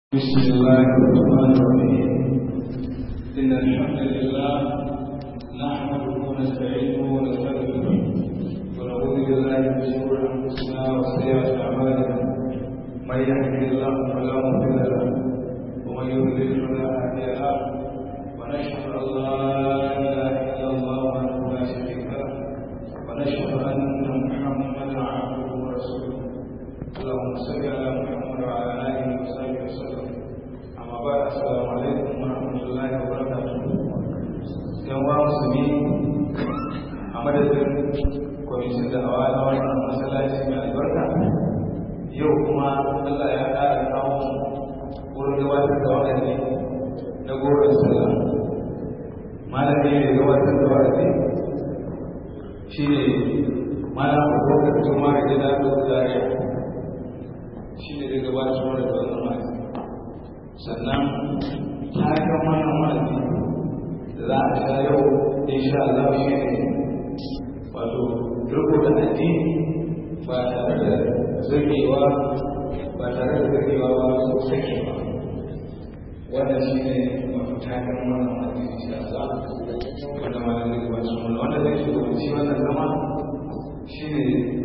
بسم الله الرحمن الرحيم إن الحمد لله نحمده ونستعينه ونستغفره ونعوذ بالله من شرور أنفسنا وسيئات أعمالنا من يهده الله فلا مضل له ومن يضلل فلا هادي له ونشهد أن لا إله إلا الله وحده لا شريك له ونشهد أن محمدا عبده ورسوله اللهم صل على محمد وعلى آله وصحبه وسلم أما بعد السلام عليكم ورحمة الله وبركاته yan wa musulmi a madadin kwamishin da hawa na wannan masallaci mai albarka yau kuma Allah ya ƙara kawo wurin gabatar da wa'azi na goron sallah malami ne gabatar da wa'azi shi ne malam abubakar juma da gida da zariya shi ne zai gabatar mana da wannan wa'azi sannan taken wannan wa'azi da za a sha yau insha Allah shi ne wato riko da addini ba tare da zagewa ba tare da zagewa ba ko sakewa wannan shi ne wato taken wannan wa'azi insha Allah wanda ma zai gabatar mana wanda zai shugabanci wannan zama shi ne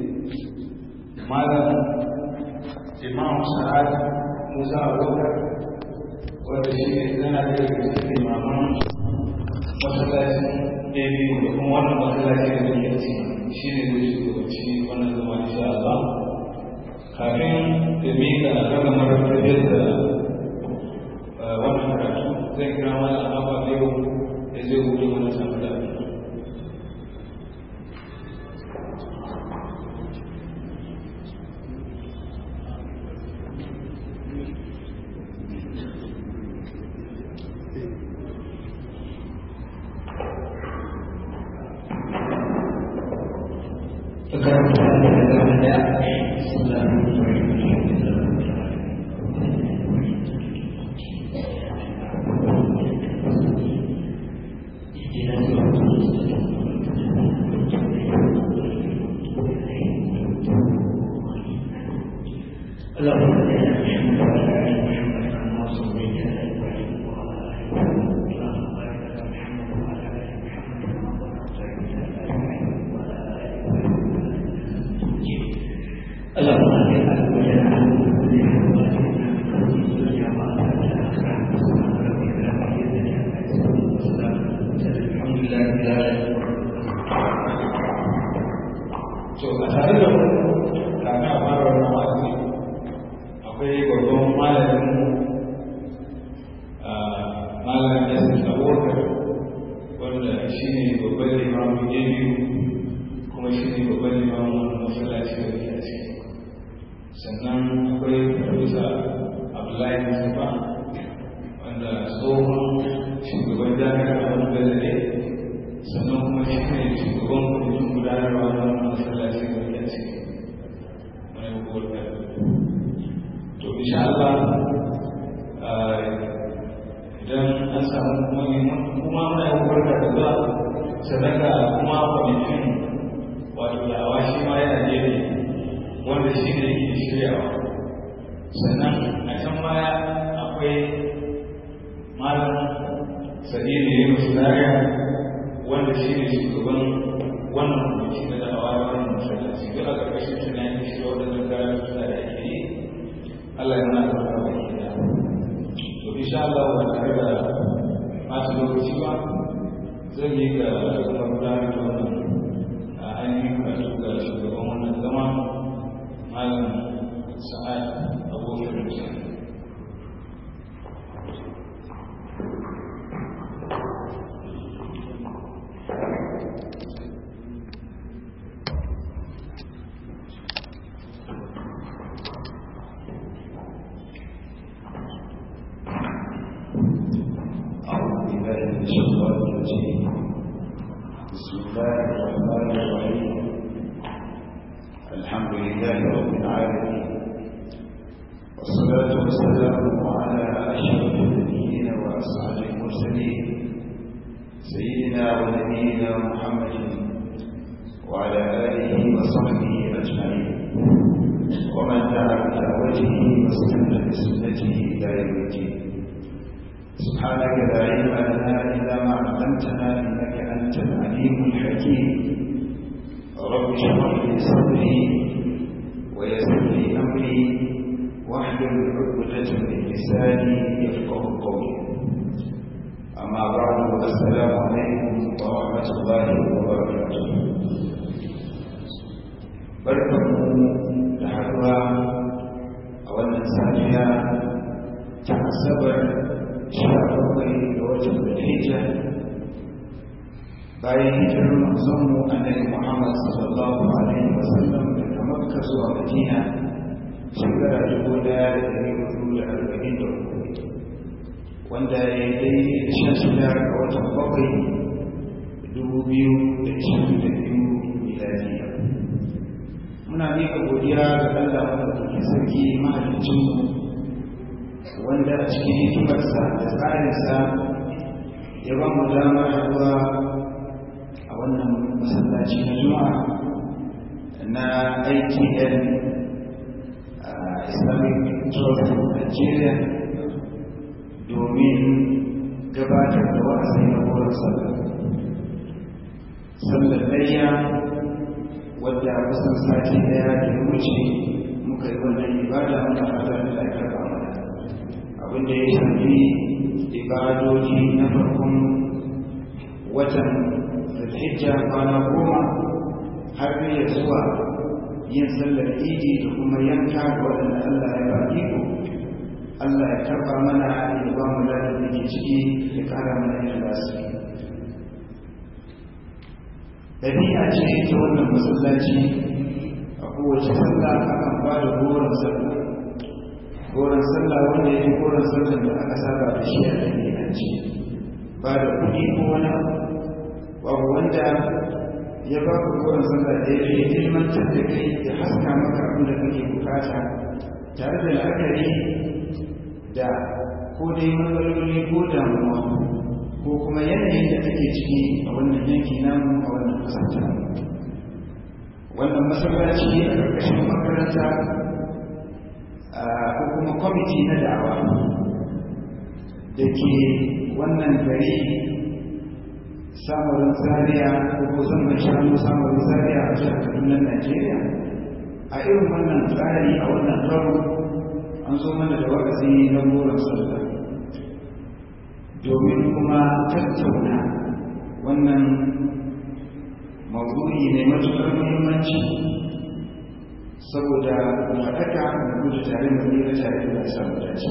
malam imam sa'ad musa abubakar wanda shi ne zana da cikin imaman masallacin ɗaya da kuma wannan masallaci da muke ci shi ne zai shugabanci wannan zama insha Allah kafin da miƙa ragamar tafiyar da wannan karatu zai kira mana alama biyu da zai wuce mana tambaya ومن دعا بدعوته واستنى بسنته الى يوم يوم الدين سبحانك لا علم لنا إلا ما علمتنا إنك أنت العليم الحكيم رب اشرح لي صدري ويسر لي أمري واحلل عقدة من لساني يفقه قولي أما بعد السلام عليكم ورحمة الله وبركاته barkanmu da haɗuwa a wannan safiya ta asabar sha bakwai ga watan Zulhijja bayan hijirar manzonmu annabi Muhammad sallallahu alaihi wasallam daga Makka zuwa Madina shekara dubu ɗaya da ɗari hudu da arba'in da uku wanda ya yi daidai da sha shida ga watan bakwai dubu biyu da ishirin da biyu miladiya muna miƙa godiya ga Allah madaukakin sarki mahaliccinmu wanda a cikin hikimarsa da tsarinsa ya ba mu damar haɗuwa a wannan masallaci na juma'a na ITN Islamic Trust Nigeria domin gabatar da wa'azi na wurin sallah sallar layya wadda kusan sati daya da wuce muka yi wannan ibada muna fatan da ya karba mana abin da ya shafi ibadoji na farkon watan zulhijja kwana goma har ya zuwa yin sallar idi da kuma yanka ga waɗanda Allah ya ba iko Allah ya karba mana ya ba mu da ke ciki ya kara mana ikhlasi ɗabi'a ce ta wannan masallaci a kowace sallah akan ba da goron sallah goron sallah wanda ya fi goron sallah da aka saba da shi a ɗabi'ance ba da kuɗi ko wani abu babu wanda ya ba ku goron sallah da ya fi ilmantar da kai ya haska maka abin da kake bukata tare da la'akari da ko dai matsaloli ko damuwa ko kuma yanayin da take ciki a wannan yanki namu a wannan kasar wannan masallaci a ƙarƙashin makaranta ko kuma kwamiti na da'awa da ke wannan gari samarin zaria ko ko zaman shanu samarin zaria a jihar kaduna najeriya a irin wannan tsari a wannan karo an zo mana da wa'azi na goron sallah domin kuma tattauna wannan mawdu'i ne matuƙar muhimmanci saboda faɗaka da gudu tare da tsira tare da samu dace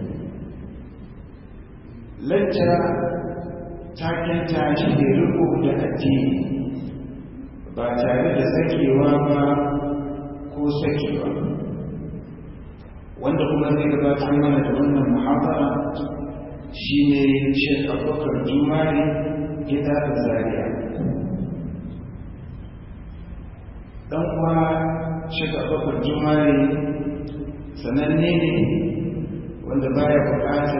lacca takenta shi ne riko da addini ba tare da sakewa ba ko sakewa wanda kuma zai gabatar mana da wannan muhabara shi ne shek abubakar jumari gida da zariya ɗan kuwa shek abubakar jumari sananne ne wanda baya buƙatar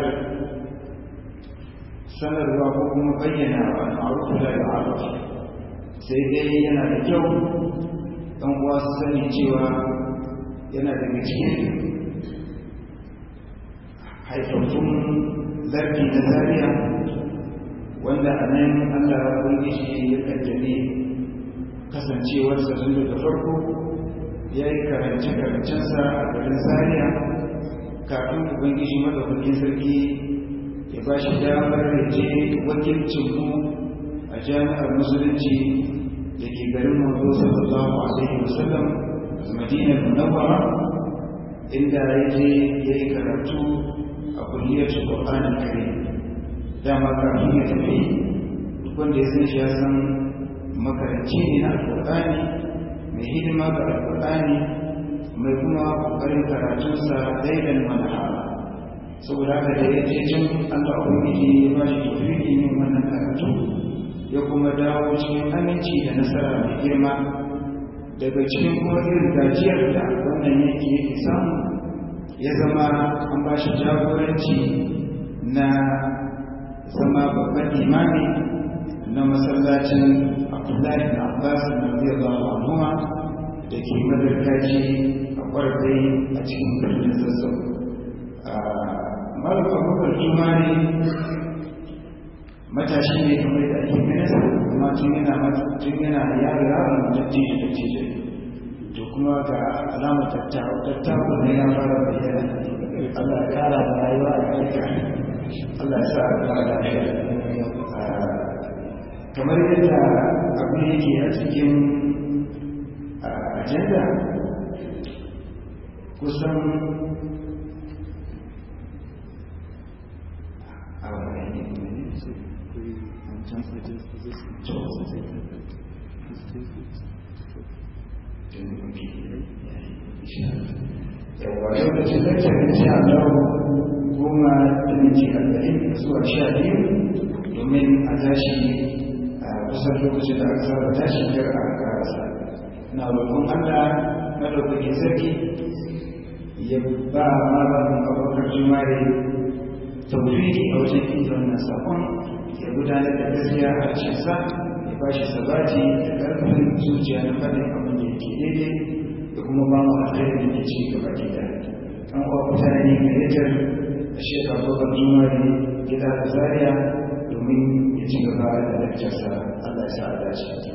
sanarwa ko kuma bayyana wa ma'arufu da ma'aruf sai dai yana da kyau ɗan uwa su sani cewa yana daga cikin haifaffun zargi na zariya wanda a nan allah ya ubangiji ya kaddare kasancewarsa tun daga farko ya yi karance-karancensa a garin zariya kafin ubangiji madaukakin sarki ya ba shi damar da je wakilcinmu a jami'ar musulunci da ke garin manzo sallallahu alaihi wasallam madinar munawwara inda ya je ya yi karatu a kulliyar Qur'anin kare dama kafin ya tafi duk wanda ya san shi ya san makaranci ne na alƙur'ani mai hidima ga alƙur'ani mai kuma ƙoƙarin karatunsa daidan manahara saboda haka da ya je can Allah ubangiji ya ba shi tafiki yin wannan karatu ya kuma dawo cikin aminci da nasara mai girma daga cikin kuma irin gajiyar da wannan yake yake samu ya zama an ba shi jagoranci na zama babban imami na masallacin abdullahi na abbas na radiyallahu anhu da ke madarkaci a kwarfai a cikin birnin zazzau malam abubakar jumani matashi ne kamar da ake ganin amma tun yana tun yana yaro yaron dattijo dattijo to kuma ga alamar tattaku ne ya fara bayyana Allah ya kara da rayuwa a ƙarƙa Allah ya sa a kara da kamar yadda abin yake a cikin ajanda kusan a wani yawa lokacin da ke insha Allah goma da minti arba'in zuwa sha biyu domin a tashi a kusan lokacin da aka saba tashi kar a karasa na roƙon Allah madaukakin sarki ya ba malamin abokan jimare tauriki a wajen inda wannan sakon ya gudanar da gaskiya a harshensa ya ba shi sabati da ƙarfin zuciya na faɗin abin da yake daidai da kuma ba mu alkhairin da ke ci gaba gida an kuwa mutane mai rijar a shekar abokan jimare gida da zaria domin ya ci gaba da lakcarsa allah ya sa a dace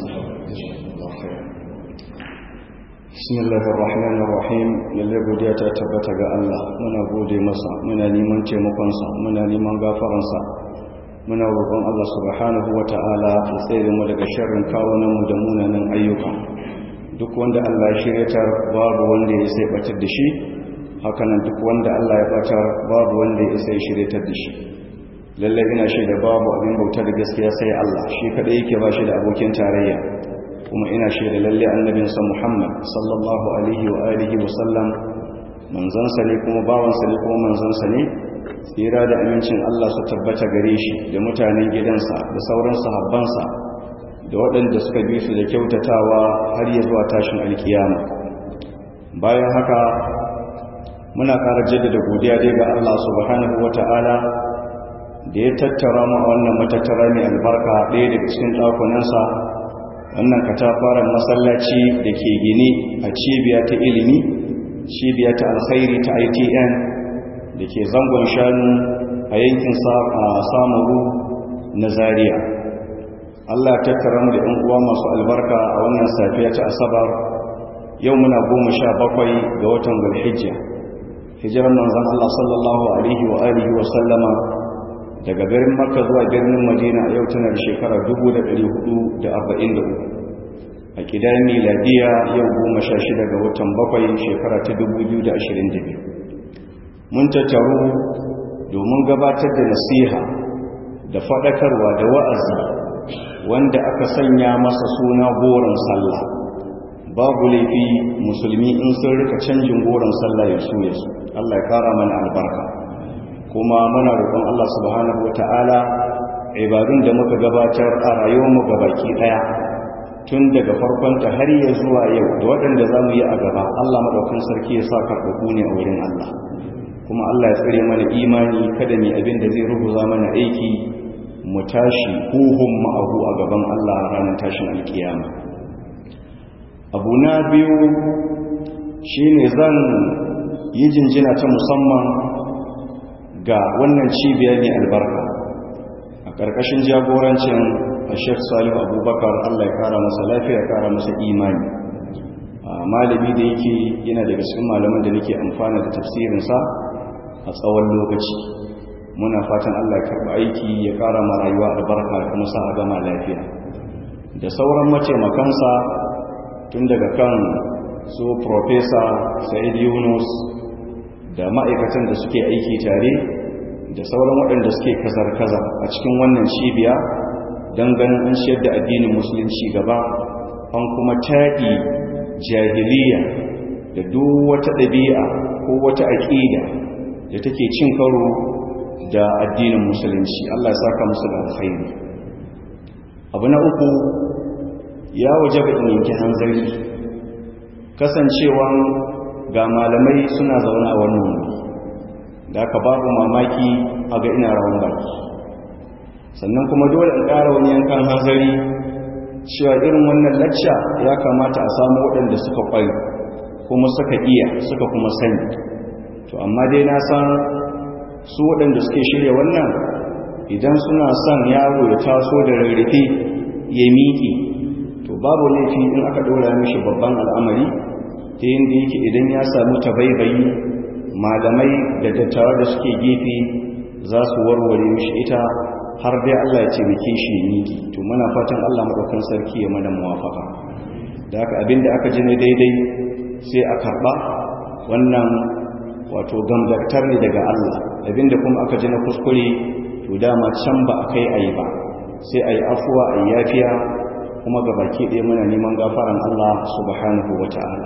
بسم الله الرحمن الرحيم lalle godiya ta tabbata ga Allah muna gode masa muna neman taimakonsa muna neman gafaransa muna roƙon Allah subhanahu wata'ala ya tsere mu daga sharrin kawunan mu da munanan ayyuka duk wanda Allah ya shiryatar babu wanda ya sai batar da shi hakanan duk wanda Allah ya batar babu wanda ya sai shiryatar da shi lalle ina shaida babu abin bauta da gaskiya sai Allah shi kadai yake ba shi da abokin tarayya kuma ina shaida lalle annabinsa Muhammad sallallahu alaihi wa alihi wa sallam manzansa ne kuma bawansa ne kuma manzansa ne tsira da amincin Allah su tabbata gare shi da mutanen gidansa da sauran sahabbansa da waɗanda suka bi su da kyautatawa har ya zuwa tashin alkiyama bayan haka muna ƙara jaddada godiya dai ga Allah subhanahu wata'ala da ya tattara mu a wannan matattara mai albarka ɗaya daga cikin ɗakunansa wannan katafaren masallaci da ke gini a cibiya ta ilimi cibiya ta alkhairi ta itn da ke zangon shanu a yankin samaru na zaria allah tattara mu da yan uwa masu albarka a wannan safiya ta asabar yau muna goma sha bakwai ga watan gulhijja hijirar manzan allah sallallahu alaihi wa alihi wa sallama daga birnin makka zuwa birnin madina a yau tana da shekara 443 a kidan miladiya yau goma sha shida ga watan bakwai shekara ta 2022 mun tattaru domin gabatar da nasiha da faɗakarwa da wa'azi wanda aka sanya masa suna goron sallah babu laifi musulmi in sun rika canjin goron sallah ya su ya su Allah ya kara mana albarka kuma muna roƙon Allah subhanahu wata'ala ibadun da muka gabatar a rayuwarmu gabaki daya tun daga farkon ta har ya zuwa yau da waɗanda za mu yi a gaba Allah maɗaukin sarki ya sa karɓaɓu ne a wurin Allah kuma Allah ya tsare mana imani kada ne abin da zai rubuza mana aiki mu tashi huhun ma'ahu a gaban Allah ranar tashin alkiyama abu na biyu shine zan yi jinjina ta musamman ga wannan cibiya ne albarka a ƙarƙashin jagorancin a shek salihu abubakar allah ya kara masa lafiya ya kara masa imani malami da yake yana daga cikin malaman da nake amfana da tafsirinsa a tsawon lokaci muna fatan allah ya karɓi aiki ya kara ma rayuwa albarka ya kuma sa a gama lafiya da sauran mataimakansa tun daga kan su profesa sa'id yunus da ma'aikatan da suke aiki tare da sauran waɗanda suke kazar-kazar a cikin wannan cibiya don ganin an shiyar da addinin musulunci gaba an kuma taɗi jahiliya da duk wata ɗabi'a ko wata aƙida da take cin karo da addinin musulunci Allah ya saka musu da alkhairi abu na uku ya waje ga yanki hanzari kasancewan ga malamai suna zaune a wannan wuri da aka babu mamaki a ga ina rawan baki sannan kuma dole in ƙara wani yankan hanzari cewa irin wannan lacca ya kamata a samu waɗanda suka ƙwai kuma suka iya suka kuma sani to amma dai na san su waɗanda suke shirya wannan idan suna son yaro ya taso da rarrafe ya miƙe to babu laifi in aka ɗora mishi babban al'amari ta yadda yake idan ya samu tabaibayi malamai da dattawa da suke gefe za su warware mishi ita har dai Allah ya taimake shi ya miƙe to muna fatan Allah maɗaukan sarki ya mana muwafaka da haka abinda aka ji ne daidai sai a karɓa wannan wato gamzartar ne daga Allah abinda kuma aka ji na kuskure to dama can ba a kai ayi ba sai ayi afuwa ayi yafiya kuma ga baki ɗaya muna neman gafaran Allah subhanahu wata'ala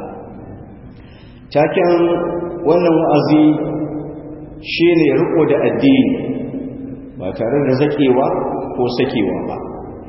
taken wannan wa'azi shine riko da addini ba tare da zakewa ko sakewa ba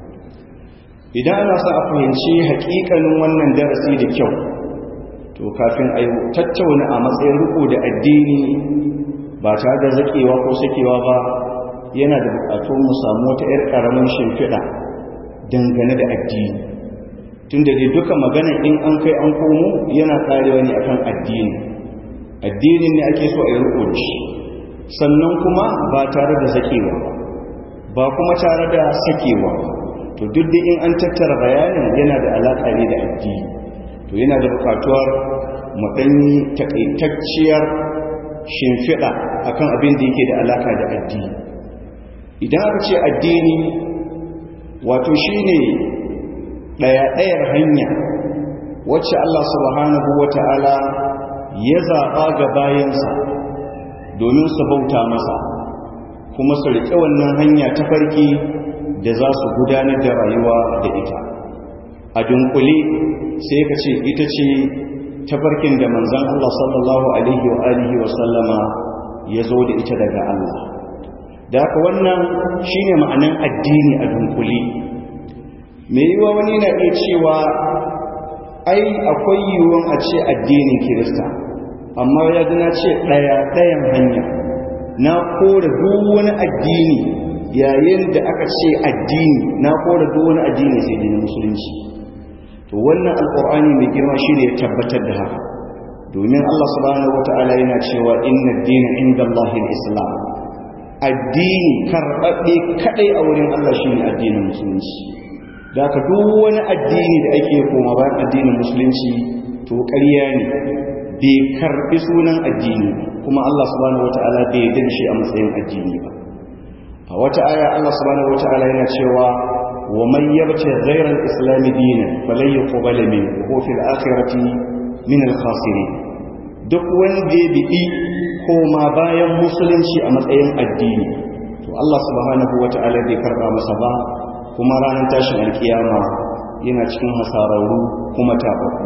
idan ana sa a fahimci haƙiƙanin wannan darasi da kyau to kafin a tattauna a matsayin riko da addini ba tare da zakewa ko sakewa ba yana da bukatu mu samu wata 'yar ƙaramin shimfiɗa dangane da addini tun da duka magana in an kai an komo yana karewa ne akan addini addinin ne ake so a yi riko shi sannan kuma ba tare da zakewa ba ba kuma tare da sakewa ba to duk da in an tattara bayanin yana da alaƙa ne da addini to yana da bukatuwar maɗanyi taƙaitacciyar shimfiɗa akan abin da yake da alaƙa da addini idan aka ce addini wato shi ne ɗaya-ɗayar hanya wacce Allah subhanahu wa ta'ala ya zaɓa ga bayansa domin su bauta masa kuma su riƙe wannan hanya ta farki da za su gudanar da rayuwa da ita a dunkule sai ka ce ita ce tafarkin da manzan Allah sallallahu alaihi wa alihi wa sallama ya zo da ita daga Allah da haka wannan shine ma'anan addini a dunkule me yiwa wani na iya cewa ai akwai yiwuwan a ce addinin kirista amma ya na ce ɗaya ɗayan hanya na kora duk wani addini yayin da aka ce addini na kora duk wani addini sai dinin musulunci to wannan alkur'ani mai girma shine ya tabbatar da haka domin Allah subhanahu wataala yana cewa inna ad-dina indallahi al-islam addini karɓaɓɓe kaɗai a wurin Allah shine addinin musulunci da ka duk wani addini da ake koma bayan addinin musulunci to ƙarya ne bai karɓi sunan addini kuma Allah subhanahu wataala bai yarda da shi a matsayin addini ba a wata aya Allah subhanahu wataala yana cewa wa man yabta ghayra al-islam dinan falan yuqbala minhu wa fil akhirati min al-khasirin duk wanda ya biɗi koma bayan musulunci a matsayin addini to Allah subhanahu wata'ala bai karɓa masa ba kuma ranar tashin alkiyama yana cikin hasararru kuma tabaku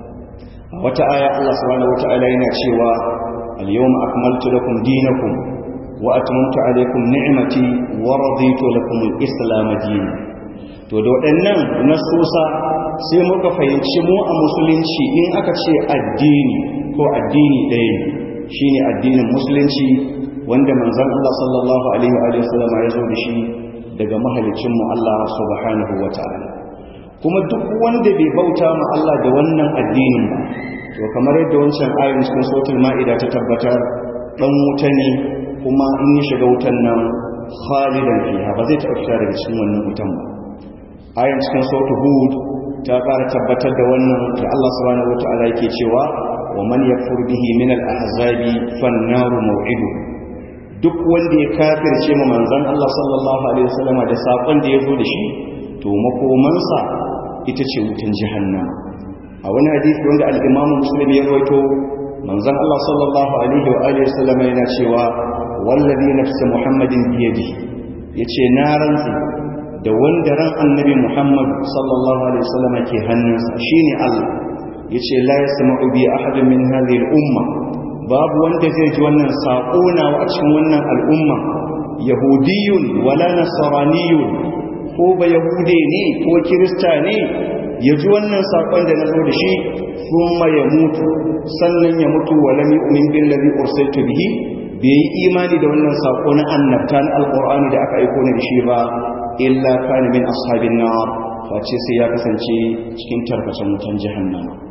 a wata aya Allah subhanahu wata'ala yana cewa al-yawma akmaltu lakum dinakum wa atmamtu alaykum ni'mati wa raditu lakum al-islam dinan to da waɗannan nasusa sai muka fahimci mu a musulunci in aka ce addini ko addini ɗaya ne shi ne addinin musulunci wanda manzan Allah sallallahu Alaihi wasallama ya zo da shi daga mahalicinmu Allah subhanahu wa ta'ala kuma duk wanda bai bauta ma Allah da wannan addinin ba to kamar yadda wancan ayin cikin sautul ma'ida ta tabbatar ɗan wuta ne kuma in ya shiga wutan nan khalidan fiha ba zai taɓa fita daga cikin wannan wutan ba ayin cikin sautul hud ta ƙara tabbatar da wannan da Allah subhanahu wa ta'ala yake cewa ومن يكفر به من الأحزاب فالنار موعده duk wanda ya kafirce ma manzon Allah sallallahu alaihi wasallam da sakon da yazo da shi to makomansa ita ce wutan jahannama a wani hadisi wanda al-Imam Muslim ya rawaito manzon Allah sallallahu alaihi wa alihi wasallam yana cewa wallazi nafsu Muhammadin bi yadihi yace na rantsi da wanda ran annabi Muhammad sallallahu alaihi wasallam ke hannunsa shine Allah yace la yasma'u bi ahadin min hadhihi al-umma babu wanda zai ji wannan sako na a cikin wannan al'umma yahudiyun wala nasraniyun ko ba yahude ne ko kirista ne ya ji wannan sakon da nazo da shi thumma ya mutu sannan ya mutu wala yu'min billazi ursiltu bihi bai yi imani da wannan sako na annabta na alqur'ani da aka aiko ni da shi ba illa kana min ashabin nar face sai ya kasance cikin tarkacen wutan jahannama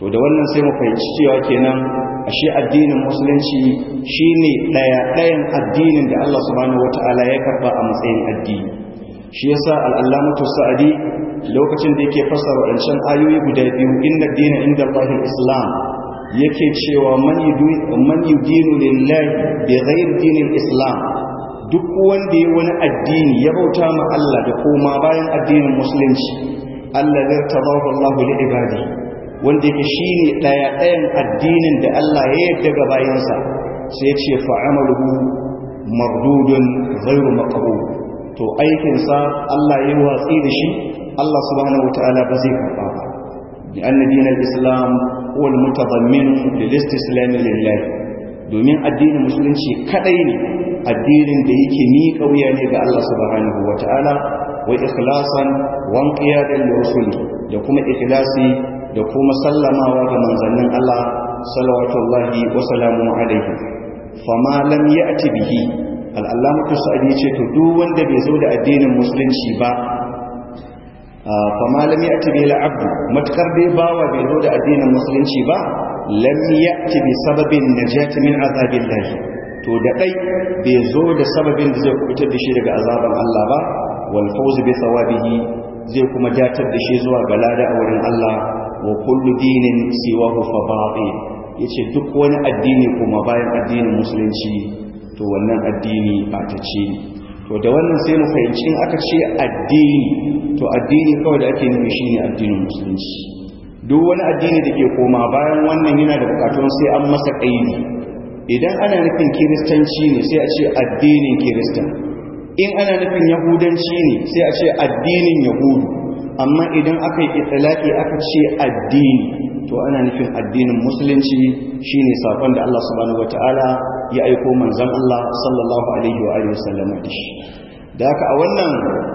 to da wannan sai mu fahimci cewa kenan ashe addinin musulunci shine daya dayan addinin da Allah subhanahu wataala ya karba a matsayin addini shi yasa al-allamatu sa'adi lokacin da yake fassara wadancan ayoyi guda biyu inna dina inda Allahil islam yake cewa man yudinu lillahi bi ghairi dinil islam duk wanda ya wani addini ya bauta ma Allah da koma bayan addinin musulunci Allah zai tabahu Allah li ibadi wanda yake shine daya dayan addinin da Allah ya yarda ga bayansa sai ya ce fa amaluhu mardudun ghairu maqbul to aikin sa Allah ya watsi da shi Allah subhanahu wataala ba zai karba ba bi anna dinal islam huwa al-mutadammin lil istislam lillah domin addinin musulunci kadai ne addinin da yake miƙa wuya ne ga Allah subhanahu wata'ala wa ikhlasan wa inqiyadan li rusuli da kuma ikhlasi da kuma sallamawa ga manzannin Allah salawatullahi wa salamu alaihi fama lam ya'ti bihi al-allamatu sa'idi yace to duk wanda bai zo da addinin musulunci ba fama lam ya'ti bihi al-abd matkar dai bawa bai zo da addinin musulunci ba lam ya'ti bi sababin najati min azabillahi to da dai bai zo da sababin da zai kubutar da shi daga azaban Allah ba wal fawz bi thawabihi zai kuma datar da shi zuwa ga lada a wurin Allah wa kullu dinin siwahu fa batil yace duk wani addini kuma bayan addinin musulunci to wannan addini ba ta ce to da wannan sai mu fahimci in aka ce addini to addini kawai da ake nufi shine addinin musulunci duk wani addini da ke koma bayan wannan yana da bukatun sai an masa kaidi idan ana nufin kiristanci ne sai a ce addinin kirista in ana nufin yahudanci ne sai a ce addinin yahudu amma idan aka yi itilaki aka ce addini to ana nufin addinin musulunci shine sakon da Allah subhanahu wataala ya aiko manzon Allah sallallahu alaihi wa alihi wasallam da shi da haka a wannan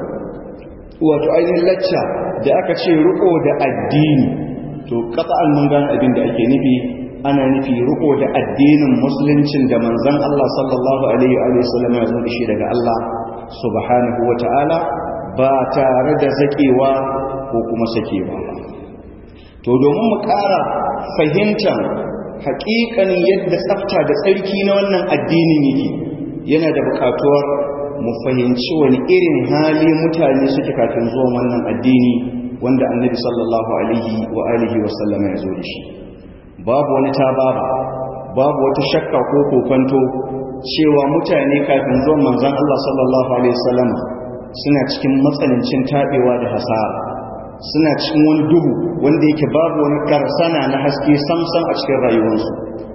wato ainihin lacca da aka ce riko da addini to qat'an mun gane abin da ake nufi ana nufi riko da addinin musuluncin da manzon Allah sallallahu alaihi wa sallam ya zo da shi daga Allah subhanahu wataala ba tare da zakewa ko kuma sakewa ba to domin mu ƙara fahimtar haƙiƙanin yadda tsafta da tsarki na wannan addinin yake yana da buƙatuwar mu fahimci wani irin hali mutane suke kafin zuwan wannan addini wanda annabi sallallahu alaihi wa alihi wa sallam ya zo da shi babu wani tababa babu wata shakka ko kokonto cewa mutane kafin zuwan manzon Allah sallallahu alaihi wa sallam suna cikin matsanancin tabewa da hasara suna cikin wani duhu wanda yake babu wani karsana na haske samsam a cikin rayuwarsu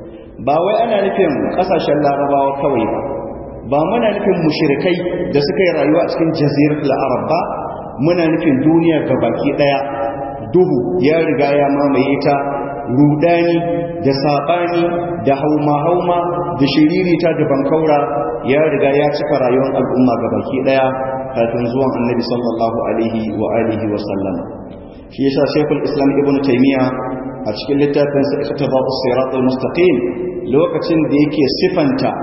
ba wai ana nufin kasashen larabawa kawai ba ba muna nufin mushrikai da suka yi rayuwa a cikin jaziratul arab ba muna nufin duniya baki daya duhu ya riga ya mamaye ta rudani da sabani da hauma-hauma da shiririta da bankaura ya riga ya cika rayuwar al'umma baki daya kafin zuwan annabi sallallahu alaihi wa alihi wa sallam shi yasa shaykhul islam ibn taymiya a cikin littafin sa iktiba'us siratal mustaqim lokacin da yake sifanta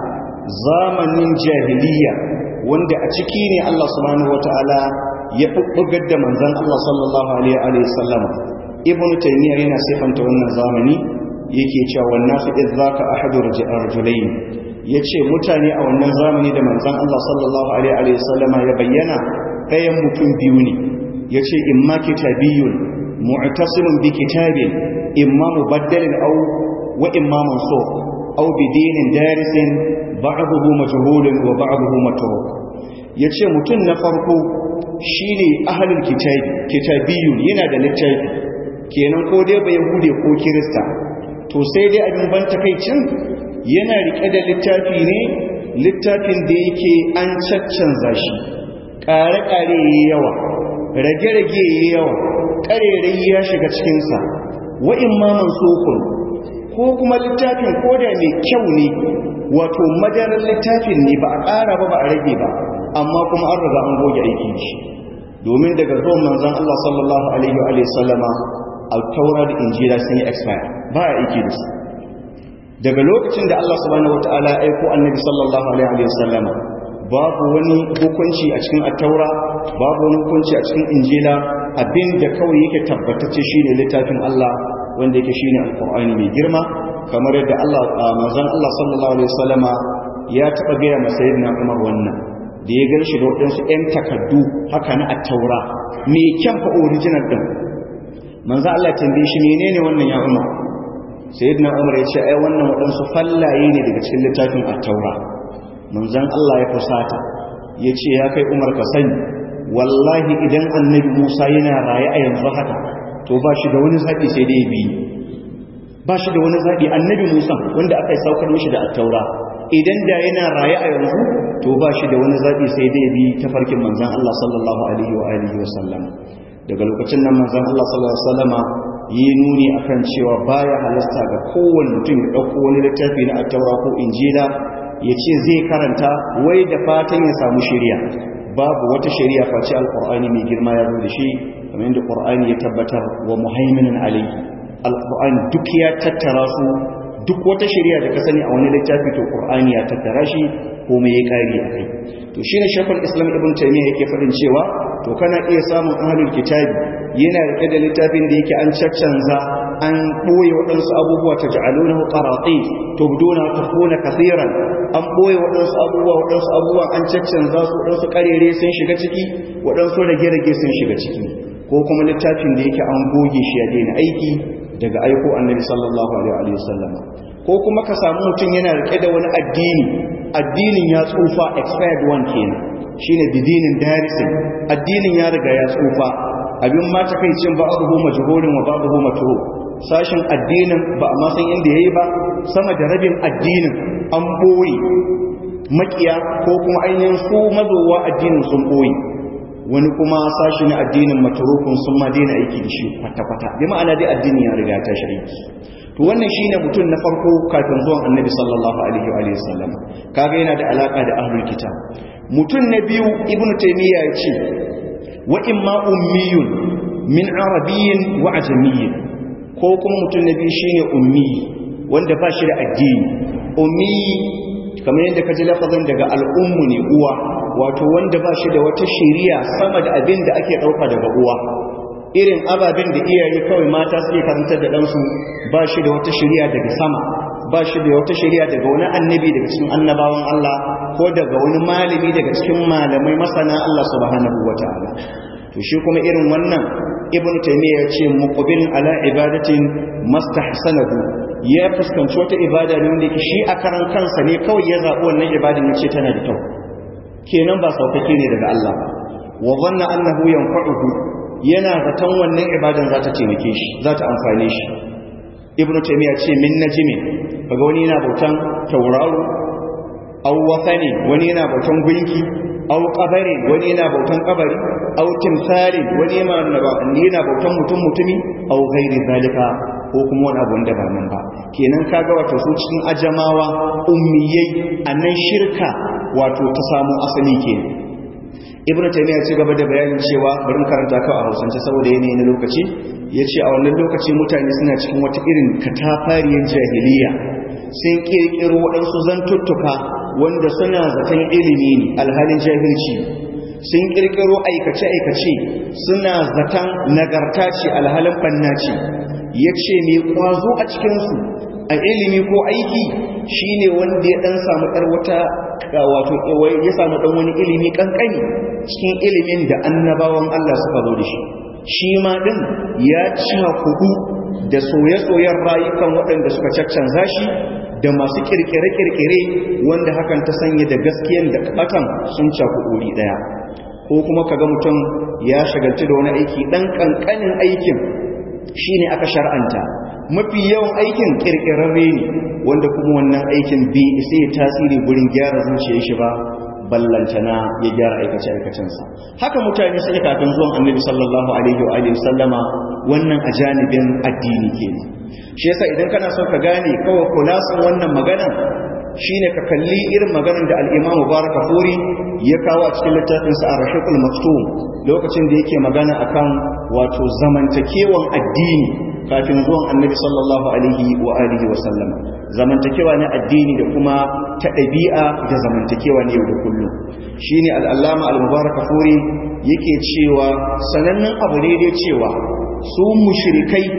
zamanin jahiliya wanda a ciki ne Allah subhanahu wataala ya bubbugar da manzon Allah sallallahu alaihi wa sallam ibn taymiya yana sifanta wannan zamani yake cewa wannan su idzaka ahadu rajulain ya ce mutane a wannan zamani da manzan Allah sallallahu Alaihi wasallama ya bayyana ɗayan mutum biyu ne ya ce imma kitabiyun mu'tasimun bi kitabin imma mubaddalin au wa imma mansukh au bi dinin darisin ba'dahu majhulun wa ba'dahu matruk yace mutum na farko shine ahlul kitabi kitabiyun yana da littafi kenan ko dai ba yahude ko kirista to sai dai abin ban takaicin yana rike da littafi ne littafin da yake an caccanza shi ƙare-ƙare ya yawa rage-rage ya yawa ƙarerai ya shiga cikinsa wa'in maman sokun ko kuma littafin koda mai kyau ne wato madarar littafin ne ba a ƙara ba ba a rage ba amma kuma an riga an goge aiki shi domin daga zuwan manzan Allah sallallahu alaihi wa sallama al-taura da injila sun yi expire ba a aiki da su daga lokacin da Allah subhanahu wataala ya aiko annabi sallallahu alaihi wasallam babu wani hukunci a cikin at-taura babu wani hukunci a cikin injila abinda kawai yake tabbatacce shine littafin Allah wanda yake shine alqur'ani mai girma kamar yadda Allah manzon Allah sallallahu alaihi wasallama ya taba gaya masa sayyidina Umar wannan da ya gan shi da waɗansu 'yan takaddu haka na attaura mai kyan fa original ɗin manzo Allah tambaye shi menene wannan ya Umar sayyidina Umar ya ce ai wannan waɗansu fallaye ne daga cikin littafin attaura manzon Allah ya fusata ya ce ya kai Umar ka sani wallahi idan annabi Musa yana raye a yanzu haka to ba shi da wani zaɓi sai dai bi ba shi da wani zaɓi annabi Musa wanda aka yi saukar mishi da attaura idan da yana raye a yanzu to ba shi da wani zaɓi sai dai bi ta farkin manzan Allah sallallahu alaihi wa alihi wa sallam daga lokacin nan manzan Allah sallallahu alaihi wa sallama yi nuni akan cewa baya halasta ga kowane mutum ya ɗauko wani littafi na attaura ko injila ya ce zai karanta wai da fatan ya samu shirya babu wata shari'a face alqur'ani mai girma ya zo da shi kamar yadda qur'ani ya tabbatar wa muhaiminan alayhi alqur'ani duk ya tattara su duk wata shari'a da ka sani a wani littafi to qur'ani ya tattara shi ko mai ya kare a kai to shine shaykhul islam ibn taymiya yake fadin cewa to kana iya samun ahlul kitabi yana rike da littafin da yake an caccanza an boye waɗansu abubuwa ta ja'alunahu qarati tubduna tafuna kaseeran an boye waɗansu abubuwa waɗansu abubuwa an caccanza su waɗansu karere sun shiga ciki waɗansu rage-rage sun shiga ciki ko kuma littafin da yake an goge shi ya daina aiki daga aiko annabi sallallahu alaihi wasallam ko kuma ka samu mutum yana rike da wani addini addinin ya tsufa expired one kenan shine bidinin darisin addinin ya riga ya tsufa abin ma takaicin ba abu majhulun wa babu matru sashin addinin ba a ma san inda yayi ba sama da rabin addinin an boye makiya ko kuma ainihin su mazowa addinin sun boye wani kuma sashi na addinin matarukun sun ma daina aiki da shi kwata-kwata bi ma'ana dai addini ya riga ta shirki to wannan shine mutum na farko kafin zuwan annabi sallallahu alaihi wa sallam kaga yana da alaka da ahlul kitab mutum na biyu ibnu taymiya ya ce wa imma ummiyun min arabiyyin wa ajamiyyin ko kuma mutum na biyu shine ummi wanda ba shi da addini ummi kamar yadda ka ji lafazin daga al'ummu ne uwa wato wanda ba shi da wata shiriya sama da abin da ake ɗauka daga uwa irin ababen da iyaye kawai mata suke karantar da ɗansu ba shi da wata shiriya daga sama ba shi da wata shiriya daga wani annabi daga cikin annabawan Allah ko daga wani malami daga cikin malamai masana Allah subhanahu wataala to shi kuma irin wannan ibn taymiya ya ce muqbil ala ibadatin mastahsanahu ya fuskanci wata ibada ne wanda yake shi a karan kansa ne kawai ya zaɓi wannan ibadan ya ce tana da kyau kenan ba saukake ne daga Allah ba wa zanna annahu yanfa'uhu yana zaton wannan ibadan za ta taimake shi za ta amfane shi ibnu taymiya ce min najmi kaga wani yana bautan tauraro aw wasani wani yana bautan gunki aw qabari wani yana bautan kabari aw timsali wani yana bautan mutum mutumi aw ghairi zalika ko kuma wani abu da ba nan ba kenan kaga wato su cikin ajamawa ummiyai annan shirka wato ta samu asali kenan ibn taymiya ci gaba da bayanin cewa bari karanta ka a hausance saboda yanayi na lokaci yace a wannan lokaci mutane suna cikin wata irin katafariyar jahiliya sun kirkiro waɗansu zantuttuka wanda suna zaton ilimi ne alhalin jahilci sun kirkiro aikace-aikace suna zaton nagarta ce alhalin banna ce ya ce mai kwazo a cikinsu a ilimi ko aiki shine wanda ya dan samu ɗar wata wato ya samu ɗan wani ilimi ƙanƙani cikin ilimin da annabawan Allah suka zo da shi shi ma ɗin ya ci kudu da soye-soyen rayukan waɗanda suka caccanza shi da masu kirkire-kirkire wanda hakan ta sanya da gaskiyan da ɓatan sun cakuɗuri ɗaya ko kuma kaga mutum ya shagalci da wani aiki ɗan ƙanƙanin aikin shi ne aka shar'anta mafi yawan aikin kirkirarre ne wanda kuma wannan aikin bi sai tasiri gurin gyara zuciyar shi ba ballantana ya gyara aikace aikacensa haka mutane suke kafin zuwan annabi sallallahu alaihi wa alihi sallama wannan a janibin addini kenan shi yasa idan kana son ka gane kawai kulasin wannan magana shine ka kalli irin maganar da al-Imam Mubarak Furi ya kawo a cikin littafin sa Ar-Rahiqul Maktum lokacin da yake magana akan wato zamantakewan addini kafin zuwan Annabi sallallahu alaihi wa alihi wa sallam zamantakewa na addini da kuma ta ɗabi'a da zamantakewa ne yau da kullum shine al-Allama al-Mubarak Furi yake cewa sanannen abu ne dai cewa su mushrikai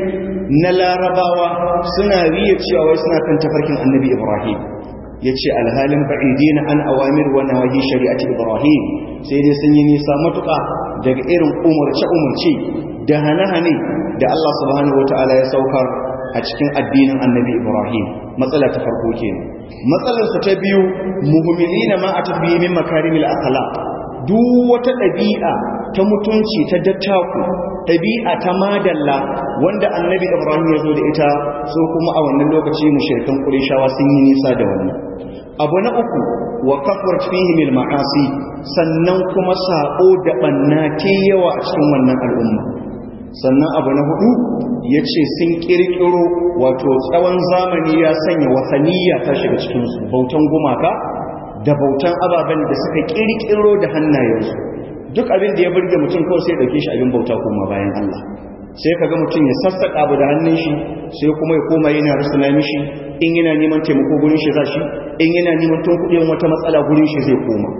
na larabawa suna riya cewa wai suna kan tafarkin annabi ibrahim ya ce alhalin ba'idi na an awamir wa nawahi shari'ati ibrahim sai dai sun yi nisa matuƙa daga irin umarce-umarce da hane-hane da allah subhanahu wa ta'ala ya saukar a cikin addinin annabi ibrahim matsala ta farko kenan matsalarsa ta biyu muhimmilina ma a tafiye min makarimil akhlaq duk wata ɗabi'a ta mutunci ta dattaku ɗabi'a ta madalla wanda annabi ibrahim ya zo da ita so kuma a wannan lokaci mushrikan qurayshawa sun yi nisa da wannan abu na uku wa kafrat fihi mil ma'asi sannan kuma sako da banna ke yawa a cikin wannan al'umma sannan abu na hudu ya ce sun kirkiro wato tsawon zamani ya sanya wasaniya ta shiga cikinsu bautan gumaka da bautan ababen da suka kirkiro da hannayensu duk abin da ya burge mutum kawai sai dauke shi abin bauta kuma bayan Allah sai kaga mutum ya sassaka abu da hannun shi sai kuma ya koma yana rusuna mishi in yana neman taimako gurin shi za shi in yana neman tun kuɗin wata matsala gurin shi zai koma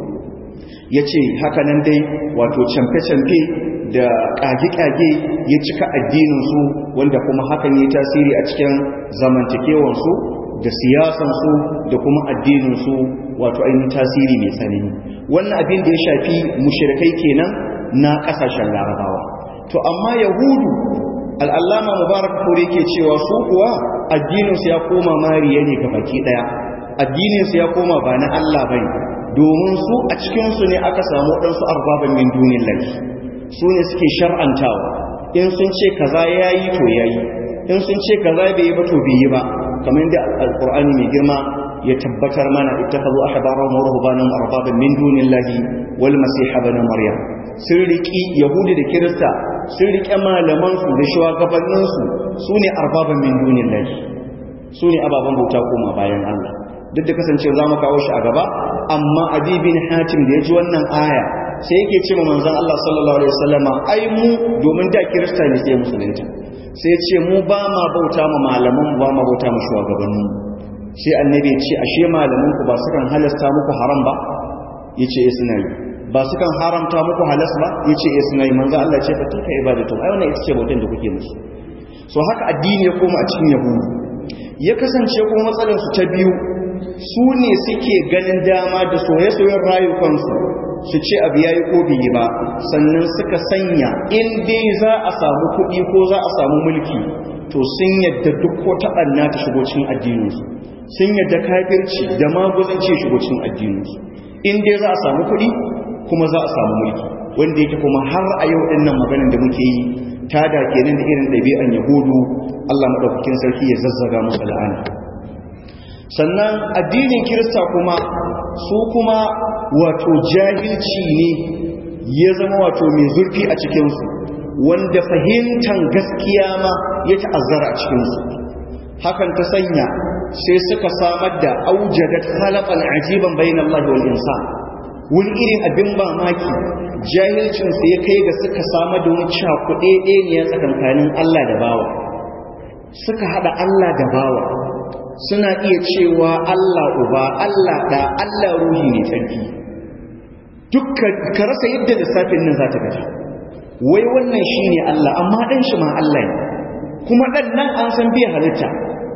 ya ce haka nan dai wato camfe-camfe da ƙage-ƙage ya cika addininsu wanda kuma hakan yi tasiri a cikin zamantakewansu da siyasansu da kuma addininsu wato ainihin tasiri mai tsanani wannan abin da ya shafi mushirikai kenan na ƙasashen larabawa to amma yahudu al'allama mubarak kore ke cewa su kuwa addininsu ya koma mariya ne ga baki ɗaya addininsu ya koma ba na allah bai domin su a cikinsu ne aka samu ɗansu arbaban min dunin lafi su ne suke shar'antawa in sun ce kaza ya yi to ya yi in sun ce kaza bai yi ba to bai yi ba kamar da alƙur'ani mai girma ya tabbatar mana ittakhadhu ahbarahum wa ruhbanahum arbaban min dunillahi wal masih ibn maryam sun riki yahudi da kirista sun rike malaman su da shugabannin su sune arbaban min dunillahi sune ababan bauta kuma bayan Allah duk da kasancewa zamu kawo shi a gaba amma adi bin hatim da ya ji wannan aya sai yake ce ma manzon Allah sallallahu alaihi wasallama ai mu domin da kirista ne sai musulunta sai ce mu ba ma bauta ma malaman ba ma bauta ma shugabannin sai annabi ce ashe malaman ku ba su kan halasta muku haram ba yace eh suna yi ba su kan haramta muku halas ba yace eh suna yi manzo Allah ce fa tilka ibadatu ai wannan ita ce bautan da kuke musu so haka addini ya koma a cikin yahudu ya kasance kuma matsalar su ta biyu su ne suke ganin dama da soye-soyen rayukansu su ce abu ya yi ko biyi ba sannan suka sanya in dai za a samu kuɗi ko za a samu mulki to sun yadda duk ko taɓanna ta shigo cikin addininsu sun yadda kafirci da maguzanci shigo cikin addininsu in dai za a samu kuɗi kuma za a samu mulki wanda yake kuma har a yau ɗin nan maganin da muke yi ta da kenan da irin ɗabi'an yahudu allah maɗaukakin sarki ya zazzaga musu la'ana sannan addinin kirista kuma su kuma wato jahilci ne ya zama wato mai zurfi a cikinsu wanda fahimtar gaskiya ma ya ta'azzara a cikinsu hakan ta sanya sai suka samar da aujadat khalaqan ajiban bainal Allah wal insan wani irin abin mamaki jahilcinsu ya kai ga suka samar da wani cakuɗe ɗaya tsakankanin Allah da bawa suka haɗa Allah da bawa suna iya cewa Allah uba Allah da Allah ruhi ne tsarki dukkan ka rasa yadda lissafin nan za ta gaji wai wannan shi ne Allah amma ɗan shi ma Allah ne kuma ɗan nan an san bai halitta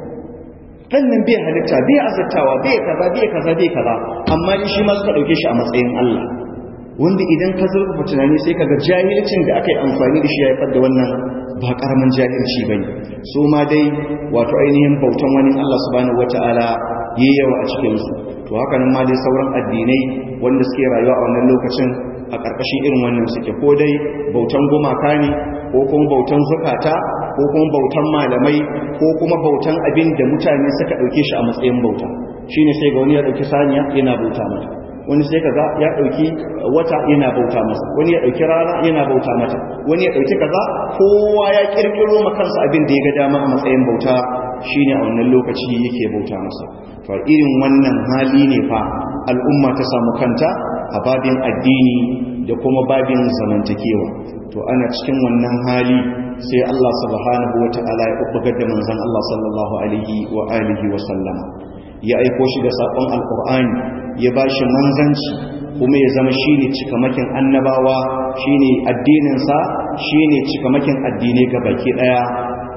ɗan nan bai halitta bai azartawa bai kaza bai kaza bai kaza amma shi ma suka ɗauke shi a matsayin Allah wanda idan ka zurfafa tunani sai ka ga jahilcin da aka yi amfani da shi ya haifar da wannan ba karamin jahilci ba ne su ma dai wato ainihin bautan wani Allah subhanahu wata'ala yi yawa a cikinsu to haka nan ma dai sauran addinai wanda suke rayuwa a wannan lokacin a ƙarƙashin irin wannan suke ko dai bautan gumaka ne ko kuma bautan zukata ko kuma bautan malamai ko kuma bautan abin da mutane suka ɗauke shi a matsayin bauta shine sai ga wani ya ɗauki saniya yana bauta mata wani sai kaza ya dauki wata yana bauta masa wani ya dauki rana yana bauta mata wani ya dauki kaza kowa ya kirkiro makansa abin da ya ga dama a matsayin bauta shine a wannan lokaci yake bauta masa to irin wannan hali ne fa al'umma ta samu kanta a babin addini da kuma babin zamantakewa to ana cikin wannan hali sai Allah subhanahu wata'ala ya kubbugar da manzon Allah sallallahu alaihi wa alihi wa sallama ya aiko shi da sakon alqur'ani ya ba shi manzanci kuma ya zama shi ne cikamakin annabawa shi ne addininsa shi ne cikamakin addinai ga baki ɗaya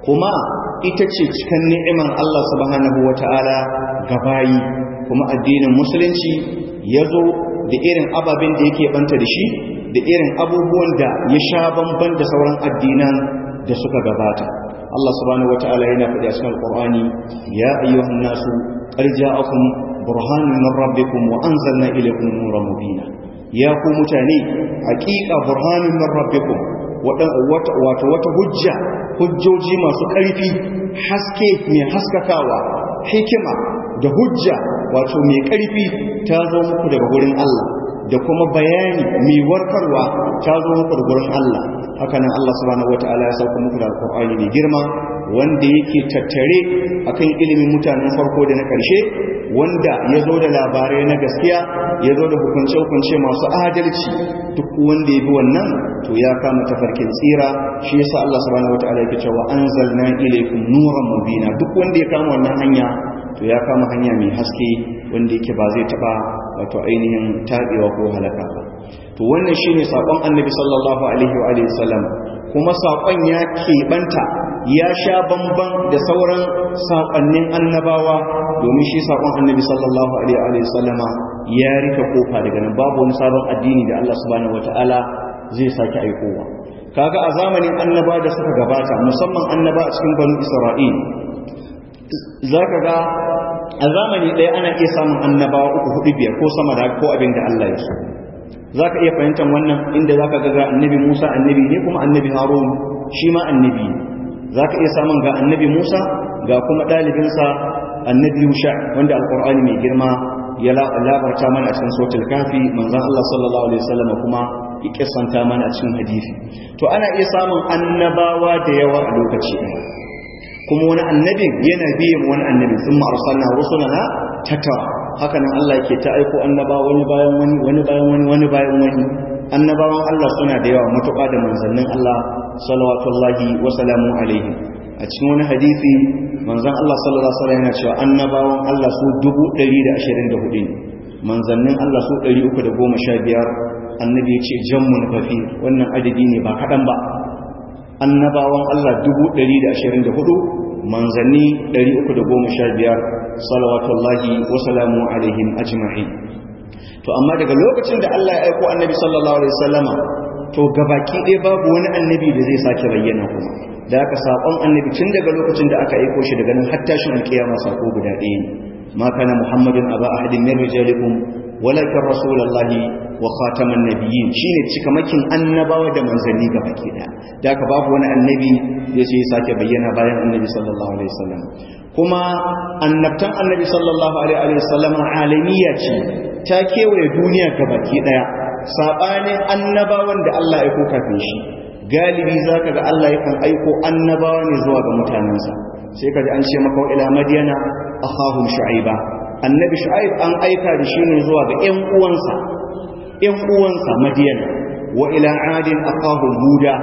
kuma ita ce cikin ni'imar Allah subhanahu wata'ala ga bayi kuma addinin musulunci ya zo da irin ababen da yake banta da shi da irin abubuwan da ya sha bamban da sauran addinan da suka gabata Allah subhanahu wata'ala yana faɗi a cikin Al-Qur'ani ya ayyuhan nasu qad ja'akum burhanun min rabbikum wa anzalna ilaykum nuran mubina ya ku mutane haƙiƙa burhanun min rabbikum wato wata hujja hujjoji masu ƙarfi haske mai haskakawa hikima da hujja wato mai ƙarfi ta zo muku daga gurin Allah da kuma bayani mai warkarwa ta zo muku daga gurin Allah hakanan Allah subhanahu wataala ya sauka muku da alqur'ani mai girma wanda yake tattare akan ilimin mutanen farko da na ƙarshe wanda ya zo da labarai na gaskiya ya zo da hukunce-hukunce masu adalci duk wanda ya bi wannan to ya kama tafarkin tsira shi yasa Allah subhanahu wataala yake cewa anzalna ilaykum nuran mubina duk wanda ya kama wannan hanya to ya kama hanya mai haske wanda yake ba zai taba wato ainihin tabewa ko halaka ba to wannan shine sakon annabi sallallahu alaihi wa alihi wasallam kuma sakon ya keɓanta ya sha bamban da sauran sakonnin annabawa domin shi sakon annabi sallallahu alaihi wa sallama ya rika kofa daga nan babu wani sabon addini da Allah subhanahu wataala zai sake aikowa kaga a zamanin annaba da suka gabata musamman annaba a cikin banu isra'il zaka ga a zamani ɗaya ana iya samun annabawa uku hudu biyar ko sama da ko abin da Allah ya so zaka iya fahimtar wannan inda zaka ga ga annabi Musa annabi ne kuma annabi Harun shi ma annabi zaka iya samun ga annabi Musa ga kuma ɗalibinsa annabi Yusha wanda alqur'ani mai girma ya labarta mana a cikin suratul kafi manzon Allah sallallahu alaihi wasallam kuma ya kissanta mana a cikin hadisi to ana iya samun annabawa da yawa a lokaci ɗaya kuma wani annabin yana biyan wani annabin sun ma'arsalna rusulana tattara haka nan Allah ke ta aiko annaba wani bayan wani wani bayan wani wani bayan wani annabawan Allah suna da yawa matuƙa da manzannin Allah salawatullahi wa salamu alaihi a cikin wani hadisi manzan Allah sallallahu alaihi wasallam yana cewa annabawan Allah su 124 ne manzannin Allah su 315 annabi ya ce jammun kafi wannan adadi ne ba kaɗan ba annabawan Allah 124 manzanni 315 salawatullahi wa salamu alaihim ajma'in to amma daga lokacin da Allah ya aiko annabi sallallahu alaihi wasallama to gabaki ɗaya babu wani annabi da zai sake bayyana kuma da aka saƙon annabi tun daga lokacin da aka aiko shi daga nan har tashin alƙiyama sako guda ɗaya ne ma kana muhammadun aba ahadin min rijalikum walakin rasulullahi wa khataman nabiyyin shine cikamakin annabawa da manzanni ga baki daya da aka babu wani annabi da sai sake bayyana bayan annabi sallallahu alaihi wasallam kuma annabtan annabi sallallahu alaihi wasallam alamiya ce ta kewaye duniya ga baki daya sabanin annabawan da Allah ya aiko kafin shi galibi zaka ga Allah yakan aiko annabawa ne zuwa ga mutanensa sai kaji an ce maka ila madiyana akhahum shu'aiba annabi shu'aib an aika da shi ne zuwa ga ƴan uwansa ƴan uwansa madiyana wa ila adin aqahum huda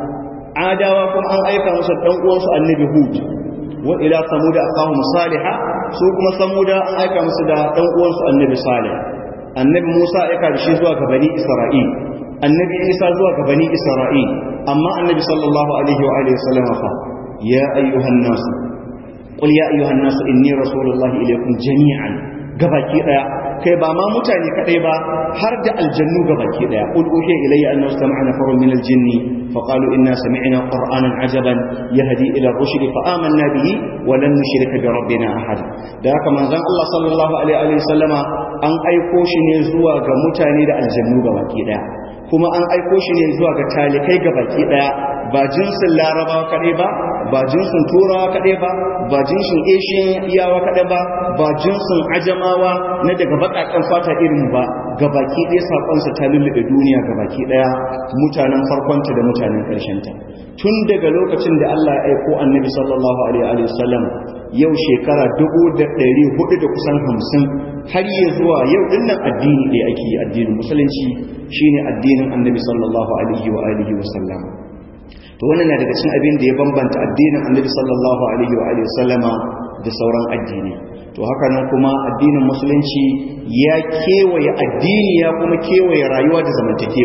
adawa kuma an aika musu ɗan uwansu annabi hud wa ila samuda aqahum salihah su kuma samuda an aika musu da ɗan uwansu annabi salih annabi musa aika da shi zuwa ga bani isra'il annabi isa zuwa ga bani isra'il amma annabi sallallahu alaihi wa alihi wasallam fa ya ayyuhan nas qul ya ayyuhan nas inni rasulullahi ilaykum jami'an gabaki daya kai ba ma mutane kadai ba har da aljannu gabaki daya qul uhiya ilayya annahu sami'a nafarun min aljinni fa qalu inna sami'na qur'anan ajaban yahdi ila rushd fa amanna bihi wa lan nushrika bi rabbina ahad da haka manzon Allah sallallahu alaihi wa sallama an aiko shi ne zuwa ga mutane da aljannu gabaki daya kuma an aiko shi ne zuwa ga talikai gabaki daya ba jinsin larabawa kaɗai ba ba jinsin turawa kaɗai ba ba jinsin asian iyawa kaɗai ba ba jinsin ajamawa na daga baƙaƙen fata irin ba gabaki ɗaya saƙonsa ta lullube duniya gabaki ɗaya mutanen farkonta da mutanen ƙarshenta tun daga lokacin da Allah ya aiko annabi sallallahu alaihi wa sallam yau shekara dubu da ɗari hudu da kusan hamsin har yi zuwa yau dinnan addini ɗaya ake yi addinin musulunci shine addinin annabi sallallahu alaihi wa alihi wa sallam to wannan na daga cikin abin da ya bambanta addinin annabi sallallahu alaihi wa alihi sallama da sauran addini to haka nan kuma addinin musulunci ya kewaye addini ya kuma kewaye rayuwa da zamantakewa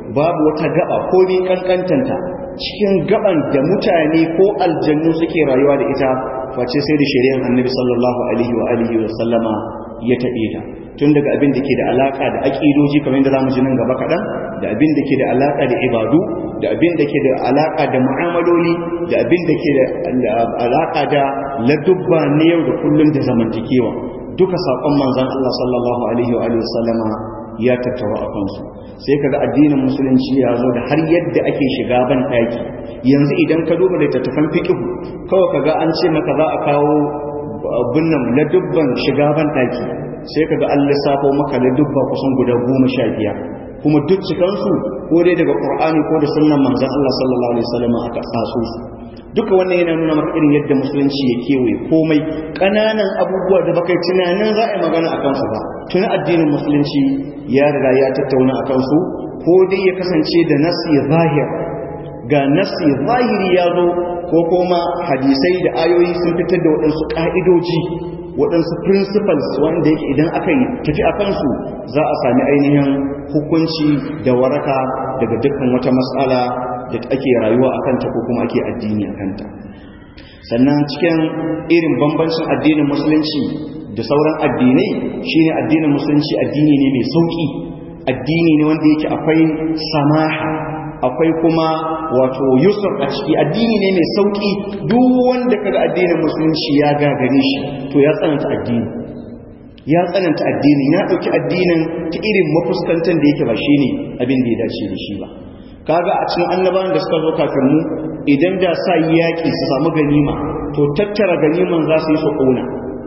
babu wata gaba ko ni kankantanta cikin gaban da mutane ko aljannu suke rayuwa da ita face sai da shari'ar annabi sallallahu alaihi wa alihi wa sallama ya taɓe ta tun daga abin da ke da alaka da aƙidoji kamar yadda zamu ji nan gaba kaɗan da abin da ke da alaka da ibadu da abin da ke da alaka da mu'amaloli da abin da ke da alaka da ladubba na yau da kullum da zamantakewa duka saƙon manzon Allah sallallahu alaihi wa alihi wa sallama ya tattawa a kansu sai kaga addinin musulunci ya zo da har yadda ake shiga ban ɗaki yanzu idan ka duba littattafan fiqh kawai kaga an ce maka za a kawo binnan ladubban shiga ban ɗaki sai kaga an lissafo maka ladubba kusan guda goma sha biyar kuma duk cikansu ko dai daga qur'ani ko da sunnan manzon Allah sallallahu alaihi wasallam aka tsaso su duka wannan yana nuna maka irin yadda musulunci ya kewaye komai ƙananan abubuwa da baka tunanin za a yi magana a kansu ba tuni addinin musulunci ya riga ya tattauna a kansu ko dai ya kasance da nasi zahir ga nasi zahiri ya zo ko kuma hadisai da ayoyi sun fitar da waɗansu ƙa'idoji waɗansu principles wanda yake idan aka yi tafi a kansu za a sami ainihin hukunci da waraka daga dukkan wata matsala da ake rayuwa a kanta ko kuma ake addini a kanta sannan cikin irin bambancin addinin musulunci da sauran addinai shine addinin musulunci addini ne mai sauki addini ne wanda yake akwai samaha akwai kuma wato yusuf a ciki addini ne mai sauki duk wanda kaga addinin musulunci ya gagare shi to ya tsananta addini ya tsananta addini ya dauki addinin ta irin mafuskantar da yake ba shine abin da ya dace da shi ba kaga a cikin annabawan da suka zo kafin mu idan da sa yaki su samu ganima to tattara ganiman za su yi su ƙona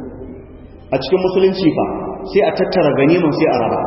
a cikin musulunci fa sai a tattara ganiman sai a raba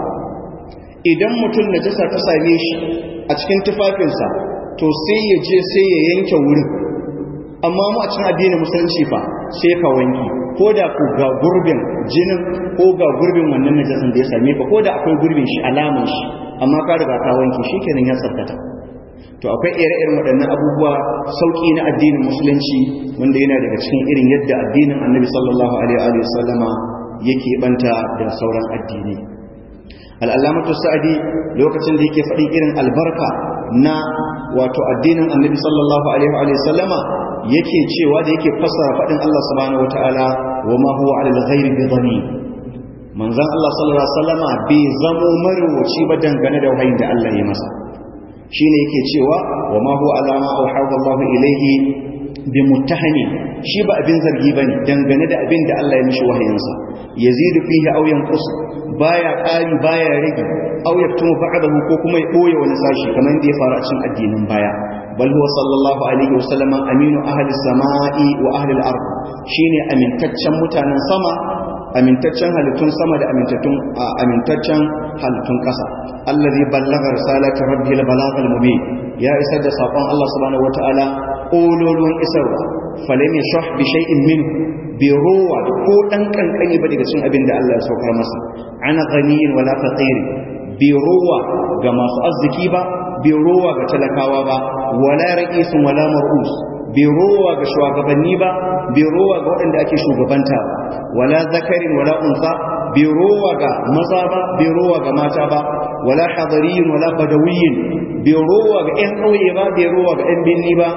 idan mutum najasa ta same shi a cikin tufafinsa to sai ya je sai ya yanke wurin amma mu a cikin addinin musulunci fa sai ka wanki ko da ku ga gurbin jinin ko ga gurbin wannan najasan da ya same ka ko da akwai gurbin shi alaman shi amma ka riga ka wanki shikenan ya tsafta to akwai ire-iren waɗannan abubuwa sauƙi na addinin musulunci wanda yana daga cikin irin yadda addinin annabi sallallahu alaihi wa sallama yake banta da sauran addini al'alamatu sa'adi lokacin da yake faɗin irin albarka na wato addinin annabi sallallahu alaihi wa sallama yake cewa da yake fassara faɗin Allah subhanahu wa ta'ala wa ma huwa alal ghairi bi dhani manzon Allah sallallahu alaihi wa sallama bai zamo marwaci ba dangane da wahayin da Allah ya masa shine yake cewa wa ma huwa alama auhada Allah ilayhi bi muttahani shi ba abin zargi bane dangane da abin da Allah ya mishi wahayinsa yazidu fihi aw yanqus baya ƙari baya rage aw yaktumu ba'dahu ko kuma ya boye wani sashi kamar yadda ya faru a cikin addinin baya bal huwa sallallahu alaihi wasallam aminu ahli samai wa ahli al-ard shine amintaccen mutanen sama amintaccen halittun sama da amintaccen amintaccen halittun ƙasa allazi ballaga risalati rabbil balaghal mubin ya isar da sakon Allah subhanahu wataala ololon isarwa falam yashah bi shay'in min bi ruwa ko dan kankani ba daga cikin abin da Allah ya saukar masa ana ghaniyin wala faqir bi ruwa ga masu arziki ba bi ruwa ga talakawa ba wala ra'isun wala mar'us bai rowa ga shugabanni ba bai rowa ga waɗanda ake shugabanta ba wala zakarin wala unsa bai rowa ga maza ba bai rowa ga mata ba wala hadariyin wala badawiyin bai rowa ga ƴan ƙauye ba bai rowa ga ƴan binni ba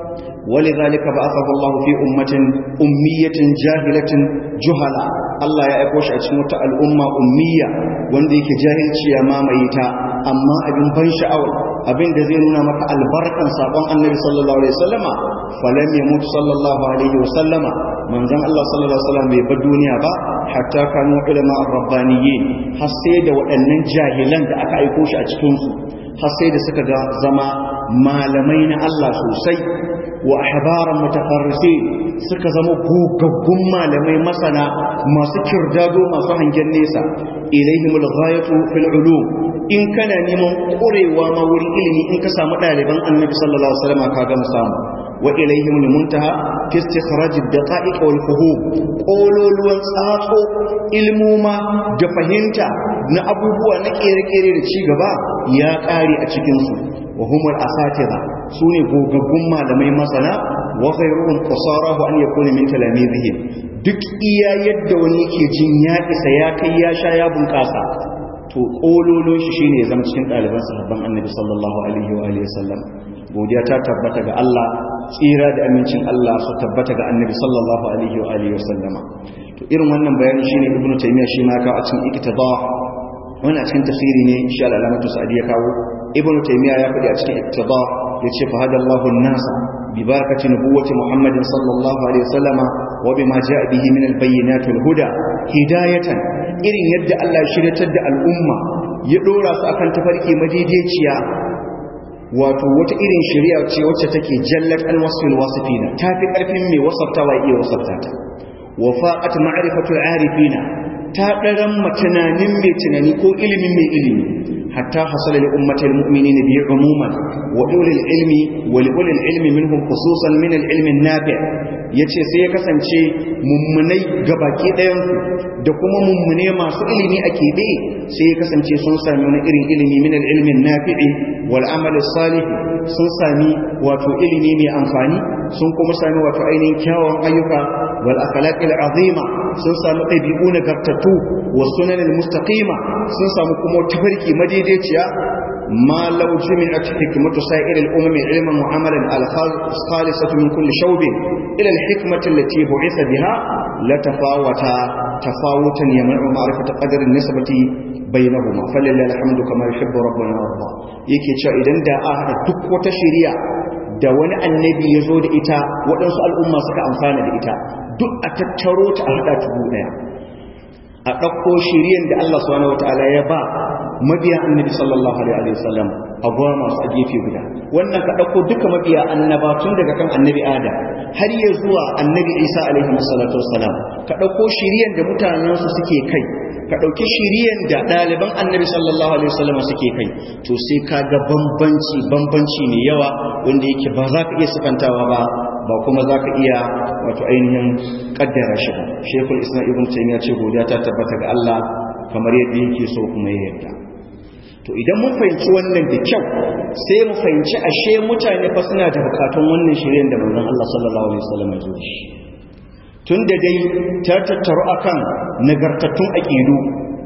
ولذلك بعثه الله في أمة أمية جاهلة جهلا الله يا أكوش أتموت الأمة أمية وانديك جاهل شيا ما ميتا أما أبن بن شعور أبن دزيننا مك البركة صابان النبي صلى الله عليه وسلم فلم يموت صلى الله عليه وسلم من زم الله صلى الله عليه وسلم بالدنيا با حتى كانوا علماء الربانيين حسيد وأن جاهلا da aka aiko shi a cikinsu har sai da suka ga zama malamai na Allah sosai wa ahbaran mutafarrisi suka zama gogaggun malamai masana masu kirdado masu hangen nesa ilaihimul ghayatu fil ulum in kana neman kurewa ma wurin ilimi in ka samu ɗaliban annabi sallallahu alaihi wasallam ka gama samu wa ilaihimul muntaha fi istikhraj ad-daqa'iq wal fuhum qololuwan tsatso ilmuma da fahimta na abubuwa na kere-kere da ci gaba ya ƙare a cikin su wa humul asatiza sune gogaggun malamai masana wa ghayruhum qasarahu an yakuna min talamizihim duk iya yadda wani yake jin ya isa ya kai ya sha ya bunƙasa to kololon shi shine ya zama cikin ɗaliban sahabban annabi sallallahu alaihi wa alihi wasallam godiya ta tabbata ga Allah tsira da amincin Allah su tabbata ga annabi sallallahu alaihi wa alihi wasallama to irin wannan bayani shine ibnu taymiya shi ma kawo a cikin iktida wannan cikin tafsiri ne insha Allah alamatu sa'di ya kawo ibnu taymiya ya faɗi a cikin iktida yace fa hadallahu an-nasa bi barakati nubuwwati muhammadin sallallahu alaihi wasallama wa bima jaa bihi min al-bayyinati wal-huda hidayatan irin yadda Allah ya shiryatar da al'umma ya dora su akan tafarki madaidaiciya wato wata irin shari'a ce wacce take jallat alwasfil wasifina tafi karfin mai wasaftawa iya wasafta ta wa faqat ma'rifatul arifina ta daran tunanin mai tunani ko ilimin mai ilimi hatta hasala li ummatil mu'minina bi umuman wa ulil ilmi wa li ulil ilmi minhum khususan min al ilmi nafi' yace sai ya kasance mummunai gabaki ɗayan da kuma mummune masu ilimi a keɓe sai ya kasance sun sami wani irin ilimi min al ilmi nafi'i wal amal salih sun sami wato ilimi mai amfani sun kuma sami wato ainihin kyawun ayyuka wal akhlaqil azima sun sami ɗabi'u nagartattu wa sunan al mustaqima sun samu kuma tafarki madaidaiciya ma law jumi'at hikmatu sa'ir al umam ilman wa amalan al khalisatu min kulli shawbin ila al hikmati allati bu'itha biha la tafawata tafawutan yamna'u ma'rifata qadar an nisbati bainahuma falillahi alhamdu kama yuhibbu rabbuna warda yake cewa idan da a hada duk wata shari'a da wani annabi ya zo da ita waɗansu al'umma suka amfana da ita duk a tattaro ta a hada tubu daya a ɗauko shiriyan da Allah subhanahu wataala ya ba mabiya annabi sallallahu alaihi wasallam a goma masu a gefe guda wannan ka ɗauko duka mabiya annaba tun daga kan annabi adam har ya zuwa annabi isa alaihi salatu wassalam ka ɗauko shiriyan da mutanensu suke kai ka ɗauki shiriyan da ɗaliban annabi sallallahu alaihi wasallam suke kai to sai ka ga bambanci bambanci mai yawa wanda yake ba za ka iya sifantawa ba ba kuma za ka iya wato ainihin kaddara shi ba shekul islam ibn taymiya ce godiya ta tabbata ga Allah kamar yadda yake so kuma ya yarda to idan mun fahimci wannan da kyau sai mu fahimci ashe mutane fa suna da bukatun wannan shiryen da manzon Allah sallallahu alaihi wasallam ya zo shi tun da dai ta tattaru akan nagartattun aqidu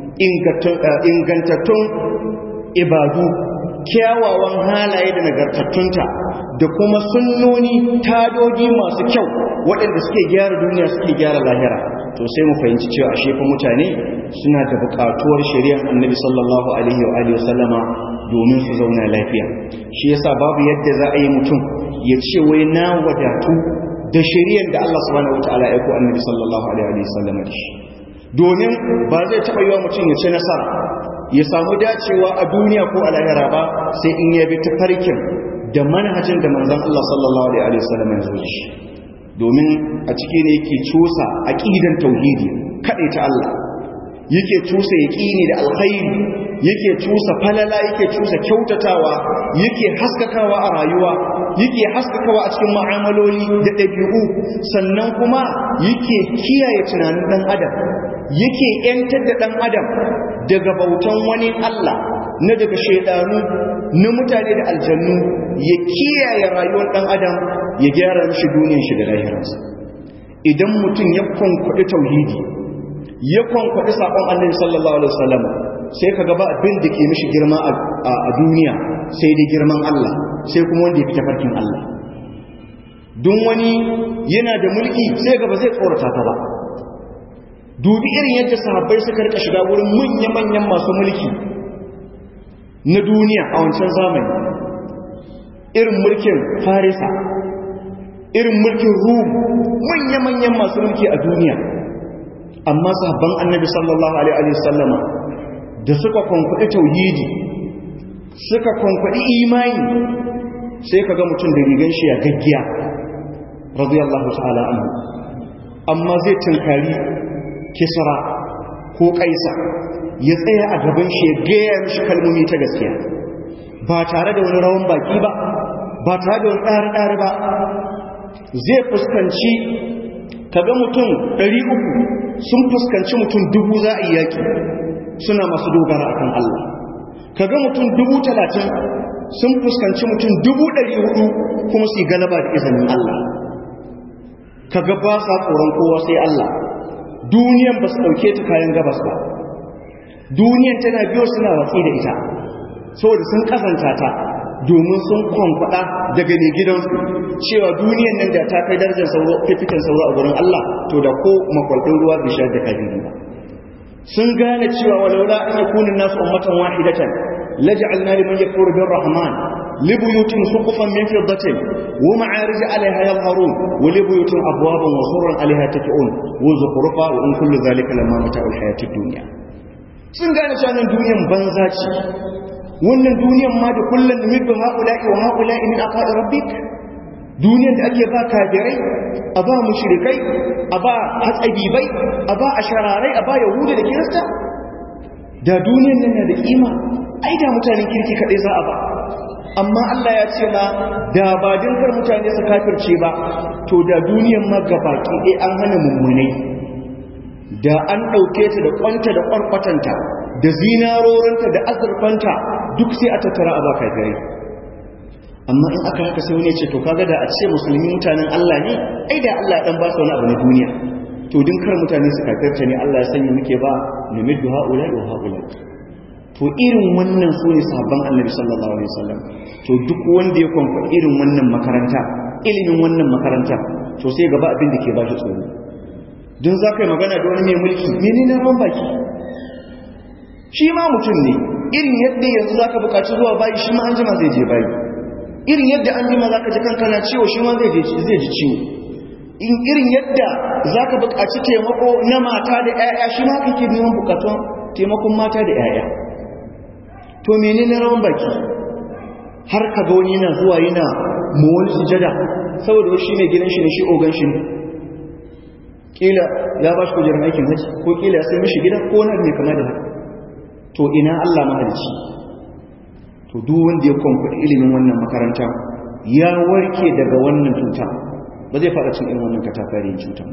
ingantattun ibadu kyawawan halaye da nagartattunta da kuma sunnoni tadoji masu kyau waɗanda suke gyara duniya suke gyara lahira to sai mu fahimci cewa a shefa mutane suna da buƙatuwar shari'ar annabi sallallahu alaihi wa alihi wasallama domin su zauna lafiya shi yasa babu yadda za a yi mutum ya ce wai na wadatu da shari'ar da Allah subhanahu wataala ya ko annabi sallallahu alaihi wa sallama da shi domin ba zai taɓa yi wa mutum ya ci nasara ya samu dacewa a duniya ko a lahira ba sai in ya bi tafarkin da manhajin da manzon Allah sallallahu alaihi wasallam ya zo shi domin a ciki ne yake cusa aqidan tauhidi kade ta Allah yake cusa yaqini da alkhairi yake cusa falala yake cusa kyautatawa yake haskakawa a rayuwa yake haskakawa a cikin mu'amaloli da dabi'u sannan kuma yake kiyaye tunanin dan adam yake yantar da dan adam daga bautan wani Allah na daga shaidanu na mutane da aljannu ya kiyaye rayuwar dan adam ya gyara mishi duniyar shi da lahirarsa idan mutum ya kwankwaɗi tauhidi ya kwankwaɗi saƙon annabi sallallahu alaihi wasallam sai ka gaba abin da ke mishi girma a duniya sai dai girman Allah sai kuma wanda ya fi tafarkin Allah don wani yana da mulki sai gaba zai tsorata ta ba dubi irin yadda sahabbai suka rika shiga wurin manya-manyan masu mulki na duniya a wancan zamani irin mulkin farisa irin mulkin rum manya-manyan masu mulki a duniya amma sahabban annabi sallallahu alaihi wasallama da suka kwankwaɗi tauhidi suka kwankwaɗi imani sai ka ga mutum da rigan shi ya gaggiya radiyallahu ta'ala anhu amma zai tunkari kisra ko kaisa ya tsaya a gaban shi ya gaya mishi kalmomi ta gaskiya ba tare da wani rawan baki ba ba tare da wani ɗari-ɗari ba zai fuskanci kaga mutum ɗari uku sun fuskanci mutum dubu za a yi yaƙi suna masu dogara akan Allah kaga mutum dubu talatin sun fuskanci mutum dubu ɗari hudu kuma su yi galaba da izinin Allah kaga ba sa tsoron kowa sai Allah duniyan ba su ɗauke ta kayan gabas ba duniyan tana biyo suna watsi da ita saboda sun kasanta ta domin sun kwankwada daga ne gidansu cewa duniyan nan da ta kai darajar sauro fifikan sauro a gurin Allah to da ko makwaldin ruwa bai shayar da kabiri ba sun gane cewa walaula an yakuna nasu ummatan wahidatan laj'alna liman yakfuru bir rahman libuyutin suqufan min fiddatin wa ma'arij 'alayha yadhharun wa libuyutin abwaban wa surran 'alayha taki'un wa zukhrufa wa in kullu dhalika lamma mata'ul hayatid dunya sun gane cewa nan duniyan banza ce wannan duniyan ma da kullun numiddu haula'i wa haula'i min aqa'i rabbik duniyan da ake ba kafirai a ba mushrikai a ba hatsabibai a ba ashararai a ba yahuda da kirista da duniyan nan na da kima ai da mutanen kirki kadai za a ba amma Allah ya ce ma da ba dinkar mutane su kafirce ba to da duniyan ma gabaki dai an hana mummunai da an ɗauke ta da kwanta da kwarkwatanta da zinarorinta da azurfanta duk sai a tattara a ba kafirai amma in aka haka sai wani ce to kaga da a ce musulmi mutanen Allah ne ai da Allah ya dan ba su wani abu na duniya to din kar mutane su kafirta ne Allah ya sanya muke ba numiddu haula wa haula to irin wannan su ne sahabban Annabi sallallahu alaihi wasallam to duk wanda ya kwamfa irin wannan makaranta ilimin wannan makaranta to sai gaba abin da ke ba shi tsoro don za ka yi magana da wani mai mulki mene na ran baki shi ma mutum ne irin yadda yanzu za ka buƙaci zuwa bayi shi ma an jima zai je bayi irin yadda an jima za ka ji kankana ciwo shi ma zai ji ciwo in irin yadda za ka buƙaci taimako na mata da 'ya'ya shi ma kake neman buƙatun taimakon mata da 'ya'ya to mene na rawan baki har ka ga wani yana zuwa yana mawani sujada saboda shi ne gidan shi ne shi ogan shi ne kila ya ba shi kujerar aikin haji ko kila ya sai mishi gida ko wani ne kama da haka to ina Allah mahalicci to duk wanda ya kwamfuta ilimin wannan makaranta ya warke daga wannan cuta ba zai fara cin irin wannan katafarin cuta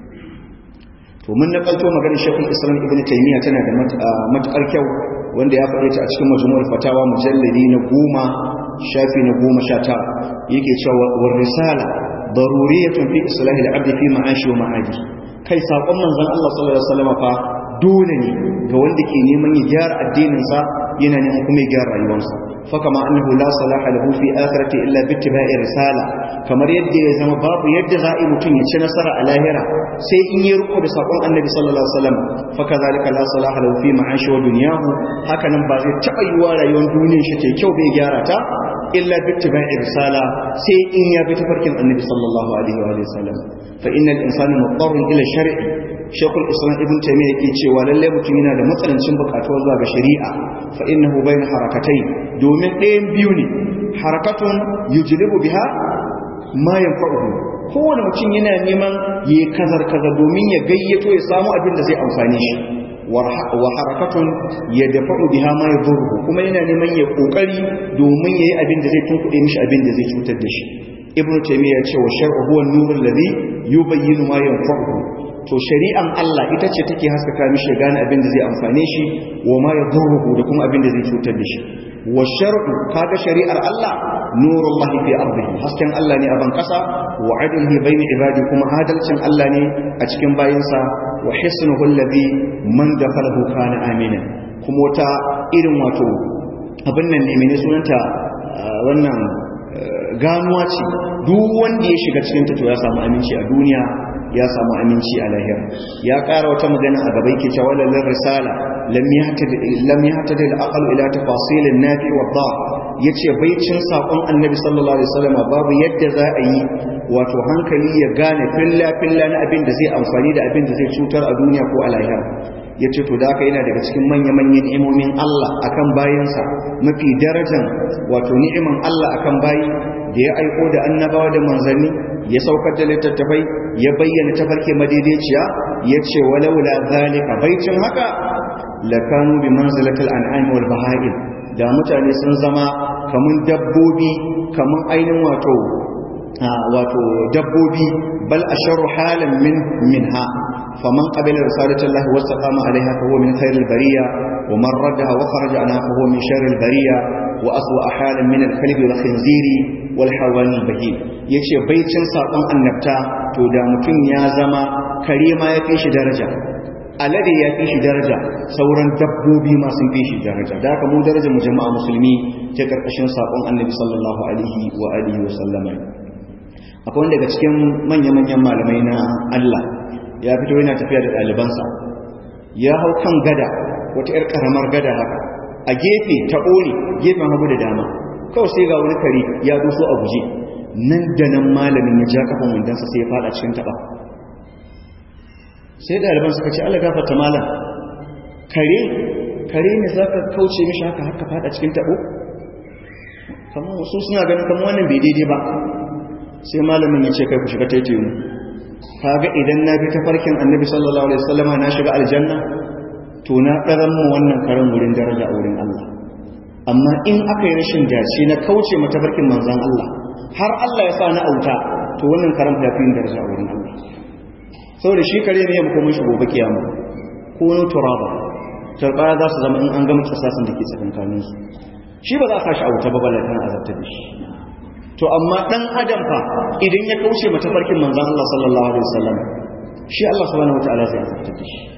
to mun nakalto maganar shekul islam ibn taymiya tana da matukar kyau wanda ya faɗi ta a cikin majmu'ul fatawa mujalladi na goma shafi na goma sha ta yake cewa war risala daruriyatun fi islahi al-abd fi ma'ashi wa ma'adi kai sakon manzon Allah sallallahu alaihi wasallam fa dole ne ga wanda ke neman ya gyara addinin sa yana neman kuma ya gyara rayuwarsa fa kama annahu la salaha lahu fi akhirati illa bi ittiba'i risala kamar yadda ya zama babu yadda za a mutum ya ci nasara a lahira sai in yi riko da sakon annabi sallallahu alaihi wasallam fa kazalika la salaha lahu fi ma'ashi wa dunyahu haka nan ba zai taba yiwa rayuwar duniyar shi ta kyau bai gyara ta illa bi ittiba'i risala sai in ya bi tafarkin annabi sallallahu alaihi wa sallam fa innal insana mutarrun ila shar'i shekul islam ibn taymiya yake cewa lalle mutum yana da matsalancin bukatuwa zuwa ga shari'a fa innahu bayna harakatai domin ɗayan biyu ne harakatun yujlibu biha ma yanfa'uhu kowane mutum yana neman yi kazar kazar domin ya gayyato ya samu abin da zai amfani shi wa harakatun ya dafa'u biha ma yadurru kuma yana neman ya kokari domin yayi abin da zai tunkuɗe mishi abin da zai cutar da shi ibnu taymiya ya ce wa shar'u huwa an-nurul ladhi yubayyinu ma yanfa'uhu to shari'an Allah ita ce take haskaka mishi gane abin da zai amfane shi wa ma yadurruhu da kuma abin da zai cutar da shi wa shar'u kaga shari'ar Allah nurullahi fi ardihi hasken Allah ne a ban kasa wa adlihi bayna ibadi kuma adalcin Allah ne a cikin bayinsa wa hisnuhu alladhi man dakhalahu kana amina kuma wata irin wato abin nan ne mene sunanta wannan ganuwa ce duk wanda ya shiga cikin ta to ya samu aminci a duniya ya samu aminci a lahira ya ƙara wata magana a gaba yake cewa lallar risala lam yahtadi al-aql ila tafasil an-nafi wa dha yace baicin sakon annabi sallallahu alaihi wasallam babu yadda za a yi wato hankali ya gane filla filla na abin da zai amfani da abin da zai cutar a duniya ko a lahira yace to da haka yana daga cikin manya manyan ni'imomin Allah akan bayinsa mafi darajan wato ni'iman Allah akan bayi da ya aiko da annabawa da manzanni ya saukar da littattafai ya bayyana tafarki madaidaiciya ya ce walaula zalika baicin haka lakanu bi manzilatil an'am wal baha'im da mutane sun zama kamun dabbobi kamun ainin wato wato dabbobi bal asharu halan min minha faman qabila risalatallahi wastaqama alaiha fa huwa min khairil bariya wa man raddaha wa kharaja anha fa huwa min sharril bariya wa aswa halan min al-kalbi wal khinziri wal hawani bahim yace baicin sakon annabta to da mutum ya zama kare ma ya fi shi daraja alade ya fi shi daraja sauran dabbobi ma sun fi shi daraja da haka mu daraja mu jama'a musulmi ta karkashin sakon annabi sallallahu alaihi wa alihi wa sallama akwai wanda daga cikin manya-manyan malamai na Allah ya fito yana tafiya da ɗalibansa ya hau kan gada wata 'yar ƙaramar gada haka a gefe ta ɓone gefen hagu da dama kawai sai ga wani kare ya doso a guje nan da nan malamin ya ja kafin wandansa sai ya fada cikin taɓa sai ɗaliban suka ce Allah gafarta malam kare kare ne za ka kauce mishi haka haka fada cikin taɓo kamar wasu suna ganin kamar wannan bai daidai ba sai malamin ya ce kai ku shiga taitayi mu kaga idan na bi tafarkin annabi sallallahu alaihi wasallama na shiga aljanna to na ɗaran mu wannan karen wurin daraja a wurin Allah amma in aka yi rashin dace na kauce ma tafarkin manzon Allah har Allah ya sa na auta to wannan karen ya fi daraja a wurin Allah saboda shi kare ne ya muku mun shi gobe kiyama ko no turaba turbaya za su zama in an gama kisasin da ke tsakankanin su shi ba za a sashi auta ba balatan azabta da shi to amma dan adam fa idan ya kauce mata farkin manzon Allah sallallahu alaihi wasallam shi Allah subhanahu wataala zai azabta da shi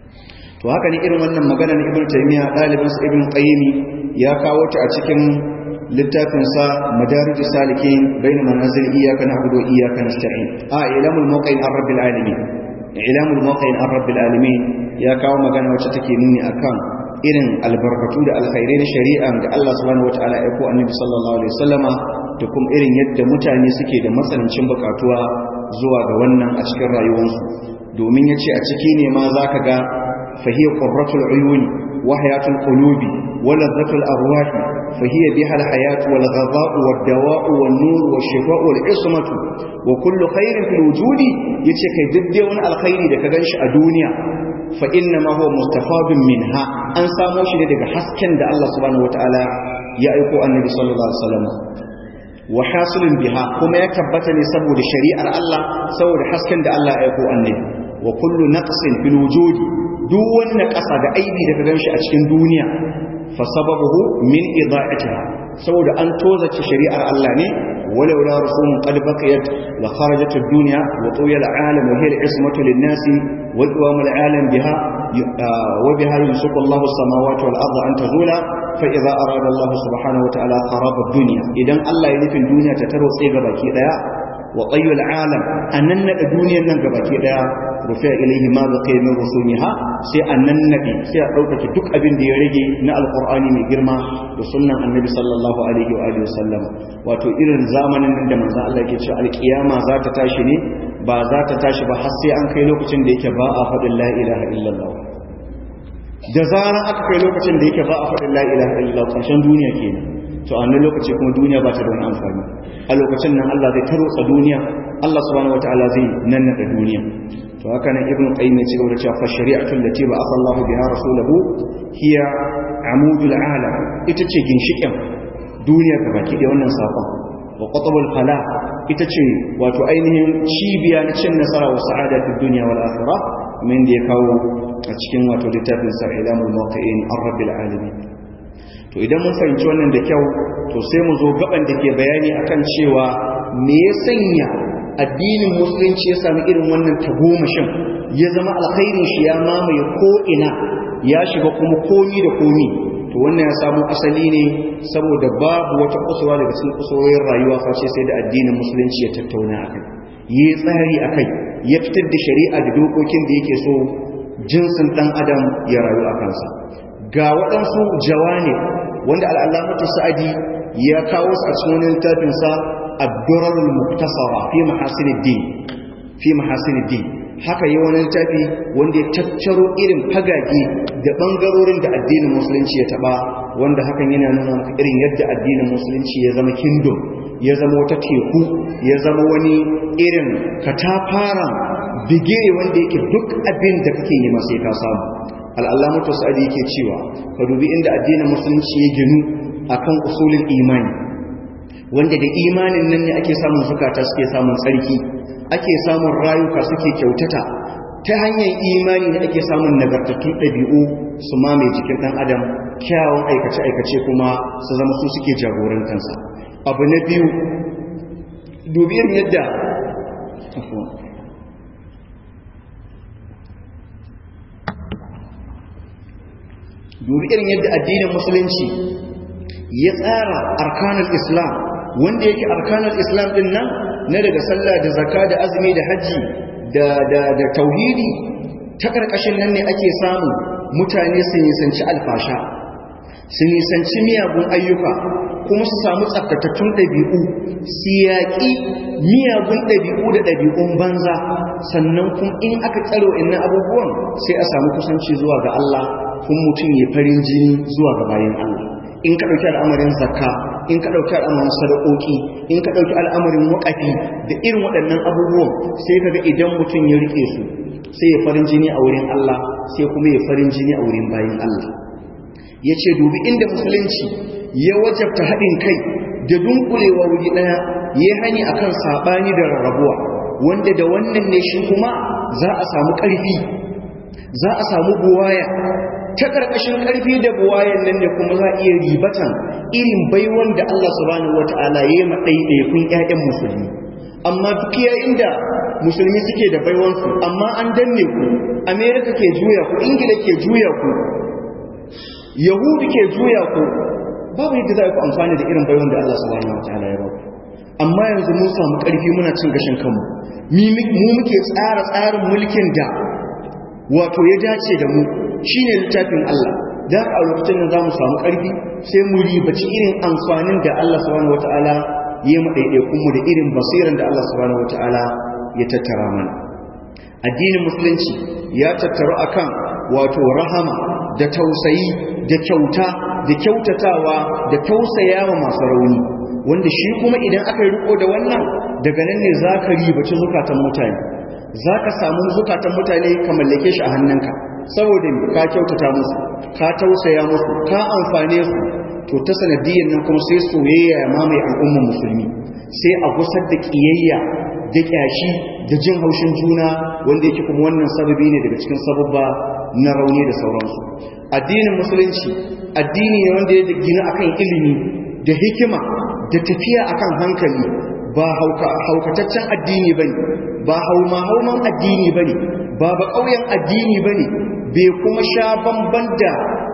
to haka ne irin wannan magana na Ibn Taymiyyah dalibin sa Ibn Qayyim ya kawo ta a cikin littafin sa Madarijus Salikin bain manazil iyyaka na'budu wa iyyaka nasta'in a ilamul muqin ar-rabbil alamin ilamul muqin ar-rabbil alamin ya kawo magana wacce take nuni akan irin albarkatu da alkhairai na shari'a da Allah subhanahu wataala ya ko annabi sallallahu alaihi wasallama da kuma irin yadda mutane suke da matsanancin bukatuwa zuwa ga wannan a cikin rayuwarsu domin yace a ciki ne ma zaka ga fahiya qurratul uyuni wa hayatul qulubi wa ladhatul arwah fahiya biha alhayat wal ghadha'u wad dawa'u wan nur wash shifa'u wal ismatu wa kullu khairin fil wujudi yace kai duk wani alkhairi da ka ganshi a duniya fa inna ma huwa mustafadun minha an samo shi ne daga hasken da Allah subhanahu wataala ya aiko annabi sallallahu alaihi wasallam wa hasilun biha kuma ya tabbata ne saboda shari'ar Allah saboda hasken da Allah ya aiko annabi wa kullu naqsin fil wujudi duk wani ƙasa da aibi da ka ganshi a cikin duniya fa sababuhu min ida'atiha saboda an tozace shari'ar Allah ne walau la rusulun qad baqiyat la kharajat ad-dunya wa tuya al-alam wa hiya al-ismatu lin-nasi wa qawam al-alam biha wa biha yusqu Allahu as-samawati wal-ardha an tazula fa idza arada Allah subhanahu wa ta'ala kharab ad-dunya idan Allah ya nufin duniya ta tarwatse ga baki daya wa qayyul alam annan nada duniyar nan gabaki daya rufi'a ilayhi ma baqiya min rusumiha sai annan nabi sai a daukake duk abin da ya rage na alqur'ani mai girma da sunnan annabi sallallahu alaihi wa alihi wasallam wato irin zamanin nan da manzo Allah yake cewa alqiyama za ta tashi ne ba za ta tashi ba har sai an kai lokacin da yake ba a faɗin la ilaha illallah da zarar aka kai lokacin da yake ba a faɗin la ilaha illallah ƙarshen duniya kenan to a wannan lokaci kuma duniya ba ta da wani amfani a lokacin nan Allah zai tarotsa duniya Allah subhanahu wataala zai nannada duniya to haka nan ibnu qayyim ya ce da cewa fa shari'atu allati ba asallahu biha rasulahu hiya amudul alam ita ce ginshikin duniya ga baki da wannan sakon wa qatabul fala ita ce wato ainihin cibiya na cin nasara wa sa'ada fi dunya wal akhirah min da ya kawo a cikin wato littafin sa ilamul muwaqqi'in ar-rabbil alamin to idan mun fahimci wannan da kyau to sai mu zo gaban da ke bayani akan cewa me ya sanya addinin musulunci ya sami irin wannan tagomashin ya zama alkhairin shi ya mamaye ko ina ya shiga kuma komi da komi to wannan ya samu asali ne saboda babu wata kusurwa daga cikin kusurwoyin rayuwa face sai da addinin musulunci ya tattauna akai yi tsari akai ya fitar da shari'a da dokokin da yake so jinsin dan adam ya rayu a kansa ga waɗansu jawani wanda al'alamatu sa'adi ya kawo su a cikin littafinsa ad-durarul muktasara fi mahasiniddin fi mahasiniddin haka yi wani littafi wanda ya tattaro irin fagage da bangarorin da addinin musulunci ya taba wanda hakan yana nuna maka irin yadda addinin musulunci ya zama kingdom ya zama wata teku ya zama wani irin katafara bigire wanda yake duk abin da kake yi sai ka samu al'allamatu sa'adi yake cewa ka dubi inda addinin musulunci ya ginu akan usulin imani wanda da imanin nan ne ake samun zukata suke samun tsarki ake samun rayuka suke kyautata ta hanyar imani ne ake samun nagartattun ɗabi'u su mamaye jikin ɗan adam kyawun aikace-aikace kuma su zama su suke jagorantansa abu na biyu dubiyar yadda dubi irin yadda addinin musulunci ya tsara arkanul islam wanda yake arkanul islam din nan na daga sallah da zakka da azumi da haji da da da tauhidi ta karkashin nan ne ake samu mutane su nisanci alfasha su nisanci miyagun ayyuka kuma su samu tsaftatattun ɗabi'u su yaƙi miyagun ɗabi'u da ɗabi'un banza sannan kuma in aka tsaro inna abubuwan sai a samu kusanci zuwa ga Allah kuma mutum ya farin jini zuwa ga bayan Allah in ka ɗauki al'amarin zakka in ka ɗauki al'amarin sadakoki in ka ɗauki al'amarin waƙafi da irin waɗannan abubuwan sai ka ga idan mutum ya riƙe su sai ya farin jini a wurin Allah sai kuma ya farin jini a wurin bayan Allah ya ce dubi inda musulunci ya wajabta haɗin kai da dunkulewa wuri ɗaya ya hani akan saɓani da rarrabuwa wanda da wannan ne shi kuma za a samu ƙarfi za a samu buwaya ta ƙarƙashin ƙarfi da buwayan nan ne kuma za a iya ribatan irin baiwan da Allah subhanahu wata'ala ya yi maɗaiɗaikun ƴaƴan musulmi amma duk yayin da musulmi suke da baiwansu amma an danne ku amerika ke juya ku ingila ke juya ku yahudu ke juya ku babu yadda za ku amfani da irin baiwan da Allah subhanahu wataala ya baku amma yanzu mun samu ƙarfi muna cin gashin kanmu mu muke tsara tsarin mulkin da wato ya dace da mu shine littafin Allah da a lokacin da zamu samu ƙarfi sai mu ribaci irin amfanin da Allah subhanahu wataala ya mu daidaikun mu da irin basiran da Allah subhanahu wataala ya tattara mana addinin musulunci ya tattaru akan wato rahama da tausayi da kyauta da kyautatawa da tausayawa masu rauni wanda shi kuma idan aka yi riko da wannan daga nan ne za ka ribaci zukatan mutane za ka samu zukatan mutane ka mallake shi a hannunka saboda ka kyautata musu ka tausaya musu ka amfane su to ta sanadiyyar nan kuma sai soyayya ya mamaye al'ummar musulmi sai a gusar da kiyayya da kyashi da jin haushin juna wanda yake kuma wannan sababi ne daga cikin sababba na rauni da sauransu addinin musulunci addini ne wanda ya gina akan ilimi da hikima da tafiya akan hankali ba haukataccen addini bane ba hauma hauman addini bane ba ba ƙauyen addini bane bai kuma sha bamban da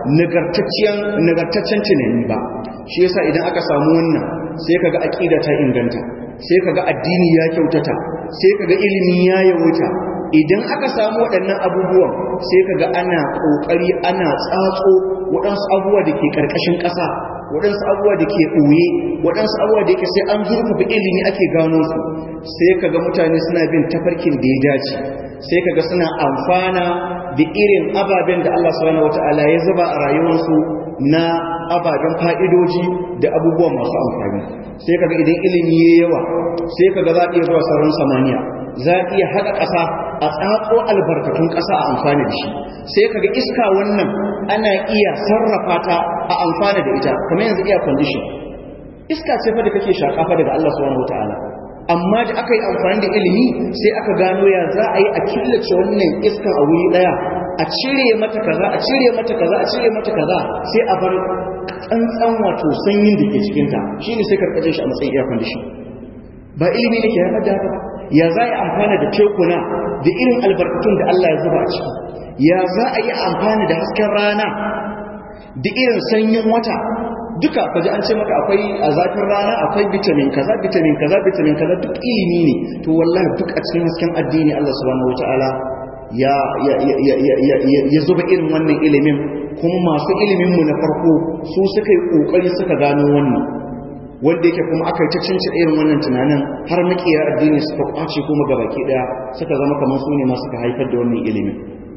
nagartaccen tunani ba shi yasa idan aka samu wannan sai kaga aqida ta inganta sai kaga addini ya kyautata sai kaga ilimi ya yawuta idan aka samu waɗannan abubuwan sai kaga ana ƙoƙari ana tsatso waɗansu abubuwa da ke ƙarƙashin ƙasa waɗansu abubuwa da ke ɓoye waɗansu abubuwa da yake sai an zurfafa ilimi ake gano su sai kaga mutane suna bin tafarkin da ya dace sai kaga suna amfana da irin ababen da Allah subhanahu wata'ala ya zuba a rayuwarsu na ababen fa'idoji da abubuwa masu amfani sai kaga idan ilimi ya yawa sai kaga za a iya zuwa sauran samaniya za a iya haɗa ƙasa a tsatso albarkatun ƙasa a amfani da shi sai kaga iska wannan ana iya sarrafa ta a amfani da ita kamar yanzu iya condition iska ce fa da kake shaƙa fa daga Allah subhanahu wataala amma da aka yi amfani da ilimi sai aka gano ya za a yi a killace wannan iskan a wuri ɗaya a cire mata kaza a cire mata kaza a cire mata kaza sai a bar tsantsan wato sanyin da ke cikinta shine sai karkace shi a matsayin air condition ba ilimi ne ke haifar da haka ya za a amfana da tekuna da irin albarkatun da Allah ya zuba a ciki ya za a yi amfani da hasken rana da irin sanyin wata duka kaji an ce maka akwai a zafin rana akwai vitamin kaza vitamin kaza vitamin kaza duk ilimi ne to wallahi duk a cikin hasken addini Allah subhanahu wataala ya ya ya ya ya zuba irin wannan ilimin kuma masu ilimin mu na farko su suka yi kokari suka gano wannan wanda yake kuma aka yi ta cinci irin wannan tunanin har makiyar addini suka kwace kuma ga baki daya suka zama kamar su ne masu ka haifar da wannan ilimin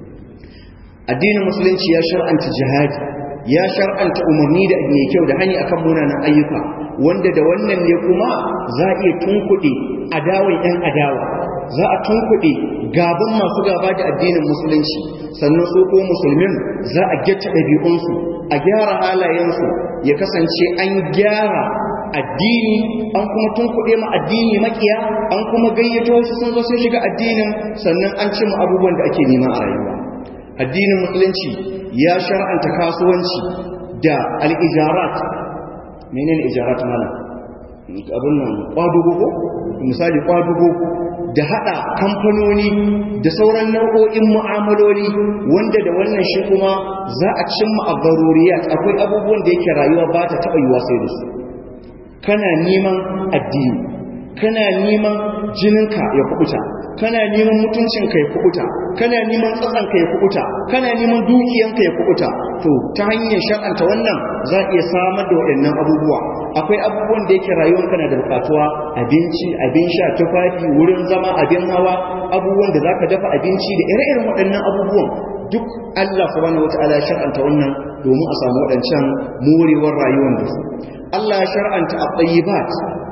addinin musulunci ya shar'anta jihadi ya shar'anta umarni da mai kyau da hani akan munanan ayyuka wanda da wannan ne kuma za a iya tunkuɗe adawan yan adawa za a tunkuɗe gaban masu gaba da addinin musulunci sannan su ko musulmin za a gyata ɗabi'unsu a gyara halayensu ya kasance an gyara addini an kuma tunkuɗe ma addini makiya an kuma gayyato su sun zo sun shiga addinin sannan an cimma abubuwan da ake nema a rayuwa addinin musulunci ya shar'anta kasuwanci da al'ijarat menene ijarat malam abin nan kwadugo ko misali kwadugo da hada kamfanoni da sauran nau'o'in mu'amaloli wanda da wannan shi kuma za a cimma a garuriyat akwai abubuwan da yake rayuwa ba ta taɓa yiwa sai da su kana neman addini kana neman jininka ya kubuta kana neman mutuncinka ya kubuta kana neman tsatsanka ya kubuta kana neman dukiyanka ya kubuta to ta hanyar shar'anta wannan za a iya samar da waɗannan abubuwa akwai abubuwan da yake rayuwanka na da bukatuwa abinci abin sha tufafi wurin zama abin hawa abubuwan da zaka dafa abinci da ire-iren waɗannan abubuwan duk Allah subhanahu wataala ya shar'anta wannan domin a samu waɗancan morewar rayuwar da su Allah ya shar'anta at-tayyibat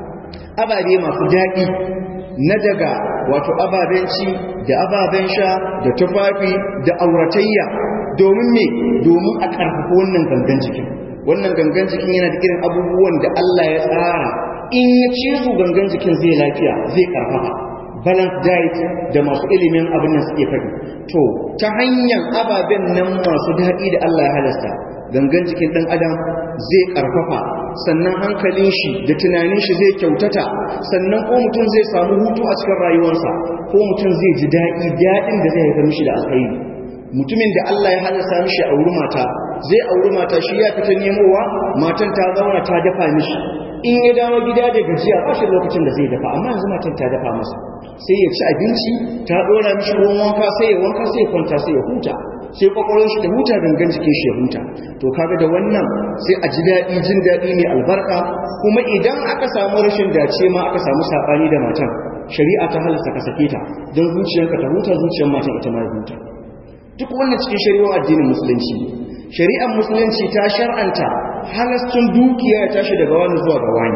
ababe masu daɗi na daga wato ababen ci da ababen sha da tufafi da auratayya domin me domin a ƙarfafa wannan gangan jikin wannan gangan jikin yana da irin abubuwan da Allah ya tsara in ya ci su gangan jikin zai lafiya zai ƙarfafa balance diet da masu ilimin abin nan suke faɗi to ta hanyar ababen nan masu daɗi da Allah ya halasta gangan jikin ɗan adam zai ƙarfafa sannan hankalin shi da tunanin shi zai kyautata sannan ko mutum zai samu hutu a cikin rayuwarsa ko mutum zai ji daɗi daɗin da zai haifar mishi da alkhairi mutumin da Allah ya halasta mishi auri mata zai auri mata shi ya fita nemowa matan ta zauna ta dafa mishi in ya dawo gida da gajiya ba shi lokacin da zai dafa amma yanzu matan ta dafa masa sai ya ci abinci ta ɗora mishi ruwan wanka sai ya wanka sai ya kwanta sai ya huta sai kwakwalwar shi ta huta gangan jikin shi ya huta to kaga da wannan sai a ji daɗi jin daɗi mai albarka kuma idan aka samu rashin dace ma aka samu saɓani da matan shari'a ta halasta ka sake ta don zuciyarka ta huta zuciyar matan ita ma ya huta duk wannan cikin shari'ar addinin musulunci shari'ar musulunci ta shar'anta halascin dukiya ya tashi daga wani zuwa ga wani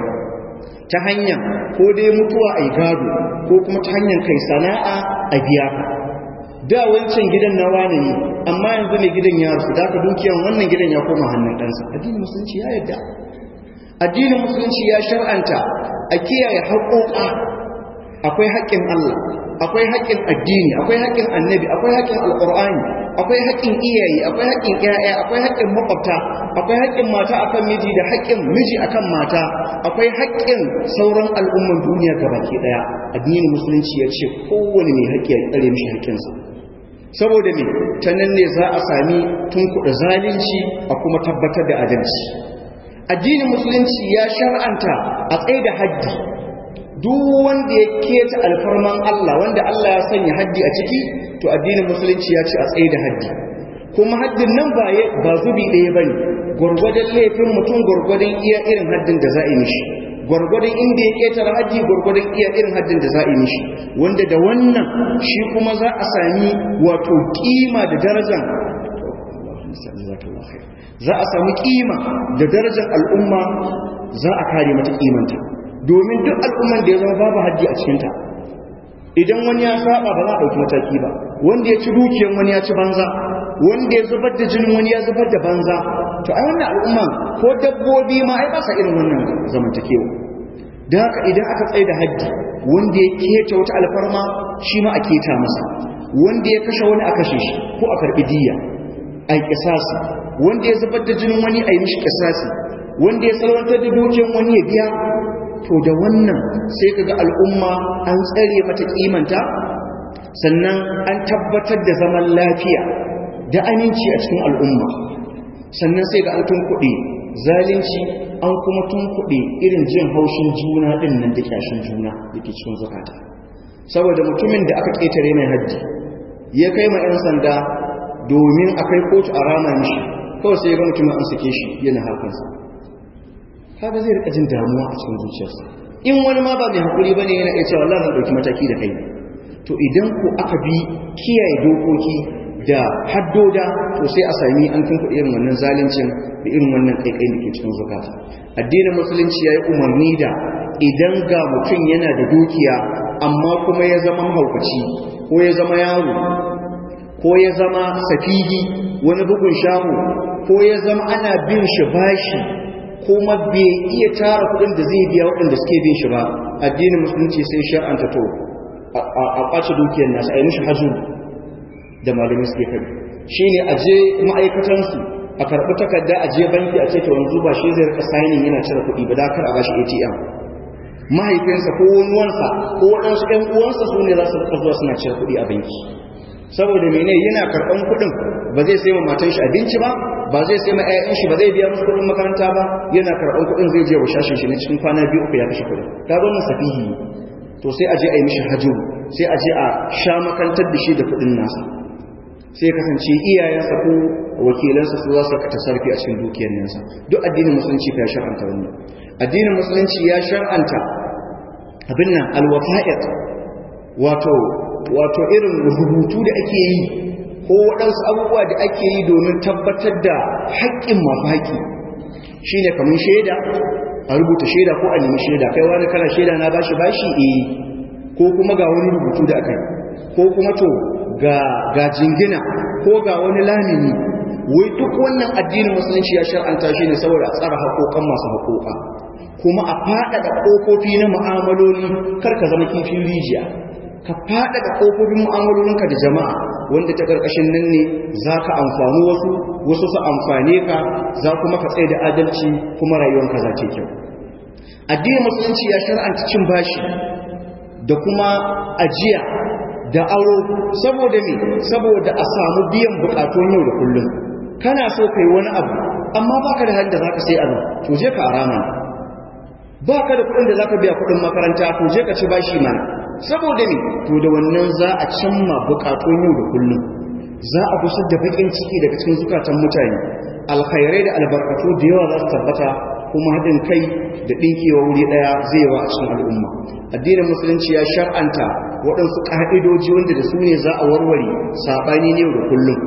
ta hanyar ko dai mutuwa a gado ko kuma ta hanyar kai sana'a a biya ka da wancan gidan na wane ne amma yanzu mai gidan ya rasu da ka dukiyan wannan gidan ya koma hannun ɗansa addinin musulunci ya yadda addinin musulunci ya shar'anta a kiyaye haƙoƙa akwai haƙƙin Allah akwai haƙƙin addini akwai haƙƙin annabi akwai haƙƙin alƙur'ani akwai haƙƙin iyaye akwai haƙƙin ƴaƴa akwai haƙƙin makwabta akwai haƙƙin mata akan miji da haƙƙin miji akan mata akwai haƙƙin sauran al'umman duniya gabaki ɗaya addinin musulunci ya ce kowane mai haƙƙi ya tsare mishi haƙƙinsa saboda me ta nan ne za a sami tunkuɗa zalunci a kuma tabbatar da adalci addinin musulunci ya shar'anta a tsaye da haddi duk wanda ya keta alfarman Allah wanda Allah ya sanya haddi a ciki to addinin musulunci ya ce a tsaye da haddi kuma haddin nan ba ba zubi ɗaya bane gwargwadon laifin mutum gwargwadon iya irin haddin da za a yi mishi gwargwadon inda ya ketare haddi gwargwadon iya irin haddin da za a yi mishi wanda da wannan shi kuma za a sami wato kima da darajar za a sami kima da darajar al'umma za a kare mata kimanta domin duk al'umman da ya zama babu haddi a cikinta idan wani ya saba ba za a ɗauki mataki ba wanda ya ci dukiyan wani ya ci banza wanda ya zubar da jinin wani ya zubar da banza to ai wannan al'umma ko dabbobi ma ai ba sa irin wannan zamantakewa da haka idan aka tsaye da haddi wanda ya keta wata alfarma shi ma a keta masa wanda ya kashe wani a kashe shi ko a karɓi diya a yi kisasi wanda ya zubar da jinin wani a yi mishi kisasi wanda ya salwantar da dukiyan wani ya biya to da wannan sai kaga al'umma an tsare mata kimanta sannan an tabbatar da zaman lafiya da aminci a cikin al'umma sannan sai ga an tunkuɗe zalunci an kuma tunkuɗe irin jin haushin juna ɗin nan da kyashin juna da ke cikin zukata saboda mutumin da aka ƙetare mai hajji ya kai ma 'yan sanda domin a kai kotu a rama mishi kawai sai ya ga mutumin an sake shi yana harkarsa kaga zai rika jin damuwa a cikin zuciyarsa in wani ma ba mai hakuri bane yana iya cewa Allah zan dauki mataki da kai to idan ko aka bi kiyaye dokoki da haddoda to sai a sami an tunku irin wannan zaluncin da irin wannan kaikai da ke cikin zakata addinin musulunci yayi umarni da idan ga mutum yana da dukiya amma kuma ya zama mahaukaci ko ya zama yaro ko ya zama safihi wani bugun shahu ko ya zama ana bin shi bashi kuma bai iya tara kudin da zai biya waɗanda suke bin shi ba addinin musulunci sai shar'anta to a ƙwace dukiyar nasu a yi mishi hajju da malamai suke kai shi ne a je ma'aikatansu a karɓi takarda a je banki a ce to yanzu ba shi zai rika signing yana cire kuɗi ba da kar a bashi atm mahaifinsa ko wani wansa ko waɗansu ‘yan uwansa su ne za su rika zuwa suna cire kuɗi a banki saboda mene yana karɓan kuɗin ba zai sai wa matan shi abinci ba ba zai sai ma ƴaƴan shi ba zai biya musu kuɗin makaranta ba yana karɓan kuɗin zai je wa shashin shi na cikin kwana biyu uku ya kashe kuɗin ta zo safihi to sai a je a yi mishi hajjuru sai a je a sha makantar da shi da kuɗin nasa sai kasance iyayensa ko wakilansa su za su ka tasarfi a cikin dukiyar nasa duk addinin musulunci ya shar'anta wannan addinin musulunci ya shar'anta abin nan alwafa'iq wato wato irin rubutu da ake yi ko waɗansu abubuwa da ake yi domin tabbatar da haƙƙin masu haƙƙi shine kamar shaida a rubuta shaida ko a nemi shaida kai wani kana shaida na bashi bashi eh ko kuma ga wani rubutu da aka yi ko kuma to ga ga jingina ko ga wani lamini wai duk wannan addinin musulunci ya shar'anta shi ne saboda a tsara haƙoƙan masu haƙoƙa kuma a faɗaɗa ƙofofi na mu'amaloli kar ka zama kifin rijiya ka faɗaɗa ƙofofin mu'amalolinka da jama'a wanda ta ƙarƙashin nan ne za ka amfani wasu wasu su amfane ka za kuma ka tsaye da adalci kuma rayuwanka za ta kyau addinin musulunci ya shar'anta cin bashi da kuma ajiya da aro saboda me saboda a samu biyan bukatun yau da kullum kana so kai wani abu amma baka da halin da zaka sai abu to je ka arama baka da kuɗin da zaka biya kuɗin makaranta to je ka ci bashi mana saboda me to da wannan za a cimma bukatun yau da kullum za a gusar da bakin ciki daga cikin zukatan mutane alkhairai da albarkatu da yawa za su tabbata kuma haɗin kai da ɗinkewa wuri ɗaya zai yawa a cikin al'umma addinin musulunci ya shar'anta waɗansu ƙa'idoji wanda da su ne za a warware saɓani ne da kullum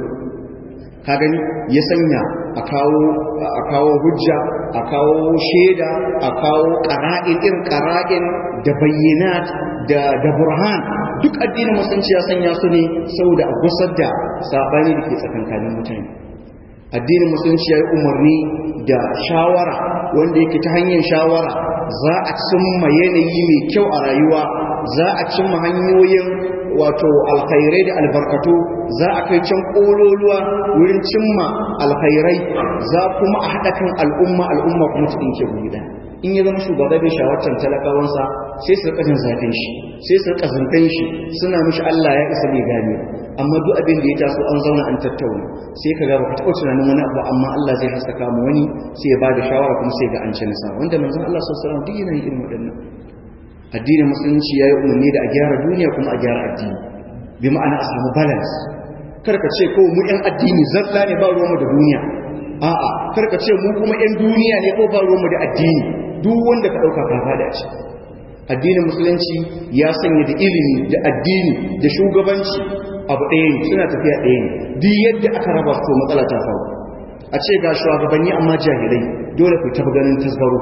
ka gani ya sanya a kawo a kawo hujja a kawo shaida a kawo ƙara'in irin ƙara'in da bayyanat da da burhan duk addinin musulunci ya sanya su ne saboda a gusar da saɓani da ke tsakankanin mutane addinin musulunci ya yi umarni da shawara wanda yake ta hanyar shawara za a cimma yanayi mai kyau a rayuwa za a cimma hanyoyin wato alkhairai da albarkatu za a kai can kololuwa wurin cimma alkhairai za kuma a haɗa kan al'umma al'umma kuma ta ɗinke guri ɗaya in ya zama shugaba bai shawartar talakawansa sai su rika jin zafin shi sai su rika zantan shi suna mishi Allah ya isa bai gane amma duk abin da ya taso an zauna an tattauna sai ka ga baka taɓa tunanin wani abu amma Allah zai haskaka mu wani sai ya ba da shawara kuma sai ga an ci nasara wanda manzon Allah sallallahu alaihi wasallam duk yana yin irin waɗannan addinin musulunci ya yi umarni da a gyara duniya kuma a gyara addini bi ma'ana a samu balance karka ce ko mu yan addini zalla ne ba ruwanmu da duniya a'a karka ce mu kuma yan duniya ne ko ba ruwanmu da addini duk wanda ka ɗauka ka fada ce addinin musulunci ya sanya da ilimi da addini da shugabanci abu ɗaya ne suna tafiya ɗaya ne duk yadda aka raba su matsala ta faru a ce ga shugabanni amma jahilai dole ku taɓa ganin tasgaro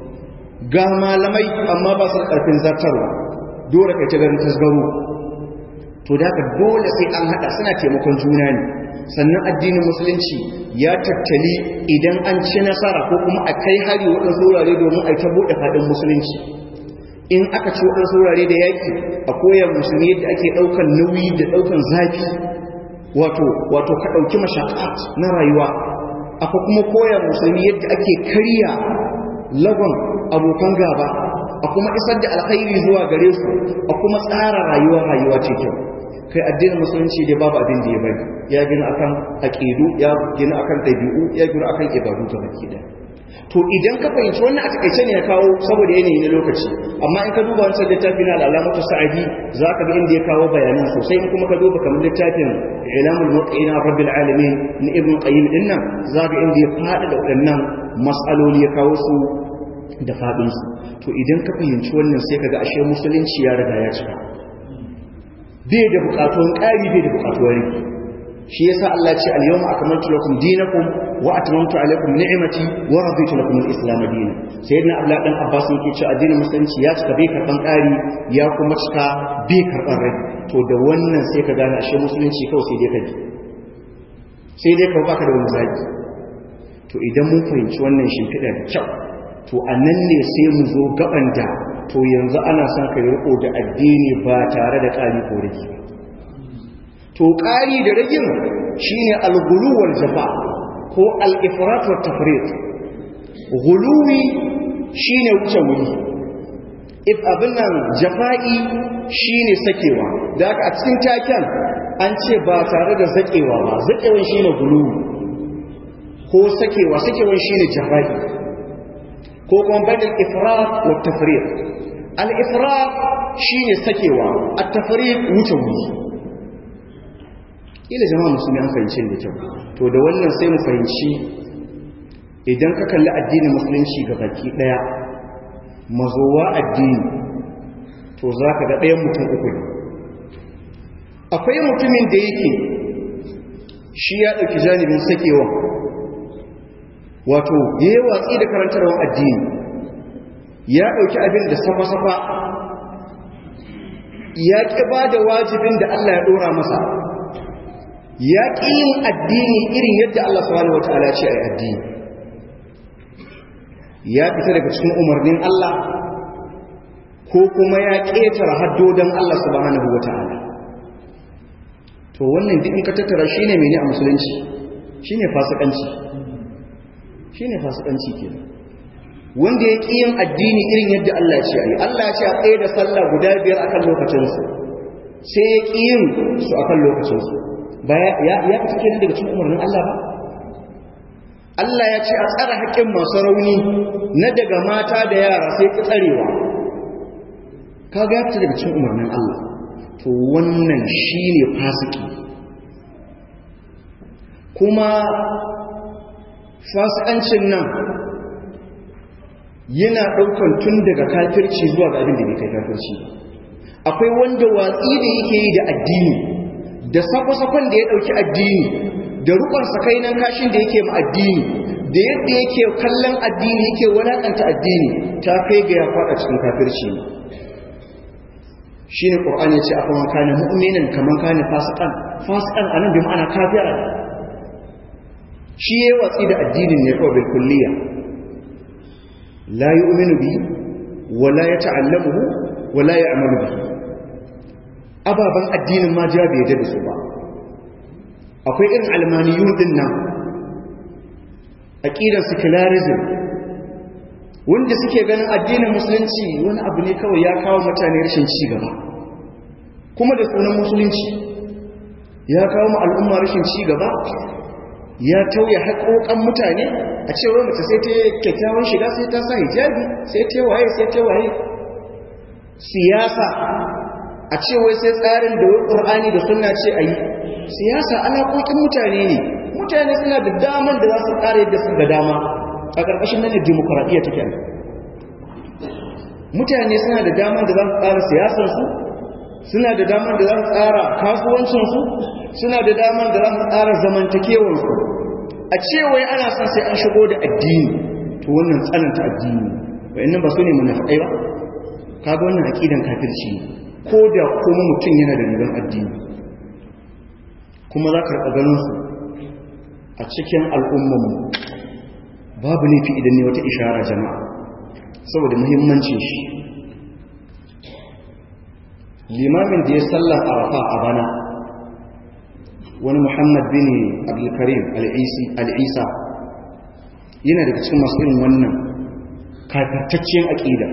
ga malamai amma ba su karfin zartarwa dole kai ta ganin tasgaro to da ka dole sai an hada suna taimakon juna ne sannan addinin musulunci ya tattali idan an ci nasara ko kuma a kai hari waɗansu wurare domin a ta buɗe faɗin musulunci in aka ci waɗansu wurare da yaƙi a koyar musulmi yadda ake ɗaukan nauyi da ɗaukan zafi wato wato ka ɗauki mashaƙat na rayuwa aka kuma koyar musulmi yadda ake karya lagon abokan gaba a kuma isar da alkhairi zuwa gare su a kuma tsara rayuwa rayuwa ce kyau kai addinin musulunci dai babu abin da ya bari ya gina akan aqidu ya gina akan dabi'u ya gina akan ibadu ta baki da to idan ka fahimci wannan a takaice ne ya kawo saboda yanayi na lokaci amma in ka duba wancan littafi na al'alamatu sa'adi za ka ga inda ya kawo bayanan sosai in kuma ka duba kamar littafin ilamul muqina rabbil alamin na ibn qayyim din nan za ka inda ya fada da waɗannan mas'aloli ya kawo su da faɗin su to idan ka fahimci wannan sai ka ga ashe musulunci ya riga ya cika bai da bukatun ƙari bai da bukatuwar rigi shi yasa Allah ce al-yawma akmaltu lakum dinakum wa atmamtu alaykum ni'mati wa raditu lakum al-islam dinan sayyidina Abdullah dan Abbas yake cewa addinin musulunci ya cika bai karban ƙari ya kuma cika bai karban rai to da wannan sai ka gane ashe musulunci kawai sai dai kaji sai dai ka baka da wani zaki to idan mun fahimci wannan shimfiɗa da kyau to a nan ne sai mu zo gaban da to yanzu ana son ka riko da addini ba tare da ƙari ko rage ba to ƙari da ragin shine al-ghulu wal jafa ko al-ifrat wa tafrit ghuluwi shine wuce wuri if abin nan jafa'i shine sakewa da aka a cikin taken an ce ba tare da zakewa ba zakewan shine gulu ko sakewa sakewan shine jafa'i ko kuma badal ifrat wa tafriq al ifrat shine sakewa at tafriq wuce wuri ila jama'a musulmi an fahimci da kyau to da wannan sai mu fahimci idan ka kalli addinin musulunci ga baki daya mazowa addini to za ka ga ɗayan mutum uku ne akwai mutumin da yake shi ya ɗauki janibin sakewa wato ya yi watsi da karantarwar addini ya ɗauki abin da safa-safa ya ƙi ba da wajibin da Allah ya ɗora masa ya ƙi yin addini irin yadda Allah subhanahu wa ta'ala ce a yi addini ya fita daga cikin umarnin Allah ko kuma ya ƙetara haddodan Allah subhanahu wa ta'ala to wannan duk in ka tattara shi ne mene a musulunci shi ne fasikanci shi ne fasikanci ke wanda ya ƙi yin addini irin yadda Allah ya ce a yi Allah ya ce a tsaye da sallah guda biyar akan lokacinsu sai ya ƙi yin su akan lokacinsu ba ya fita kenan daga cikin umarnin Allah ba Allah ya ce a tsara haƙƙin masu rauni na daga mata da yara sai ki tsarewa ka ga fita daga cikin umarnin Allah to wannan shine fasiki kuma fasikancin nan yana ɗaukan tun daga kafirci zuwa ga abin da bai kai kafirci akwai wanda watsi da yake yi da addini da sakwa-sakon da ya ɗauki addini da rukun sakainan kashin da yake ma addini da yadda yake kallon addini yake wadaƙanta addini ta kai ga ya faɗa cikin kafirci shi ne ƙor'an ya ce a kuma kane mu'minin kamar kane fasikan fasikan a nan bi ma'ana kafira shi ya watsi da addinin ne kawai bilkulliya la yi uminu bi wala ya ta'allamuhu wala ya amalu bi ababen addinin ma ja bai da su ba akwai irin almaniyun din nan aqidar secularism wanda suke ganin addinin musulunci wani abu ne kawai ya kawo mutane rashin ci gaba kuma da sunan musulunci ya kawo mu al'umma rashin ci gaba ya tauye haƙoƙan mutane a cewa mace sai ta kyakkyawan shiga sai ta sa hijabi sai ta waye sai ta waye siyasa a cewa sai tsarin da wai ƙur'ani da sunna ce a yi siyasa alaƙoƙin mutane ne mutane suna da daman da za su ƙara yadda su ga dama a ƙarƙashin nan da demokuraɗiyya take ne mutane suna da daman da za su tsara siyasarsu suna da daman da za su tsara kasuwancinsu suna da daman da za su tsara zamantakewarsu a cewa ana son sai an shigo da addini to wannan tsananta addini wa'annan ba su ne munafiƙai ba kaga wannan aƙidan kafirci ko da kuma mutum yana da rigar addini kuma za ka raɓa ganinsu a cikin al'ummanmu babu laifi idan ne wata ishara jama'a saboda muhimmancin shi limamin da ya salla arafa a bana wani muhammad bin abdulkarim al'isa yana daga cikin masu irin wannan kafirtacciyar aƙida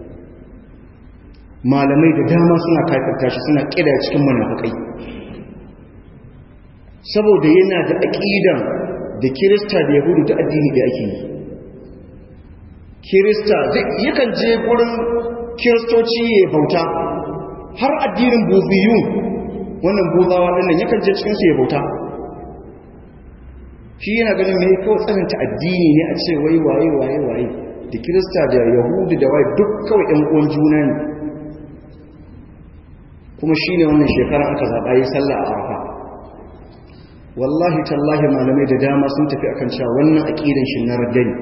malamai da dama suna kafirta shi suna ƙida cikin munafukai saboda yana da aƙidan da kirista da yahudu ta addini da ake yi kirista yakan je gurin kiristoci ya bauta har addinin buziyu wannan buzawa ɗannan yakan je cikinsu ya bauta shi yana ganin mai kawai tsananta addini ne a ce wai waye waye waye da kirista da yahudu da waye duk kawai ɗan uwan juna ne kuma shi ne wannan shekara aka zaɓa yi sallah a arafa wallahi tallahi malamai da dama sun tafi akan cewa wannan aqidan shi na raddani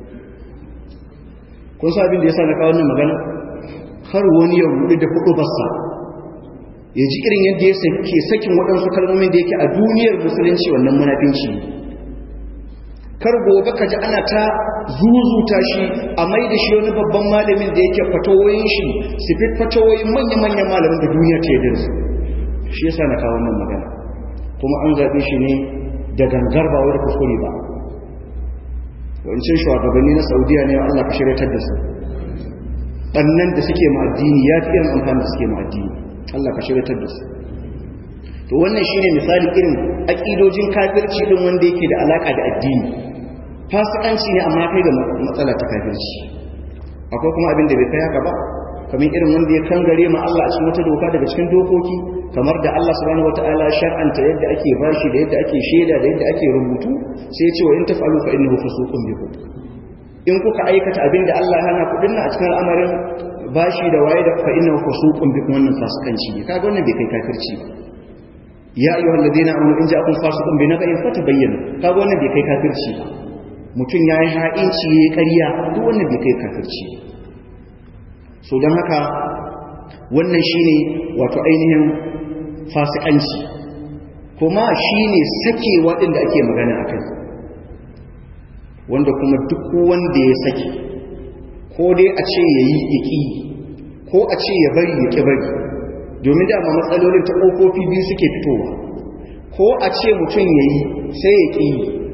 kun sa abin da yasa na kawo wannan magana har wani ya rudu da hudu bassa ya ji irin yadda ya ke sakin waɗansu kalmomin da yake a duniyar musulunci wannan munafinci kar gobe ka ji ana ta zuzuta shi a mai da shi wani babban malamin da yake fatawoyin shi su fi fatawoyin manya-manyan malamin da duniya ta yi su shi yasa na kawo wannan magana kuma an zaɓe shi ne da gangar ba wadda kuskure ba wancan shugabanni na saudiya ne allah ka shiryatar da su bannan da suke ma addini ya fi irin amfani da suke ma addini Allah ka shiratar da su to wannan shine misali irin aƙidojin kafirci din wanda yake da alaka da addini fasikanci ne amma kai ga matsala ta kafirci akwai kuma abin da bai kai haka ba kamar irin wanda ya kangare ma Allah a cikin wata doka daga cikin dokoki kamar da Allah subhanahu wataala shar'anta yadda ake bashi da yadda ake shaida da yadda ake rubutu sai ya ce wa in taf'alu fa innahu fusuqun bikum in kuka aikata abin da Allah hana ku dinna a cikin al'amarin bashi da waye da fa innahu fusuqun bikum wannan fasikanci ne kaga wannan bai kai kafirci ba ya ayyuhal ladina amanu in ja'akum fasiqun bi naba'in fatabayyanu kaga wannan bai kai kafirci ba mutum yayi ha'inci yayi ƙarya duk wannan bai kai kafirci ba so don haka wannan shine wato ainihin fasikanci kuma shine sakewa din da ake magana akai wanda kuma duk wanda ya sake ko dai a ce yayi yaki ko a ce ya bari ya ki bari domin dama matsalolin ta ƙofofi biyu suke fitowa ko a ce mutum ya yi sai ya ƙi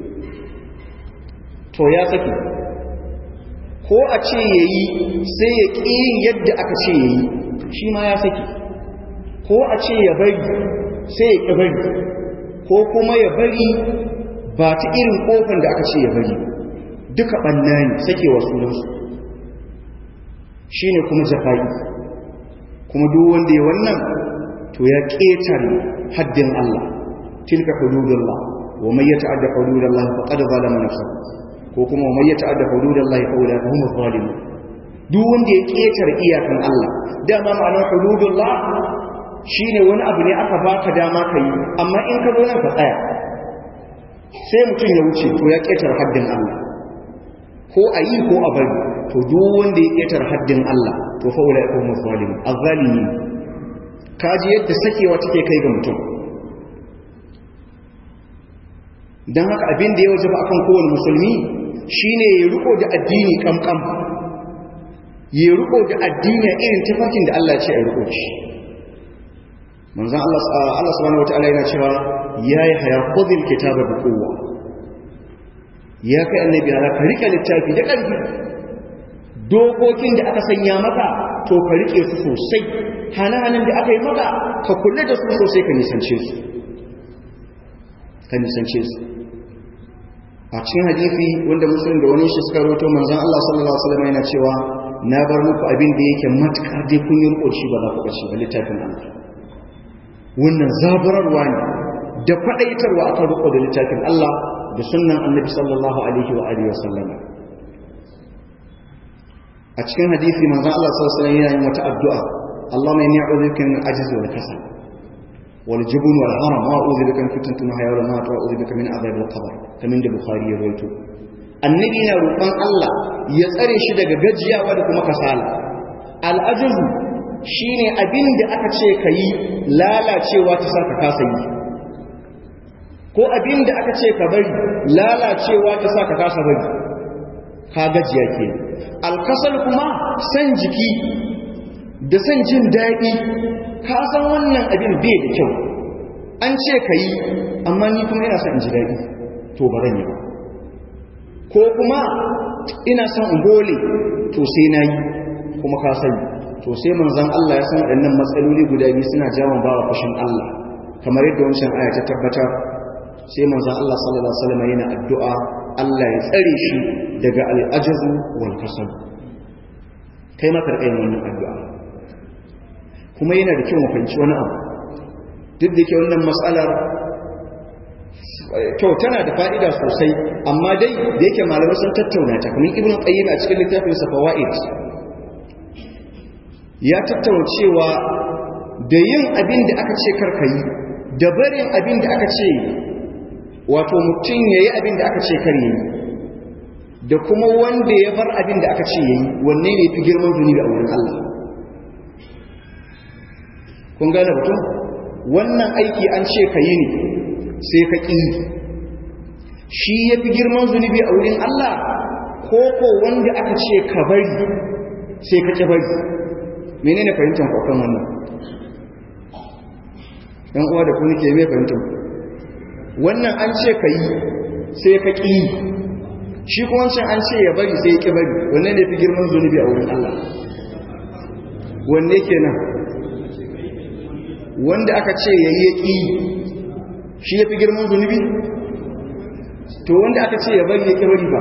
to ya saki ko a ce ya yi sai ya ƙi yadda aka ce ya yi shi ma ya saki ko a ce ya bari sai ya ƙi bari ko kuma ya bari ba ta irin ƙofan da aka ce ya bari duka ɓanna ne sakewa sunansu shi ne kuma jafa'i kuma duk wanda ya wannan to ya ƙetare haddin Allah tilka hududullah wa man yata'adda hududallah faqad zalama nafsahu ko kuma wa man yata'adda hududallah fa ulaka humuz zalimun duk wanda ya ƙetare iyakan Allah dama ma'anar hududullah shine wani abu ne aka baka dama kai amma in ka zo nan ka tsaya sai mutum ya wuce to ya ƙetare haddin Allah ko a yi ko a bari to duk wanda ya ƙetare haddin Allah to fa ulai ko mazalimi azzalimi kaji yadda sakewa take kai ga mutum dan haka abin da ya wajaba akan kowane musulmi shine ya riko da addini kamkam ya riko da addini irin tafarkin da Allah ya ce a riko shi manzon Allah Allah subhanahu wataala yana cewa yayi haya khudhil kitaba bi quwwa ya kai annabi ala ka rika littafi da ƙarfi dokokin da aka sanya maka to ka rike su sosai hananan da aka yi maka ka kulle da su sosai ka nisance su ka nisance su a cikin hadisi wanda musulun da wani shi suka roto manzon Allah sallallahu alaihi wasallam yana cewa na bar muku abin da yake matukar dai kun yi riko shi ba za ku bace ba littafin Allah wannan zaburarwa ne da kwadaitarwa akan riko da littafin Allah da sunnan annabi sallallahu alaihi wa alihi wasallam a cikin hadisi manzon Allah sallallahu alaihi wasallam yana yin wata addu'a Allahumma inni a'udhu bika min al-ajzi wal kasal wal jubun wal haram wa a'udhu bika min fitnatil mahya wal mamat wa a'udhu bika min adhab al-qabr kamin da bukhari ya rawaito annabi yana roƙon Allah ya tsare shi daga gajiyawa da kuma kasala al-ajzu shine abin da aka ce kayi lalacewa ta saka kasa yi ko abin da aka ce ka bari lalacewa ta saka kasa bari ka gajiya ke alkasal kuma san jiki da san jin daɗi ka san wannan abin bai da kyau an ce ka yi amma ni kuma ina son in ji daɗi to ba zan yi ba ko kuma ina son in gole to sai na yi kuma ka sani to sai manzan Allah ya san waɗannan matsaloli guda biyu suna jawon bawa fushin Allah kamar yadda wancan aya ta tabbatar sai manzan Allah sallallahu alaihi wasallam yana addu'a Allah ya tsare shi daga al'ajazu wal kasal kai ma karɓa yin wannan addu'a kuma yana da kyau mu fahimci wani abu duk da ke wannan matsalar kyau tana da fa'ida sosai amma dai da yake malamai sun tattauna ta kamar ibn qayyim a cikin littafin sa fawaid ya tattauna cewa da yin abin da aka ce karka yi da barin abin da aka ce wato mutum ya yi abin da aka ce kar yi da kuma wanda ya bar abin da aka ce ya yi wanne ne fi girman zunubi a wurin Allah kun gane mutum wannan aiki an ce ka yi ne sai ka ƙi shi ya fi girman zunubi a wurin Allah ko ko wanda aka ce ka bari sai ka ƙi bari menene fahimtar kwakan wannan ɗan uwa da ku nake mai fahimtar wannan an ce ka yi sai ka ƙi shi kuma wancan an ce ya bari sai ya ƙi bari wannan da fi girman zunubi a wurin Allah wanne kenan wanda aka ce yayi yaki shi yafi girman zunubi to wanda aka ce ya bari yake bari ba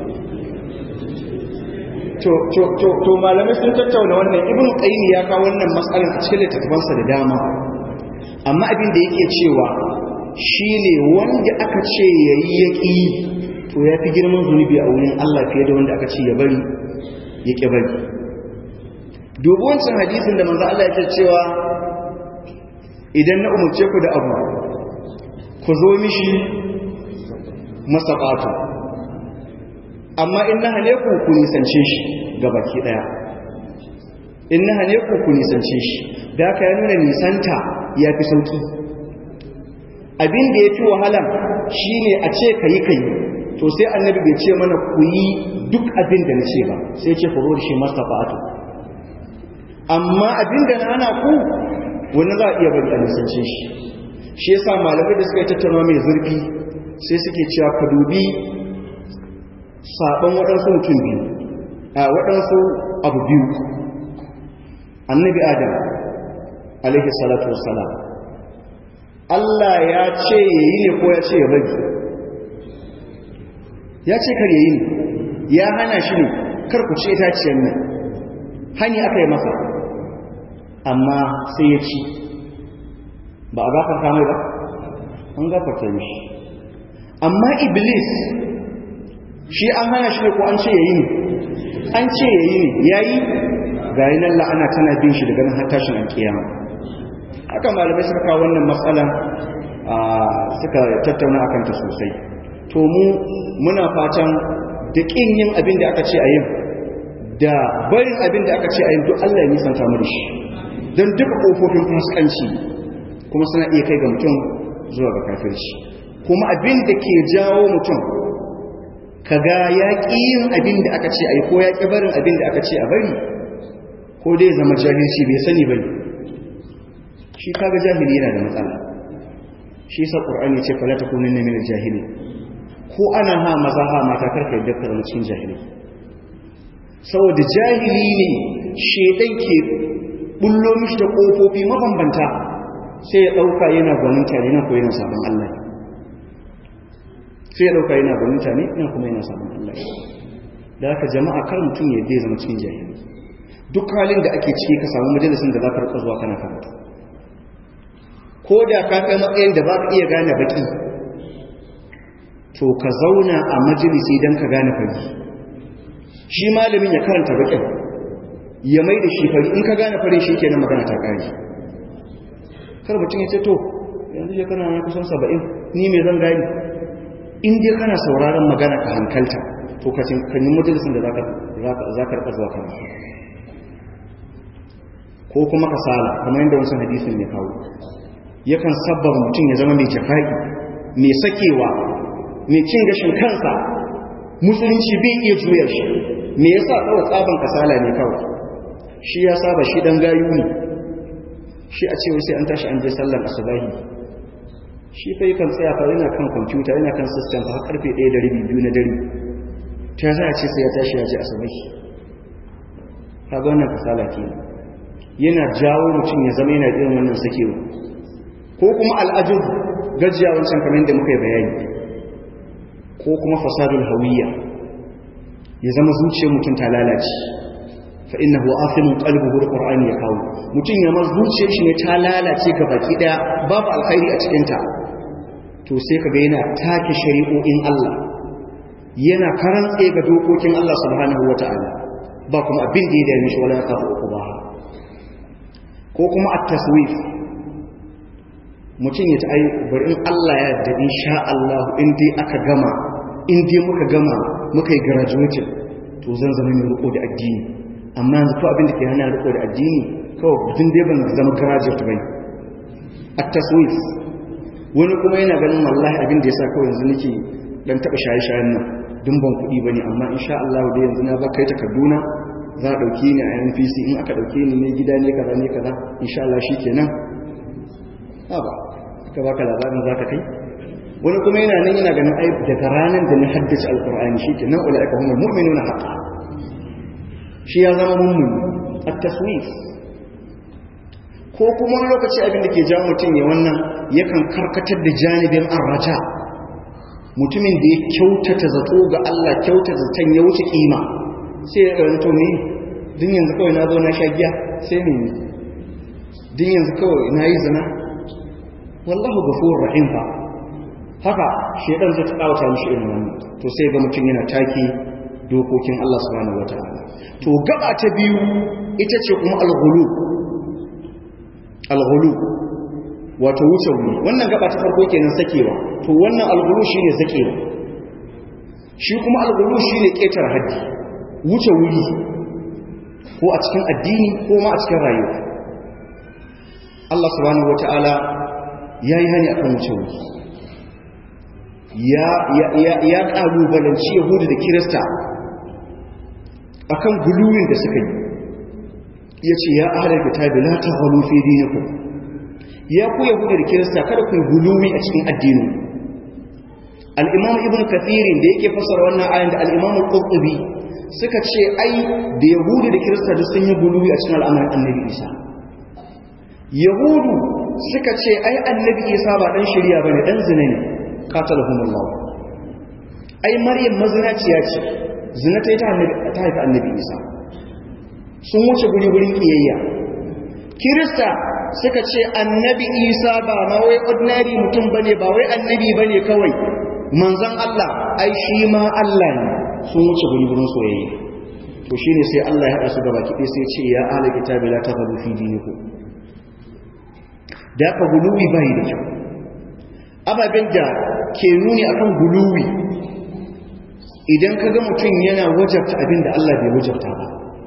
to to to to malamai sun tattauna wannan ibn qayyim ya kawo wannan mas'alar a cikin littattafansa da dama amma abin da yake cewa shine wanda aka ce yayi yaki to yafi girman zunubi a wurin Allah fiye da wanda aka ce ya bari yake bari dubu wancan hadisin da manzo Allah yake cewa idan na umurce ku da abu ku zo mishi masaqatu amma in na hane ku ku nisance shi ga baki daya in na hane ku ku nisance shi da aka ya nuna nisanta ya fi sauki abin da ya fi wahala shine a ce kayi kayi to sai annabi bai ce mana ku yi duk abin da na ce ba sai ce furo da shi mastafa'atu amma abin da na hana ku wani za a iya bari a nisance shi shi yasa malamai da suka yi tattauna mai zurfi sai suke cewa ka dubi saɓon waɗansu mutum biyu a waɗansu abu biyu annabi adam alaihi salatu wassalam Allah ya ce ya yi ne ko ya ce ya bari ya ce kar ya yi ne ya hana shi ne kar ku ce itaciyar nan hani aka yi masa amma sai ya ci ba a gafarta mai ba an gafarta mishi amma iblis shi an hana shi ne ko an ce ya yi ne an ce ya yi ne ya yi ga yi nan la'ana tana bin shi daga nan har tashin alkiyama haka malamai suka kawo wannan matsalan suka tattauna a kanta sosai to mu muna fatan da ƙin yin abin da aka ce a yin da barin abin da aka ce a yin duk Allah ya nisanta mu da shi don duka ƙofofin fuskanci kuma suna iya kai ga mutum zuwa ga kafirci kuma abin da ke jawo mutum kaga ya ƙi yin abin da aka ce a yi ko ya ƙi barin abin da aka ce a bari ko dai zama jahilci bai sani bane shi kaga jahili yana da matsala shi sa qur'ani ce fala takunun min al-jahili ko ana ha maza ha mata karka yadda ka zama cikin jahili saboda jahili ne shedan ke bullo mishi da kofofi mabambanta sai ya dauka yana gwaninta ne nan ko yana sabon Allah sai ya dauka yana gwaninta ne nan kuma yana sabon Allah da haka jama'a kar mutum ya yadda zama cikin jahili duk halin da ake ciki ka samu majalisin da za ka rika zuwa kana karatu ko da ka kai matsayin da ba ka iya gane baki to ka zauna a majalisi don ka gane fari shi malamin ya karanta bakin ya mai da shi fari in ka gane fari shi kenan magana ta kare kar mutum ya ce to yanzu ya kana na kusan saba'in ni mai zan gani in dai kana sauraron magana ka hankalta to ka yi majalisin da za ka rika zuwa karatu ko kuma kasala kamar yadda wasu hadisin ne kawo yakan sabbar mutum ya zama mai jafa'i mai sakewa mai cin gashin kansa musulunci bai iya juyar shi me yasa kawai tsaban kasala ne kawai shi ya saba shi dan gayu ne shi a cewa sai an tashi an je sallar asubahi shi fa yakan tsaya fa yana kan kwamfuta yana kan system fa karfe 1 da rabi biyu na dare ta za a ce sai ya tashi ya je asubahi kaga wannan kasala kenan yana jawo mutum ya zama yana irin wannan sakewa ko kuma al'ajin gajiya wancan kamar da muka yi bayani ko kuma fasadul hawiyya ya zama zuciyar mutum ta lalace fa innahu afimun qalbuhu alqur'ani ya kawo mutum ya ma zuciyar shi ne ta lalace ga baki daya babu alkhairi a cikin ta to sai kaga yana take shari'o'in Allah yana karantse ga dokokin Allah subhanahu wataala ba kuma abin da ya dame shi wala kafu uquba ko kuma at-taswif mutum ya ta ai bari in Allah ya yarda insha Allah in dai aka gama in dai muka gama muka yi graduation to zan zama mai riko da addini amma yanzu ko abin da ke hana riko da addini kawai mutum dai ban zama graduate bane at-taswif wani kuma yana ganin wallahi abin da yasa kawai yanzu nake dan taba shaye-shayen nan dun ban kuɗi bane amma insha Allah dai yanzu na ba kai takarduna za a ɗauke ni a npc in aka ɗauke ni ne gida ne kaza ne kaza insha Allah shi kenan ba aka baka labarin za ka kai wani kuma yana nan yana ganin ai daga ranar da na haddace alkur'ani shi kenan ula aka humar mu'minu na haƙa shi ya zama mummuni a taswif ko kuma wani lokaci abin da ke jawo mutum ya wannan yakan karkatar da janibin arraja mutumin da ya kyautata zato ga Allah kyautata zaton ya wuce kima sai ya ranto ne din yanzu kawai na zo na sha giya sai ne din yanzu kawai na yi zina wallahu ghafurur rahim fa haka shedan zai tsawata mishi irin wannan to sai ga mutum yana take dokokin Allah subhanahu wataala to gaba ta biyu ita ce kuma al-ghulu al-ghulu wato wuce wuri wannan gaba ta farko kenan sakewa to wannan al-ghulu shine sakewa shi kuma al-ghulu shine ketar haddi wuce wuri ko a cikin addini ko ma a cikin rayuwa Allah subhanahu wataala yayi hani akan wuce wuri ya ya ya kalubalanci yahudu da kirista akan guluwin da suka yi ya ce ya ahalar kitabi la ta halu fi dinikum ya ku yahudu da kirista kada ku guluwi a cikin addinin al-imam ibn kathirin da yake fasara wannan ayan da al-imam al-qurtubi suka ce ai da yahudu da kirista da sun yi guluwi a cikin al'amarin annabi isa yahudu suka ce ai annabi isa ba dan shari'a bane dan zina ne qatalahumullah ai maryam mazinaciya ce zina ta yi ta haifi annabi isa sun wuce guri-gurin kiyayya kirista suka ce annabi isa ba ma wai ordinary mutum ba ne ba wai annabi ba ne kawai manzan allah ai shi ma allah ne sun wuce guri-gurin soyayya to shi ne sai allah ya haɗa su gaba kiɗe sai ce ya ala kitabi la ta faru fi diniku da aka guluwi bayi da kyau ababen da ke nuni akan guluwi idan ka ga mutum yana wajabta abin da Allah bai wajabta ba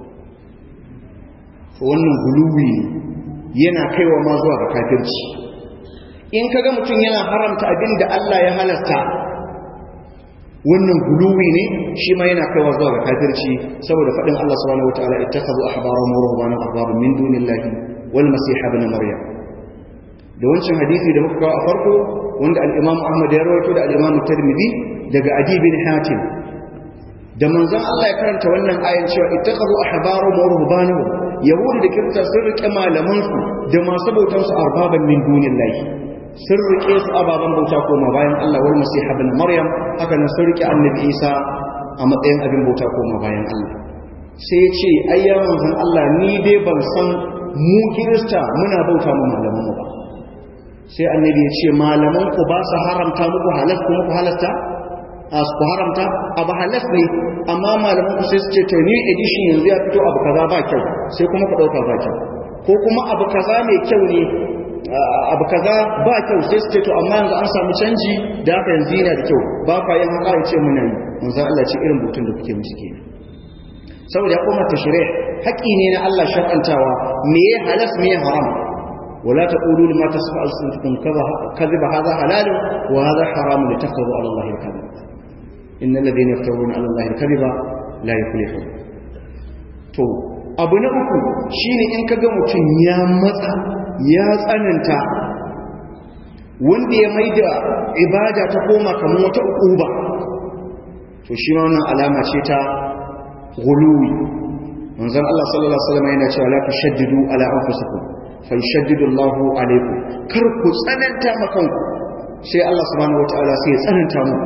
wannan guluwi yana kaiwa ma zuwa ga kafirci in ka ga mutum yana haramta abin da Allah ya halasta wannan guluwi ne shi ma yana kaiwa zuwa ga kafirci saboda faɗin Allah subhanahu wataala ittakhadhu ahbarahum wa ruhbanahum arbaban min dunillahi wal masih ibn maryam da wancan hadisi da muka kawo a farko wanda al-Imam Ahmad ya rawaito da al-Imam Tirmidhi daga Adi bin Hatim da manzon Allah ya karanta wannan ayan cewa ittakhadhu ahbarahum wa ruhbanahum yahudi da kirista sun rike malaman su da masu bautan su arbaban min dunillahi sun rike su ababan bauta koma bayan Allah wal masih ibn maryam haka nan sun rike annabi Isa a matsayin abin bauta koma bayan Allah sai ya ce ayya manzon Allah ni dai ban san mu kirista muna bauta mu malaman mu ba sai annabi ya ce malaman ku ba su haramta muku halas kuma ku halasta a su haramta abu halas ne amma malaman ku sai su ce to new edition yanzu ya fito abu kaza ba kyau sai kuma ku dauka ba kyau ko kuma abu kaza mai kyau ne abu kaza ba kyau sai su ce to amma yanzu an samu canji da haka yanzu yana da kyau ba ka yin haka ce muna yi manzo Allah ce irin butun da kuke musu kenan saboda ya koma tashri' haƙi ne na Allah shar'antawa me ya halas me ya haram ولا تقولوا لما تصف ألسنتكم كذب هذا حلال وهذا حرام لتفتروا على الله الكذب إن الذين يفترون على الله الكذب لا يفلحون to abu na uku shine in kaga mutum ya matsa ya tsananta wanda ya maida ibada ta koma kamar wata ukuba to shi ma wannan alama ce ta guluwi manzon Allah sallallahu alaihi wasallam yana cewa la tushaddidu ala anfusikum fa yashaddidu Allahu alaikum kar ku tsananta makanku sai Allah subhanahu wataala sai ya tsananta mu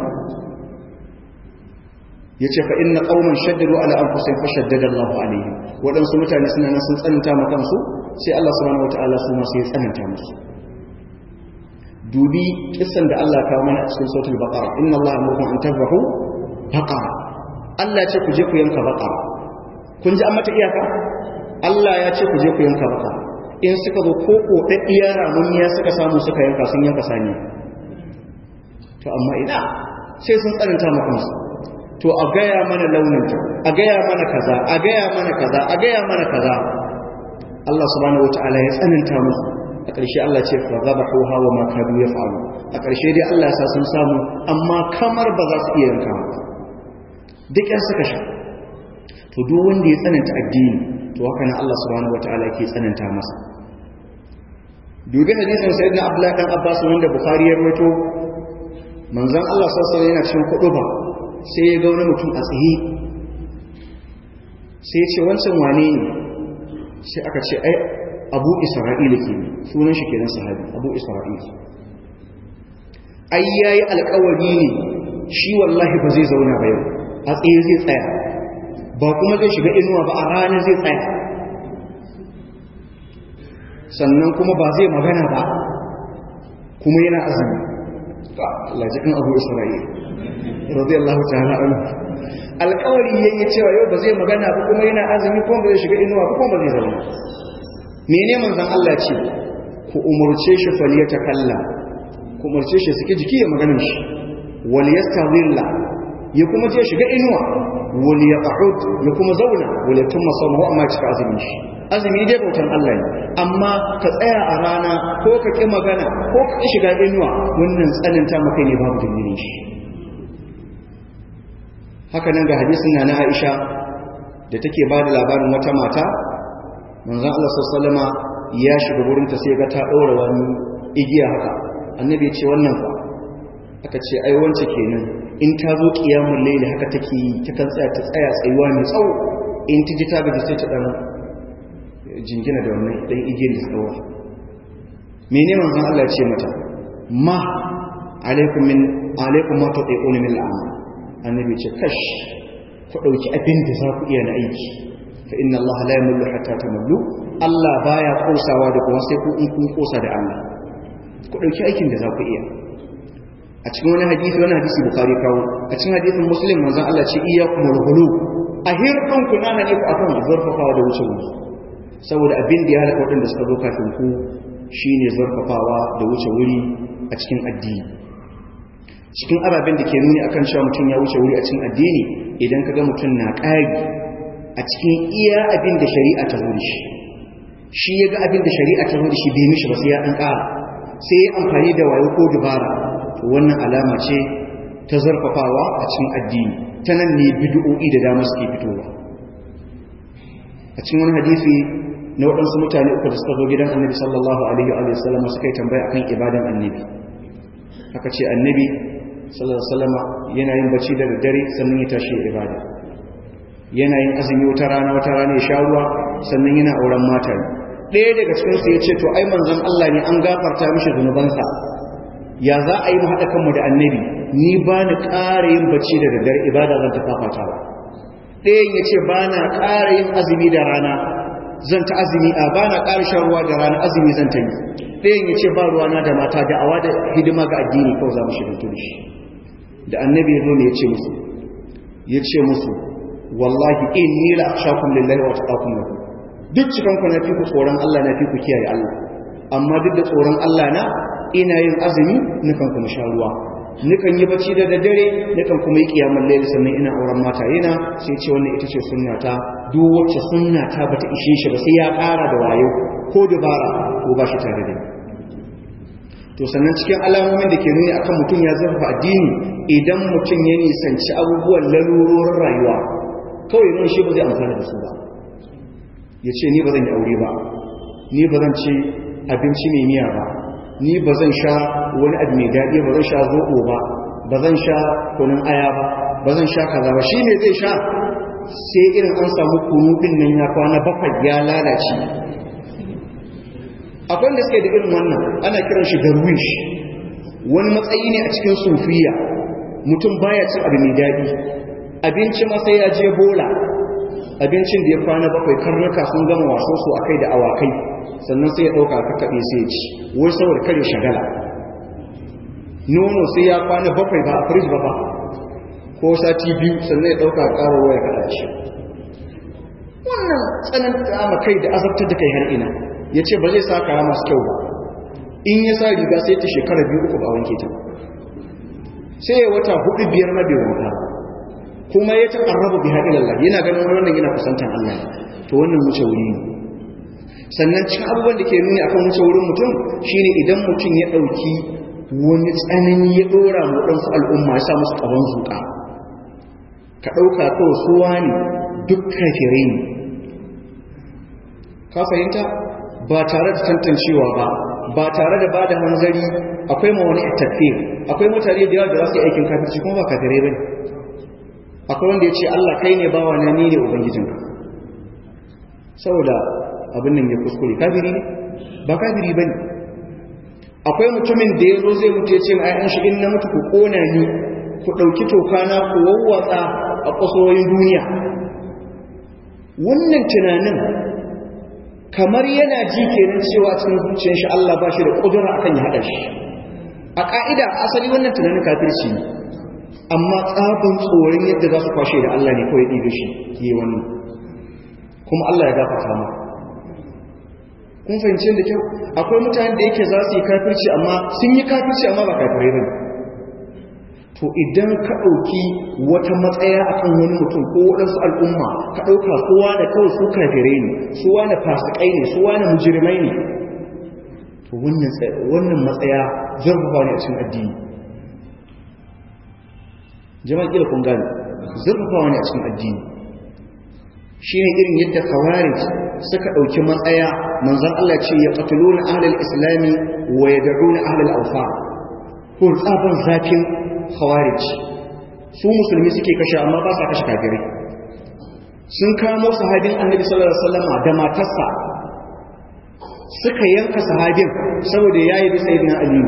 yace fa inna qauman shaddalu ala anfusihim fa shaddada Allahu alaihim wadansu mutane suna nan sun tsananta ma kansu sai Allah subhanahu wataala su ma sai ya tsananta musu dubi kissan da Allah kawo mana a cikin suratul baqara inna Allah amrukum an tadhbahu baqara Allah ya ce ku je ku yanka baqara kun ji an mata iyaka Allah ya ce ku je ku yanka baqara in suka zo ko kodaddiya ramuniya suka samu suka yanka sun yanka sani to amma ina sai sun tsananta ma kansu to a gaya mana launinta a gaya mana kaza a gaya mana kaza a gaya mana kaza Allah subhanahu wataala ya tsananta musu a ƙarshe Allah ce fa zabahu hawa ma kadu yaf'alu a ƙarshe dai Allah ya sa sun samu amma kamar ba za su iya yanka ba duk yan suka sha to duk wanda ya tsananta addini to haka nan Allah subhanahu wataala yake tsananta masa dubi hadisin sayyidina Abdullah dan Abbas wanda Bukhari ya rawaito manzon Allah sallallahu alaihi wasallam yana cikin kuduba sai ya ga wani mutum a tsaye sai ya ce wancan wane ne sai aka ce ai abu isra'ila ke sunan shi kenan sahabi abu isra'ila ai yayi alƙawari ne shi wallahi ba zai zauna ba yau a tsaye zai tsaya ba kuma zai shiga inuwa ba a ranar zai tsaya sannan kuma ba zai magana ba kuma yana azumi Allah ji kan abu isra'ila radiyallahu ta'ala anhu alƙawari yayi cewa yau ba zai magana ba kuma yana azumi kuma ba zai shiga inuwa ba kuma ba zai zauna mene manzon Allah ce ku umurce shi faliyata kalla ku umurce shi suke jiki ya maganar shi wal yastazilla ya kuma je shiga inuwa wal yaqud ya kuma zauna wal yatumma sawmu amma cika azumin shi azumi dai bautan Allah ne amma ka tsaya a rana ko ka ki magana ko ka ki shiga inuwa wannan tsananta maka ne babu dalilin shi haka nan ga hadisin na Aisha da take ba da labarin wata mata manzon Allah sallama ya shiga gurin ta sai ga ta daura wani igiya haka annabi ya ce wannan fa aka ce ai wance kenan in ta zo kiyamul layli haka take yi ta kan tsaya ta tsaya tsayuwa mai tsawo in ta ji ta gaji sai ta dan jingina da wannan dan igiyar da tsawo mene manzon Allah ya ce mata ma alaikum min alaikum ma tutiqun min al'amal annabi ce kash ku dauki abin da za ku iya na aiki fa inna Allah la yamullu hatta tamallu Allah baya kosawa da kuma sai ku in kun kosa da Allah ku dauki aikin da za ku iya a cikin wani hadisi wani hadisi bukari kawo a cikin hadisin muslim manzon Allah ce iyyakum al-ghulu a hirkan ku na ne ku akan zurfafawa da wuce wuri saboda abin da ya halaka wadanda suka zo kafin ku shine zurfafawa da wuce wuri a cikin addini cikin ababen da ke nuni akan cewa mutum ya wuce wuri a cikin addini idan kaga mutum na ƙari a cikin iya abin da shari'a ta zo da shi shi ya ga abin da shari'a ta zo da shi bai mishi ba sai ya ɗan ƙara sai ya amfani da wayo ko dubara to wannan alama ce ta zarfafawa a cikin addini ta nan ne bid'o'i da dama suke fitowa a cikin wani hadisi na waɗansu mutane uku da suka zo gidan annabi sallallahu alaihi wa sallam suka yi tambaya akan ibadan annabi aka ce annabi sallallahu alaihi wa sallam yana yin bacci da daddare sannan ya tashi ibada yana yin azumi wata rana wata rana ya sha ruwa sannan yana auren mata ɗaya daga cikinsu ya ce to ai manzon Allah ne an gafarta mishi zunubansa ya za a yi mu haɗa kanmu da annabi ni ba ni ƙara yin bacci da daddare ibada zan ta fafatawa ɗayan ya ce ba na ƙara yin azumi da rana zan ta azumi a ba na ƙara shan ruwa da rana azumi zan ta yi ɗayan ya ce ba ruwana da mata da awa da hidima ga addini kawai za mu shiga tuni shi da annabi ya zo ne ya ce musu ya ce musu wallahi in ni la akhshakum lillahi wa atqakum lahu duk cikan ku na fi ku tsoron Allah na fi ku kiyaye Allah amma duk da tsoron Allah na ina yin azumi nukan kuma sha ruwa nukan yi bacci da daddare nukan kuma yi kiyamar laili sannan ina auren mata yana sai ce wannan ita ce sunna ta duk wacce sunna ta bata ishe shi ba sai ya ƙara da wayo ko dabara ko ba shi tare da to sannan cikin alamomin da ke nuni akan mutum ya zurfa addini idan mutum ya nisanci abubuwan lalurorin rayuwa kawai nun shi ba zai amfana da su ba ya ce ni ba zan yi aure ba ni ba zan ci abinci mai miya ba ni ba zan sha wani abu mai daɗi ba zan sha zoɓo ba ba zan sha kunun aya ba ba zan sha kaza ba shi ne zai sha sai irin an samu kunu ɗin nan ya kwana bakwai ya lalace akwai da suke da irin wannan ana kiran shi darwish wani matsayi ne a cikin sufiya mutum baya cin abu mai daɗi abinci ma sai ya je bola abincin da ya kwana bakwai karnuka sun gama waso su akai da awakai sannan sai ya ɗauka ka kaɓe sai ci wai saboda kare shagala nono sai ya kwana bakwai ba a firij ba ba ko sati biyu sannan ya ɗauka ƙara waya kaɗa shi wannan tsananta ma kai da azabtar da kai har ina ya ce ba zai sa kaya masu kyau ba in ya sa riga sai ta shekara biyu uku ba wanke ta sai ya wata hudu biyar na bai wanka kuma ya ta ƙarraba bi haɗin Allah yana ganin wannan yana kusantan Allah to wannan wuce wuri ne sannan cikin abubuwan da ke nuni akan wuce wurin mutum shine idan mutum ya ɗauki wani tsanani ya ɗora mu ɗansu al'umma ya sa musu ƙaban zuƙa ka ɗauka kawai suwa ne duk kafirai ne ka fahimta ba tare da tantancewa ba ba tare da ba da hanzari akwai ma wani tafiyar akwai mutane da yawa da za su yi aikin kafirci kuma ba kafirai ba ne akwai wanda ya ce Allah kai ne bawa na ni ne ubangijinka saboda abin nan ya kuskure kafiri ne ba kafiri bane akwai mutumin da yazo zai mutu ya ce ma ayyan shi in na mutu ku kona ni ku dauki toka na ku wawwatsa a kusoyin duniya wannan tunanin kamar yana ji kenan cewa cikin zuciyar shi Allah ba shi da kudura akan ya hada shi a ka'ida asali wannan tunanin kafirci ne amma tsabin tsoron yadda za su kwashe da Allah ne kawai ɗiga shi yi wannan kuma Allah ya gafarta ma kun fahimci da kyau akwai mutane da yake za su yi kafirci amma sun yi kafirci amma ba kafirai ba to idan ka ɗauki wata matsaya akan wani mutum ko waɗansu al'umma ka ɗauka kowa da kawai su kafirai ne su wani fasikai ne su wani mujirmai ne to wannan matsaya zarfafa ne a cikin addini jama'a kila kun gane zurfafawa ne a cikin addini shine irin yadda khawarij suka dauki matsaya manzon Allah ce ya qatluna ahlul islami wa yad'una ahlul awfa ko tsaban zakin khawarij su musulmi suke kashe amma ba sa kashe kafirai sun kamo sahabin annabi sallallahu alaihi wasallam da matarsa suka yanka sahabin saboda yayi bi sayyidina ali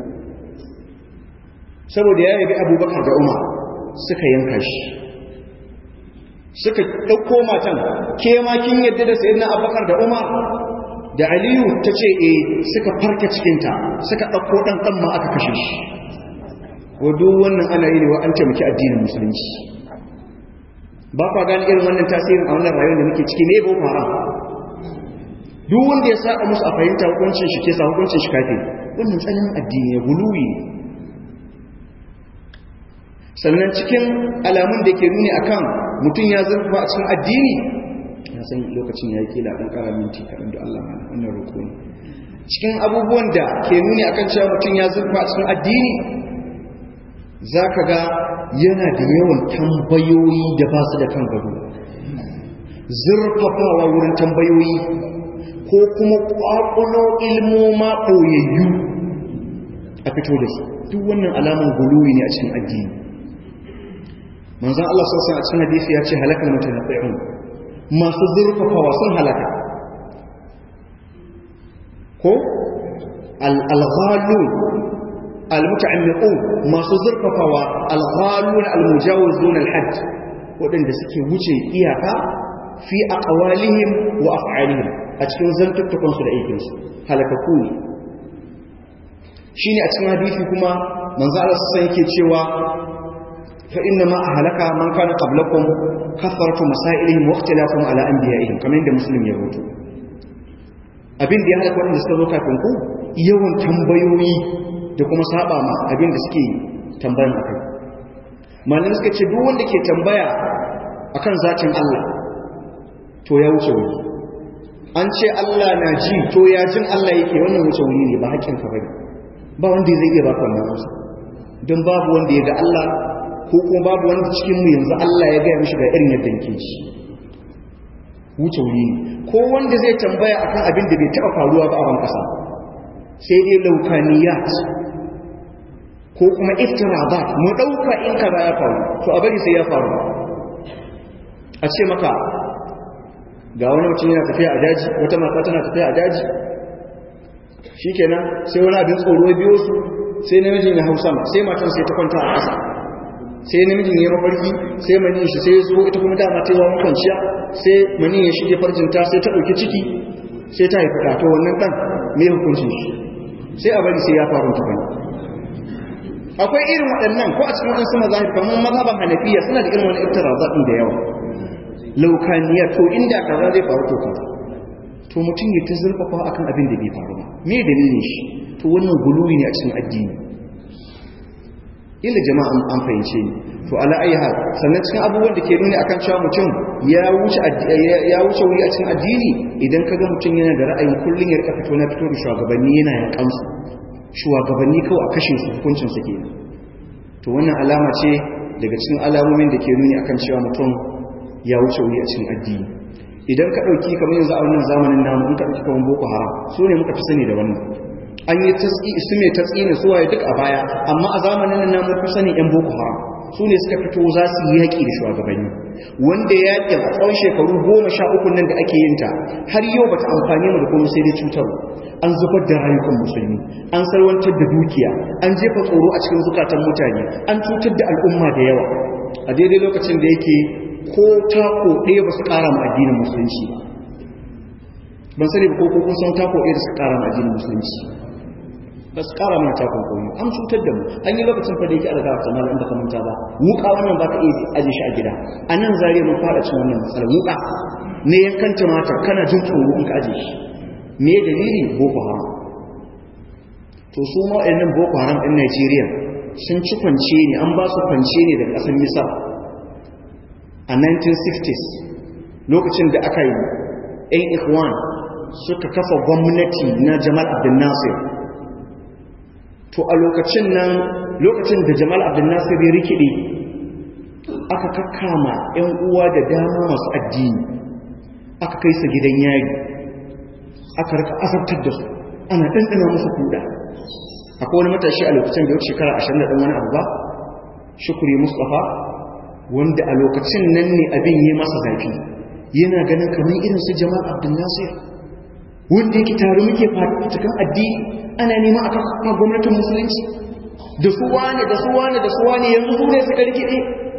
saboda yayi bi abubakar da umar suka yanka shi suka ɗauko matan ke ma kin yadda da sayyidina abubakar da umar da aliyu ta ce e suka farka cikinta suka ɗauko ɗan ɗan ma aka kashe shi wadu wannan ana yi ne wa an taimaki addinin musulunci ba kwa gani irin wannan tasirin a wannan rayuwar da muke ciki ne boko haram duk wanda ya saba musu a fahimta hukuncin shi ke sa hukuncin shi kafin wannan tsanin addini ya guluwi ne sannan cikin alamun da ke nuni akan mutum ya zurfa a cikin addini ya san lokacin ya yi kila ɗan ƙara minti kaɗan da Allah mana wannan roƙo ne cikin abubuwan da ke nuni akan cewa mutum ya zurfa a cikin addini za ka ga yana da yawan tambayoyi da ba su da kan gado zurfafawa wurin tambayoyi ko kuma ƙwaƙwalo ilmoma ɓoyayyu a fito da su duk wannan alamun guluwi ne a cikin addini manzan Allah sassan a cikin hadisi ya ce halakar mutanaffi'un masu zurfafawa sun halaka ko al-ghalun al-muta'ammiqun masu zurfafawa al-ghalun al-mujawizun al-hajj wadanda suke wuce iyaka fi aqwalihim wa af'alihim a cikin zantuttukan su da aikin su halakaku ne shine a cikin hadisi kuma manzo Allah sassan yake cewa فإنما أهلك من كان قبلكم كثرة مسائلهم واختلافهم على أنبيائهم كما عند مسلم يقول abin da ya halaka waɗanda suka zo kafin ku yawan tambayoyi da kuma saba ma abin da suke tambayan akai malamai suka ce duk wanda ke tambaya akan zatin Allah to ya wuce wuri an ce Allah na ji to ya jin Allah yake wannan wuce wuri ne ba hakkin ka bane ba wanda zai iya baka wannan amsa don babu wanda ya ga Allah ko kuma babu wanda cikin mu yanzu Allah ya gaya mishi ga irin yadda yake shi wuce wuri ne ko wanda zai tambaya akan abin da bai taɓa faruwa ba a ban ƙasa sai dai laukaniyat ko kuma iftirabat mu ɗauka in kaza ya faru to a bari sai ya faru a ce maka ga wani mutum yana tafiya a daji wata mata tana tafiya a daji shikenan sai wani abin tsoro biyo su sai namiji na hausa sai matan sai ta kwanta a ƙasa sai namijin ya mafarki sai mani shi sai zo ita kuma dama ta yawan kwanciya sai mani ya shige farjinta sai ta ɗauki ciki sai ta haifi to wannan ɗan mai hukuncin shi sai a bari sai ya faru ta bane akwai irin waɗannan ko a cikin waɗansu mazahir kamar mazhaban hanafiya suna da irin wani iftiraza ɗin da yawa laukaniya to inda kaza zai faru to kaza to mutum ya ta zurfafa akan abin da bai faru ba me dalilin shi to wannan guluwi ne a cikin addini illa jama'a an fahimce ni to ala ayi hal sannan cikin abubuwan da ke nuni akan cewa mutum ya wuce ya wuce wuri a cikin addini idan kaga mutum yana da ra'ayin kullun ya rika fito na fito da shugabanni yana ya kansu shugabanni kawai a kashin su hukuncin su kenan to wannan alama ce daga cikin alamomin da ke nuni akan cewa mutum ya wuce wuri a cikin addini idan ka dauki kamar yanzu a wannan zamanin namu in ka dauki kamar boko haram su ne muka fi sani da wannan an yi su mai tatsi ne su waye duk a baya amma a zamanin nan namun fi sani yan boko haram su ne suka fito za su yi yaƙi da shugabanni wanda yaƙin a tsawon shekaru goma sha uku nan da ake yin ta har yau bata amfani mu da kuma sai dai cutarwa an zubar da rayukan musulmi an salwantar da dukiya an jefa tsoro a cikin zukatan mutane an cutar da al'umma da yawa a daidai lokacin da yake ko tako ɗaya ba su ƙara ma addinin musulunci ba ban sani ba ko kun san tako ɗaya da su ƙara ma addinin musulunci ba su ƙara mana takon koyi an cutar da mu an yi lokacin fa da yake alga ta malam da kamanta ba wuka wannan ba ka iya aje shi a gida a nan zare mun fara cin wannan matsalar wuka ne yankan tumatir kana jin tsoro in ka aje shi me dalili boko haram to su ma waɗannan boko haram ɗin Najeriya sun ci kwance ne an ba su kwance ne daga ƙasar Misar a 1960s lokacin da aka yi ‘yan ikhwan suka kafa gwamnati na Jamal Abdel Nasir to a lokacin nan lokacin da Jamal Abdel Nasir ya rikide aka kakkama ‘yan uwa da dama masu addini aka kai su gidan yari aka rika asabtar da su ana ɗanɗana musu kuɗa akwai wani matashi a lokacin da ya shekara ashirin da ɗan wani abu ba shukuri mustapha wanda a lokacin nan ne abin yi masa zafi yana ganin kamar irin su jamal abdul nasir wanda yake tare muke cikin addini ana nema a kafa gwamnatin musulunci da su wane da su wane da su wane yanzu su ne suka rikide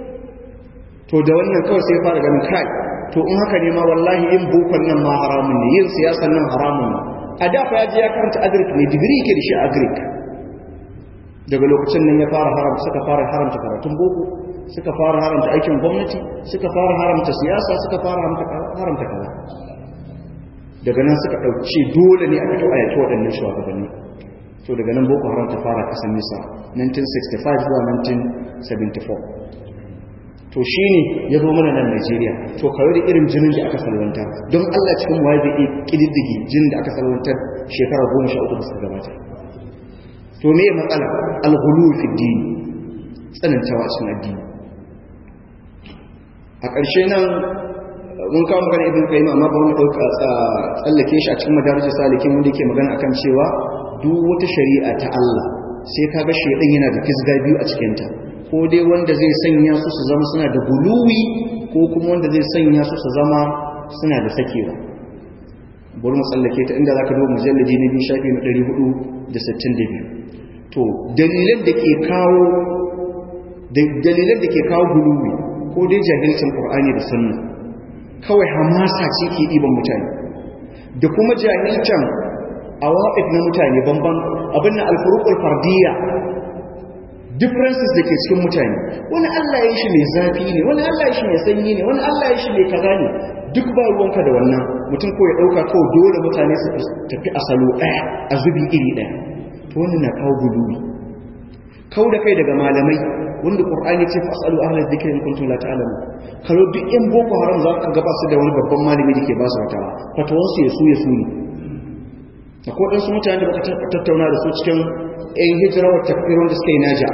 to da wannan kawai sai fara ganin kai to in haka ne ma wallahi yin bokon nan ma haramun ne yin siyasan nan haramun ne a da fa ya je ya karanta agric ne digiri yake da shi agric daga lokacin nan ya fara haramta suka fara haramta karatun boko suka fara haramta aikin gwamnati suka fara haramta siyasa suka fara haramta kaza daga nan suka ɗauki dole ne a fito a yaki waɗannan shugabanni to daga nan boko haram ta fara kasan nisa 1965 zuwa 1974 to shi ne ya zo mana nan Najeriya to kawai da irin jinin da aka salwanta don Allah cikin waye zai iya kididdigi jinin da aka salwanta shekara goma sha uku da suka gabata to me matsala alghulu fi dini tsanantawa a cikin addini a ƙarshe nan mun kawo magana ibn qayyim amma ba mu dauka tsallake shi a cikin madarijin salikin wanda yake magana akan cewa duk wata shari'a ta Allah sai kaga shedan yana da fisga biyu a cikin ta ko dai wanda zai sanya su su zama suna da guluwi ko kuma wanda zai sanya su su zama suna da sakewa bari mu tsallake ta inda zaka duba mujalladi na biyu shafi na 462 to dalilan da ke kawo dalilan da ke kawo guluwi ko dai jahilcin qur'ani da sunna kawai hamasa ce ke ɗiban mutane da kuma jahilcin awaqif na mutane banban abin na alfuruqul fardiyya differences da ke cikin mutane wani Allah ya yi shi mai zafi ne wani Allah ya shi mai sanyi ne wani Allah ya shi mai kaza ne duk ba ruwanka da wannan mutum ko ya ɗauka kawai dole mutane su tafi a salo ɗaya a zubi iri ɗaya to wannan na kawo gulubi kau da kai daga malamai wanda qur'ani ce fasalu ahla dhikri in kuntum la ta'lamun kalo duk yan boko haram za ka gaba su da wani babban malami da ke ba su wata fatawan su ya su ya su ne akwai wadansu mutane da baka tattauna da su cikin yan hijira wa tafsir wanda suka yi naja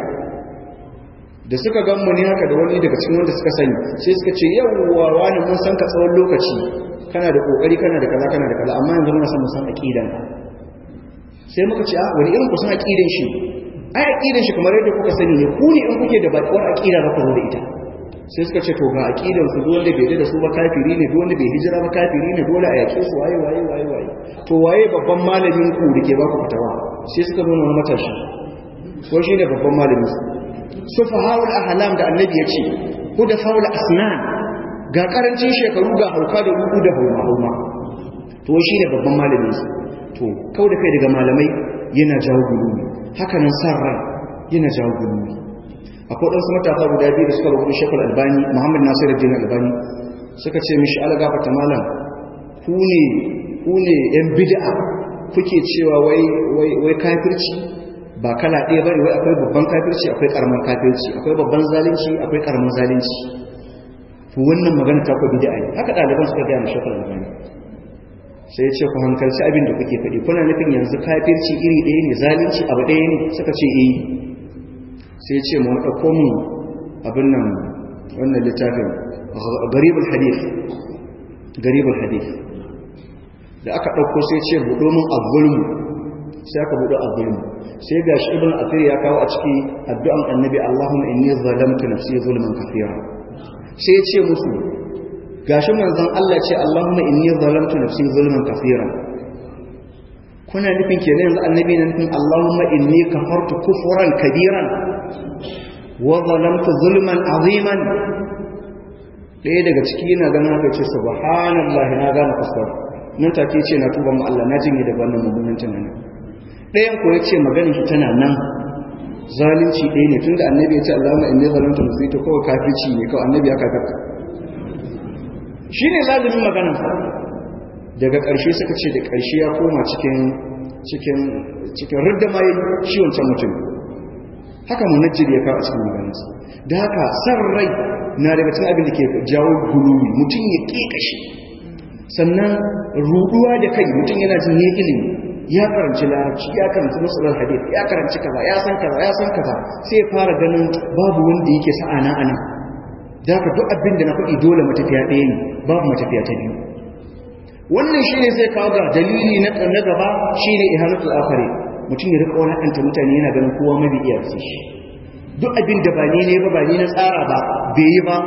da suka gan mu ne haka da wani daga cikin wanda suka sani sai suka ce yawwa wani mun san ka tsawon lokaci kana da kokari kana da kaza kana da kaza amma yanzu muna son mu san aqidan sai muka ce a wani irin ku san aqidan shi ai aqidan shi kamar yadda kuka sani ne ku ne in kuke da bakwar aqida za ku zo da ita sai suka ce to ga aqidan su duk wanda bai da su ba kafiri ne duk wanda bai hijira ba kafiri ne dole a yake su waye waye waye waye to waye babban malamin ku da ke ba ku fitawa sai suka zo wani matashi ko shi ne babban malamin su sufahaul ahlam da annabi ya ce ku da faul asnan ga karancin shekaru ga hauka da rudu da hauma hauma to shi ne babban malamin su to kau da kai daga malamai yana jawo gulumi hakanan san rai yana jawo gulmi akwai ɗansu matasa guda biyu da suka rubuta shekul albani muhammad nasiru jini albani suka ce mishi algafa ta malam ku ne ku ne yan bid'a kuke cewa wai wai wai kafirci ba kala ɗaya bane wai akwai babban kafirci akwai karamin kafirci akwai babban zalunci akwai karamin zalunci to wannan magana ta ku bid'a ne haka ɗaliban suka gaya mishi shekul albani sai ya ce ku hankalci abin da kuke faɗi kuna nufin yanzu kafirci iri ɗaya ne zalunci abu ɗaya ne suka ce eh sai ya ce mu ɗauko mu abin nan wannan littafin garibul hadith garibul hadith da aka ɗauko sai ce buɗo min azulmu sai aka buɗe azulmu sai ga shi ibn athir ya kawo a ciki addu'an annabi Allahumma inni zalamtu nafsi zulman kathira sai ya ce musu gashi manzon Allah ce Allahumma inni zalamtu nafsi zulman kathira kuna nufin kenan yanzu annabi na nufin Allahumma inni kafartu kufran kabiran wa zalamtu zulman aziman ɗaya daga ciki yana ganin haka ce subhanallahi na gane kuskure nan take ce na tuba mu Allah na jinye daga wannan mummunan tunanin ɗayan ko yace maganin shi tana nan zalunci ɗaya ne tunda annabi ya ce Allahumma inni zalamtu nafsi to kawai kafirci ne kawai annabi ya kafirta shine zalumin maganar sa daga ƙarshe suka ce da ƙarshe ya koma cikin cikin cikin rudda mai shi wancan mutum haka munajjid ya kawo a cikin maganarsa da haka san rai na daga cikin abin da ke jawo guluwi mutum ya ƙeƙashe sannan ruduwa da kai mutum yana jin ya ilimi ya karanci larabci ya karanci masalar hadith ya karanci kaza ya san kaza ya san kaza sai ya fara ganin babu wanda yake sa'ana anan da haka duk abin da na faɗi dole matafiya ɗaya ne babu matafiya ta biyu wannan shine zai kawo ga dalili na na gaba shine ihanatul akhari mutum ya rika wani anta mutane yana ganin kowa mabi iya shi duk abin da ba ne ne ba ba ne na tsara ba bai yi ba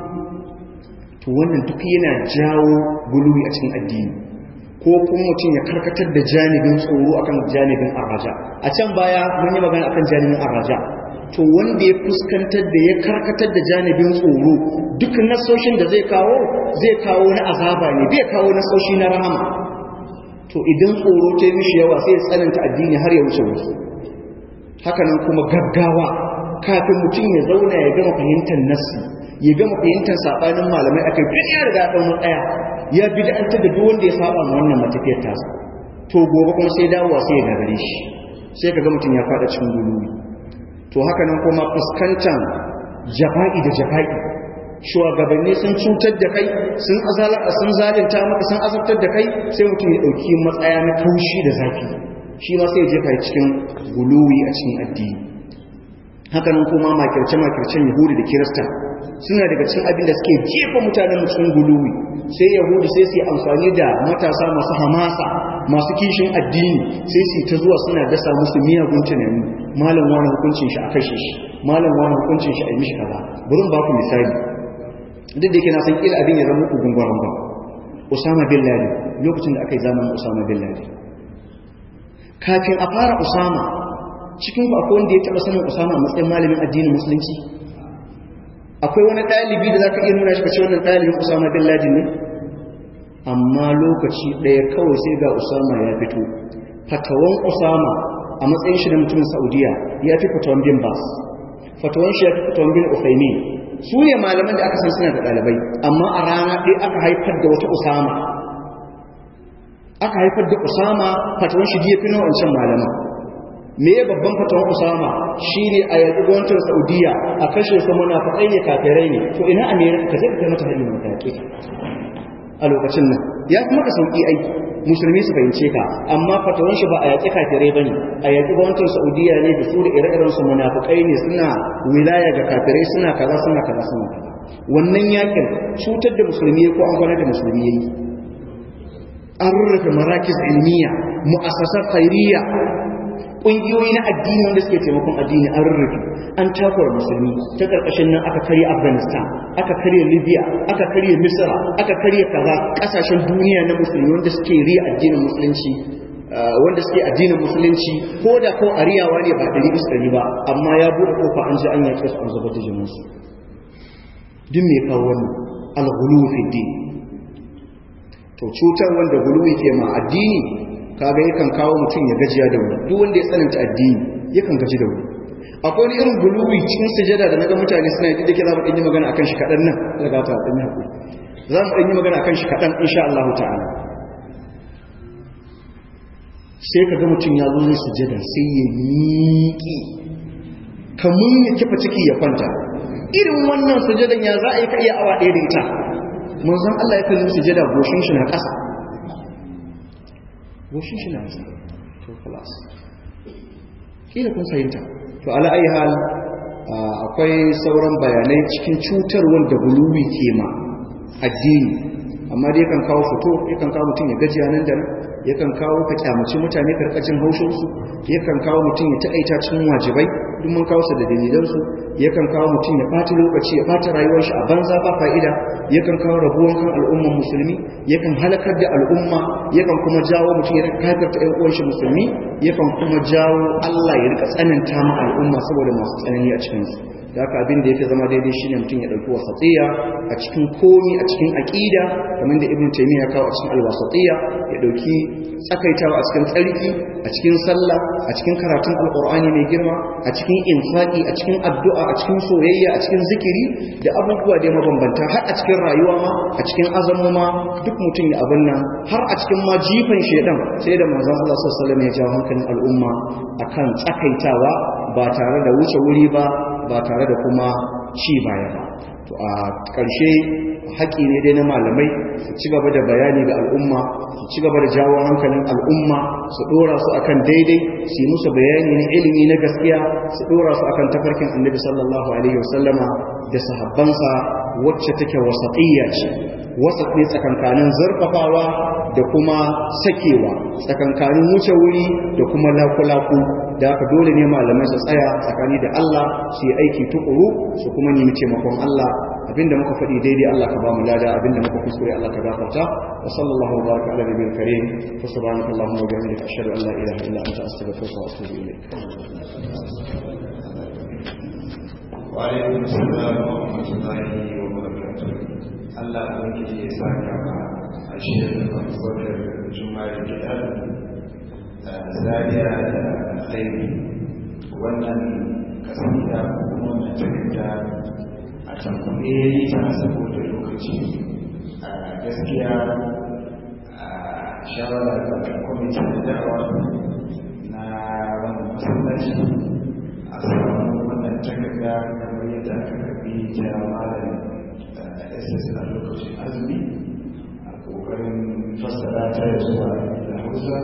to wannan duk yana jawo guluwi a cikin addini ko kuma mutum ya karkatar da janibin tsoro akan janibin araja a can baya mun yi magana akan janibin araja to wanda ya fuskantar da ya karkatar da janibin tsoro duk nasoshin da zai kawo zai kawo na azaba ne bai kawo nasoshi na rahama to idan tsoro ta yi mishi yawa sai ya tsananta addini har ya wuce wasu hakanan kuma gaggawa kafin mutum ya zauna ya gama fahimtar nassi ya gama fahimtar sabanin malamai akai duk ya riga ɗan matsaya ya bi da an da duk wanda ya saba ma wannan matafiyar tasa to gobe kuma sai dawowa sai ya gagare shi sai ka ga mutum ya faɗa cikin guluwi to haka nan kuma fuskantar jafa'i da jafa'i shugabanni sun cutar da kai sun azala sun zalunta maka sun azabtar da kai sai mutum ya dauki matsaya na kaushi da zafi shi ma sai ya jefa cikin guluwi a cikin addini haka nan kuma makirce makircen yahudi da kirista suna daga cikin abin da suke jefa mutanen cikin guluwi sai yahudi sai su yi amfani da matasa masu hamasa masu kishin addini sai su ta zuwa suna dasa musu miyagun tunani malam wani hukuncin shi a kashe shi malam wani hukuncin shi a yi mishi kaza bari ba ku misali duk da yake na san kila abin ya zama muku gungwaron ba usama bin laden lokacin da aka yi zamanin usama bin laden kafin a fara usama cikin ku akwai wanda ya taba sanin usama a matsayin malamin addinin musulunci akwai wani ɗalibi da za ka iya nuna shi kace wannan ɗalibin usama bin laden ne amma lokaci ɗaya kawai sai ga usama ya fito fatawan usama a matsayin shi da mutumin saudiya ya fi fatawan bin bas fatawan shi ya fi fatawan bin ufaimin su ne malaman da aka san suna da ɗalibai amma a rana ɗaya aka haifar da wata usama aka haifar da usama fatawan shi ya fi wancan malaman me ya babban fatawan usama shine a yanzu gwamnatin saudiya a kashe su munafiqai ne kafirai ne to ina america ka zai kai mata hali mai yaƙi a lokacin nan ya kuma ka sauki aiki musulmi su fahimce ka amma fatawan shi ba a yaƙi kafirai bane a yaƙi gwamnatin saudiya ne da su da ire-iren su munafiqai ne suna wilaya ga kafirai suna kaza suna kaza suna kaza wannan yakin cutar da musulmi ko an gwanar da musulmi yayi an rurrufe marakis ilmiya mu'assasar khairiyya ƙungiyoyi na addini wanda suke taimakon addini an rurrufe an takura musulmi ta ƙarƙashin nan aka karya afghanistan aka karya libya aka karya misra aka karya kaza ƙasashen duniya na musulmi wanda suke riya addinin musulunci wanda suke addinin musulunci ko da ko ariyawa ne ba ɗari bisa ɗari ba amma ya buɗe kofa an ji an yaƙe su an zubar da jininsu duk mai kawo wannan alghulu fi din to cutar wanda guluwi ke ma addini kaga yakan kawo mutum ya gajiya da wuri duk wanda ya tsananta addini yakan gaji da wuri akwai wani irin guluwi cikin sujada da naga mutane suna yi da ke za mu ɗanyi magana akan shi kaɗan nan daga ta ɗanyi haƙuri za mu ɗanyi magana akan shi kaɗan insha Allah ta'ala sai ka ga mutum ya zo zai sujada sai ya miƙi kamun ya kifa ciki ya kwanta irin wannan sujadan ya za a yi ka iya awa ɗaya da ita manzon Allah ya kalli sujada goshin shi na ƙasa goshin shi na ƙasa to class kila kun fahimta to ala ayi hal akwai sauran bayanai cikin cutar wanda guluwi ke ma addini amma dai yakan kawo fito yakan kawo mutum ya gajiya nan da nan yakan kawo ka kyamaci mutane karkacin haushinsu yakan kawo mutum ya taƙaita cikin wajibai duk mun kawo su da dalilansu yakan kawo mutum ya ɓata lokaci ya ɓata rayuwar shi a banza ba fa'ida yakan kawo rabuwan kan al'umman musulmi yakan halakar da al'umma yakan kuma jawo mutum ya rika kafirta ƴan uwan shi musulmi yakan kuma jawo Allah ya rika tsananta ma al'umma saboda masu tsanani a cikin su da haka abin da yake zama daidai shine mutum ya dauki wasatiya a cikin komi a cikin aqida kamar da ibnu taymiya ya kawo a cikin alwasatiya ya dauki tsakaitawa a cikin tsarki a cikin sallah a cikin karatun alqur'ani mai girma a cikin infaqi a cikin addu'a a cikin soyayya a cikin zikiri da abubuwa da mabambanta har a cikin rayuwa ma a cikin azamo ma duk mutum ya abin nan har a cikin ma jifan shedan sai da manzon Allah sallallahu alaihi wasallam ya jawo hankalin al'umma akan tsakaitawa ba tare da wuce wuri ba ba tare da kuma ci baya ba to a ƙarshe haƙi ne dai na malamai su ci gaba da bayani ga al'umma su ci gaba da jawo hankalin al'umma su ɗora su akan daidai su yi musu bayani na ilimi na gaskiya su ɗora su akan tafarkin annabi sallallahu alaihi wasallama da sahabbansa wacce take wasaƙiyya ce wasat ne tsakankanin zarfafawa da kuma sakewa tsakankanin wuce wuri da kuma lakulaku da haka dole ne malamai su tsaya tsakani da Allah su yi aiki tukuru su kuma nemi taimakon Allah abinda muka faɗi daidai Allah ka ba mu lada abinda muka kuskure Allah ka gafarta wa sallallahu wa baraka ala nabiyil karim wa subhanaka allahumma wa bihamdika ashhadu an la ilaha illa anta astaghfiruka wa atubu ilayk wa alaikum assalam wa rahmatullahi wa barakatuh Allah ubangiji ya saka ma a shirin abubakar juma'a gida da zariya da alkhairi wannan kasida kuma wannan takarda a tankuɗe ta saboda lokaci a gaskiya a shawara da kwamitin da da'awa na wannan masallaci a samu wannan takarda kamar yadda aka karbi ta malam ss a lokacin azumi a ƙoƙarin fassara ta zuwa da hausa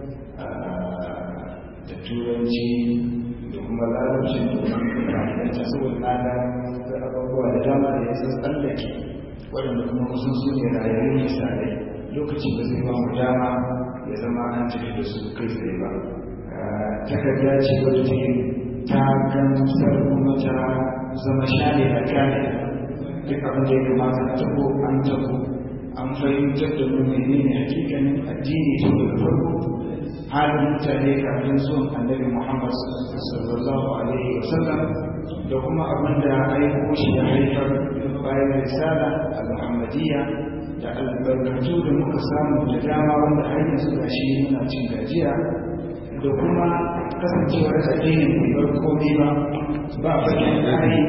da turanci da kuma larabci da ta saboda na ga abubuwa da dama da ya san tsallake waɗanda kuma kusan su ne rayayyun misalai lokaci ba zai ba mu dama ya zama an tafi da su kai tsaye ba takarda ce wadda take ta gamsar kuma ta zama shane a kane duk abin da ya kamata a tabo an tabo an fahimtar da mu menene hakikanin addini tun daga farko halin mutane kafin zuwan annabi Muhammad sallallahu alaihi wa sallam da kuma abin da aiko shi ya haifar bayan risala al-Muhammadiyya da albarkatu da muka samu da dama wanda har yanzu ga shi muna cin gajiya da kuma kasancewar addinin bai bar komai ba ba bakin tsari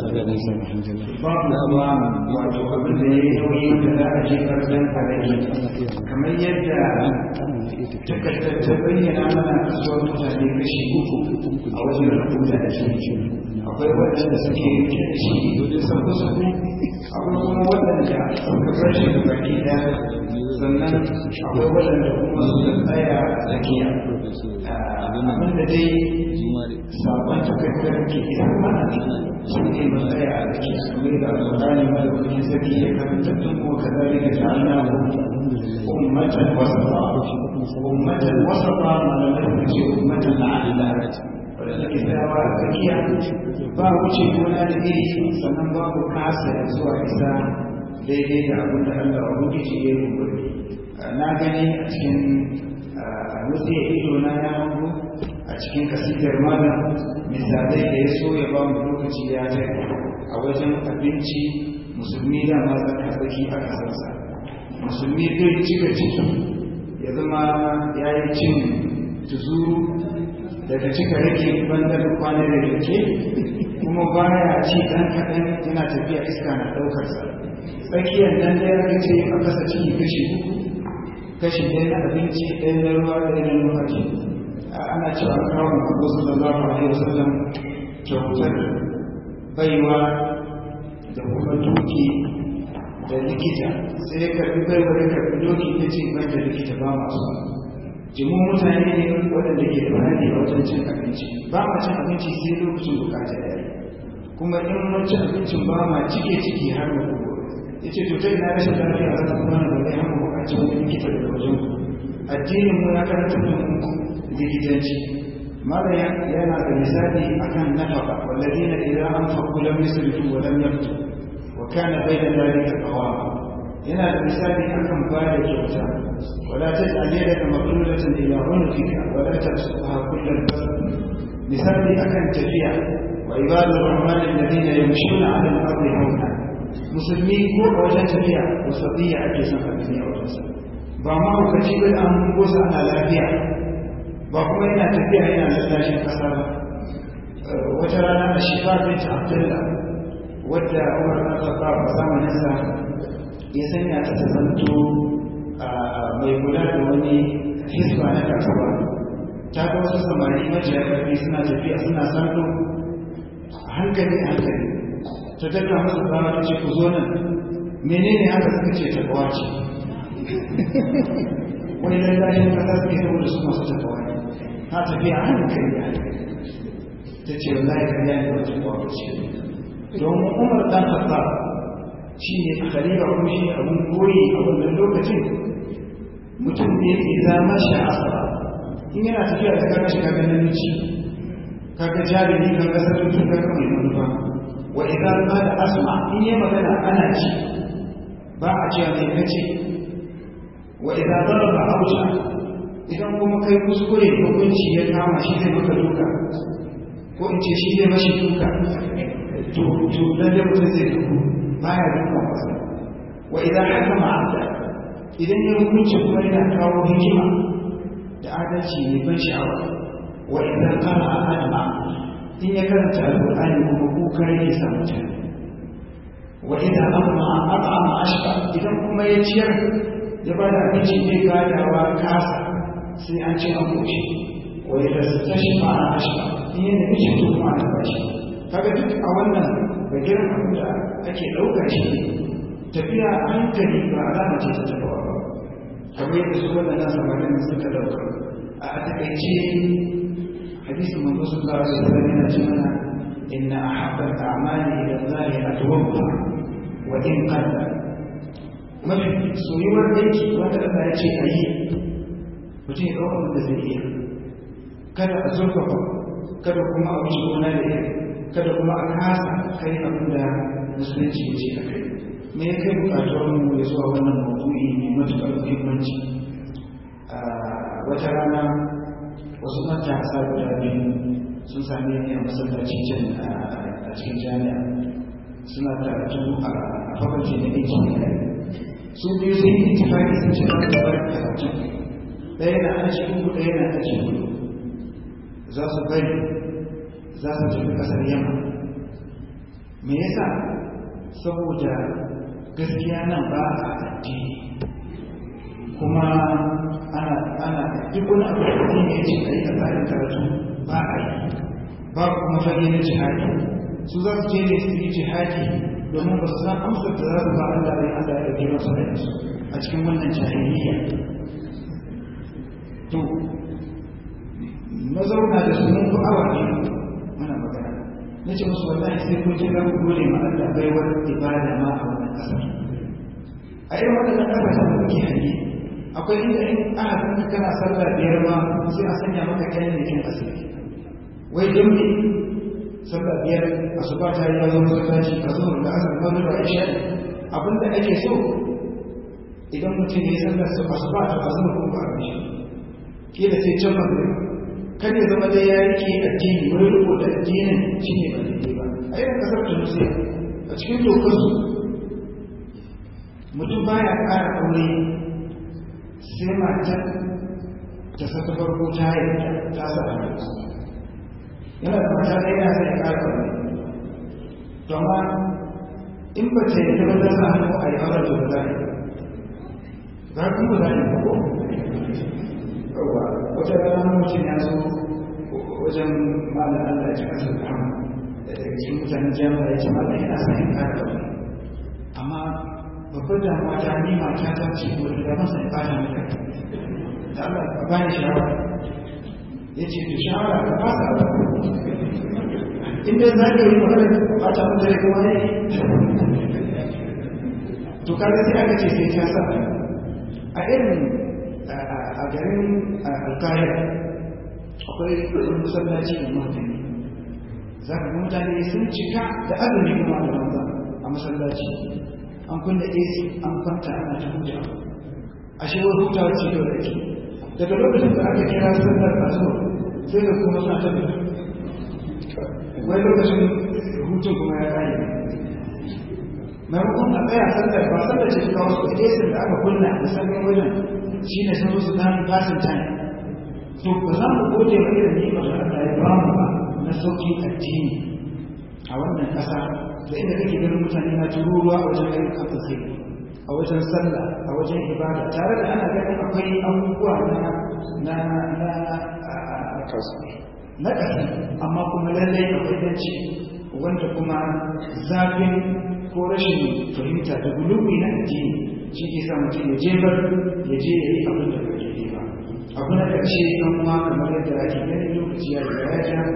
ba kuma wato abin da ya yi nauyi da za a jefar dan a rage kamar yadda takardar ta bayyana mana kasuwar mutane kashi uku a wajen rubuta da shi akwai waɗanda suke rike da shi wajen sauko sauko akwai kuma waɗanda suka bar shi da baki ɗaya sannan akwai waɗanda kuma suka tsaya a tsakiya abin da dai sabon takardar ke isa mana shi ne matsaya a tsakiya kamar da alƙur'ani malakukin sarki ya karanta tun kuma kazalika ta'ala ummatan wasata ummatan wasata malamai ce ummatan la'adila wadda take tsayawa a tsakiya ba wuce gona da iri sannan babu kasa zuwa isa daidai da abin da Allah wa rubuci ya yi umarni na gani a cikin wasu ya ido na ya hango a cikin kasidar malam misalai da ya so ya ba mu lokaci ya ta a wajen abinci musulmi da masu tsaki a kasarsa musulmi zai cika ciki ya zama ya yi cin tuzuru daga cika rage bandar kwanar da rike kuma baya ci ɗan kaɗan yana tafiya iska na ɗaukarsa tsakiyar nan da ya ce a kasa ciki kashi uku kashi ɗaya na abinci ɗaya na ruwa ɗaya na numfashi ana cewa kawo mutu sallallahu alaihi wasallam kyautar baiwa da kuma duki da likita sai ya karbi baiwa ya karbi doki ya ce ban da likita ba masu jimun mutane ne waɗanda ke da bayani a wajen cin abinci ba ma cin abinci sai lokacin bukata ya yi kuma in mun ci abincin ba ma cike ciki har da kuma ya ce to ina rashin lafiya za ta zama na bai haka bukaci wani likita daga wajen addinin mu ya karanta da likitanci mala yana da misali akan nafaka walladina idan an faku lam yusrifu wa lam yaqtu wa kana bayna dhalika qawama yana da misali akan bada kyauta wala taj'al yadaka maghlulatan ila unqika wa la tabsutha kullal basar misali akan tafiya wa ibadu rahman alladhina yamshuna 'ala al-ardi hawna musulmi ko a wajen tafiya wasatiyya ake son a duniya wajen sa ba ma hukaci ba da an gosa ana lafiya ba kuma yana tafiya yana lallashin kasa ba wata rana a shifa binta abdullah wadda umar na khattab a zamaninsa ya sanya ta ta zanto mai kula da wani hisba na kasuwa ta ga wasu samari majiya karfi suna tafiya suna santo a hankali a hankali ta daga masa tsawa ta ce ku zo nan menene haka suka ce ta kawace wani lallashin kasa suke saboda su masu ta kawace ta tafiya a hankali a hankali ta ce wallahi kariya ne wata kawace domin umar dan khattab shi ne khalifa kuma shi abun koyi a wannan lokacin mutum ne ke zama shi a asara in yana tafiya da kaga shi kaga namiji kaga jarumi kaga sarki kaga mai manufa wa idan ma da asma in yi magana ana ci ba a cewa mai kace wa idan daraba hausha idan kuma kai kuskure hukunci ya kama shi zai maka duka ko in ce shi zai mashi duka to to lalle mutum zai duku baya duka masa wa idan hakama abda idan ya hukunci kuma yana kawo hikima da adalci ne ban sha'awa wa idan qara adma in ya karanta alqur'ani kuma kuka yake sa mutane wa idan amma at'ama ashqa idan kuma ya ciyar ya ba da abinci zai gadawa kasa sai an ci an koshi wa idan tashfa ashqa in yana mishi to kuma ana bashi kaga duk a wannan bagiran abin da ake ɗaukar shi tafiya a hankali ba alama ce ta tafawa ba kamar yadda su waɗannan samarin suka ɗauka a takaice hadisin manzo sallallahu alaihi wasallam yana ce mana inna ahabba al-a'mali ila Allah atwabba wa in qalla mafi soyuwar aiki wanda Allah ya ce a yi mutum ya ɗaukar da zai iya kada a zurfafa kada kuma a wuce gona da iri kada kuma a kasa kai abin da musulunci ya ce a kai me ya kai bukatar mu ya zuwa wannan maudu'i mai matuƙar muhimmanci wata rana wasu matasa guda biyu sun same ni a masallaci can a cikin jami'a suna karatu a fakulti na injiniya su biyu sun yi itifaki sun ce za su bar karatu ɗaya na aji uku ɗaya na aji hudu za su bari za su tafi ƙasar yamma me yasa saboda gaskiya nan ba a addini kuma ana ana duk wani abu da addini ya ce a yi a tsarin karatu ba a yi ba kuma fage na jihadi su za su je ne su yi jihadi domin ba su san amsar da za su ba Allah ne Allah ya ɗauke masu da su a cikin wannan jahiliya to na zauna da su mun fi awa ne muna magana na ce musu wallahi sai kun je za ku gode ma Allah baiwar ibada ma a wannan ƙasar a irin waɗannan ƙasashen da muke hanyi akwai inda in aka kanka kana sallah biyar ma sai a sanya maka kayan da kin asiri wai don me sallah biyar asuba ta yi yazo masallaci ka zo da asar maghrib da isha abinda ake so idan mutum ya yi sallar su asuba ta azuma ko ba a kila sai can maghrib kan ya zama dai ya rike addini wani riko da addinin shi ne ba daidai ba a irin kasar tunisia a cikin dokar su mutum baya ƙara aure sai matar ta saka farko ta yi ta sa a yana da mata ɗaya yana sai ya ƙara aure to amma in ba ta yi ba ta sa hannu a yi auren da ba za a yi ba kuma za a yi ba ko yawa wata rana mutum ya zo wajen malam Allah ya kasa da da daga cikin mutanen jami'a ya ce malam yana sa in kara wani amma babbar damuwa ta ni mata ta ce ko da masa in kara maka da Allah ka ba ni shawara ya ce to shawara ka fasa ba in dai za ka yi magana ba ta mutane kuma ne to kaga sai aka ce sai ta sa a irin a garin alkahira akwai ɗin masallaci da mutane za ka ga mutane sun cika da azumi kuma da banza a masallaci an kunna ac an kwanta ana ta huta a shewar hutawa ce da ake daga lokacin da aka kira sallar asuwa sai da kuma suna ta fita wai lokacin hutun kuma ya kare maimakon a tsaya sallar ba sallar ce ta kawo su ac da aka kunna da sanyin wajen shi ne sun su dan fasin time to ba za mu gode wa irin ni'imar da Allah ya ba mu ba na sauƙin addini a wannan ƙasa da inda kake ganin mutane na tururuwa a wajen yin kafin a wajen sallah a wajen ibada tare da ana ganin akwai abubuwa na na na na ƙasa amma kuma lallai akwai danci wanda kuma zafin ko rashin fahimta da gulubi na addini shi ke sa mutum ya jefar ya je ya yi abin da ba daidai ba abu na ƙarshe ɗan uwa kamar yadda ake gani lokaci ya riga ya ja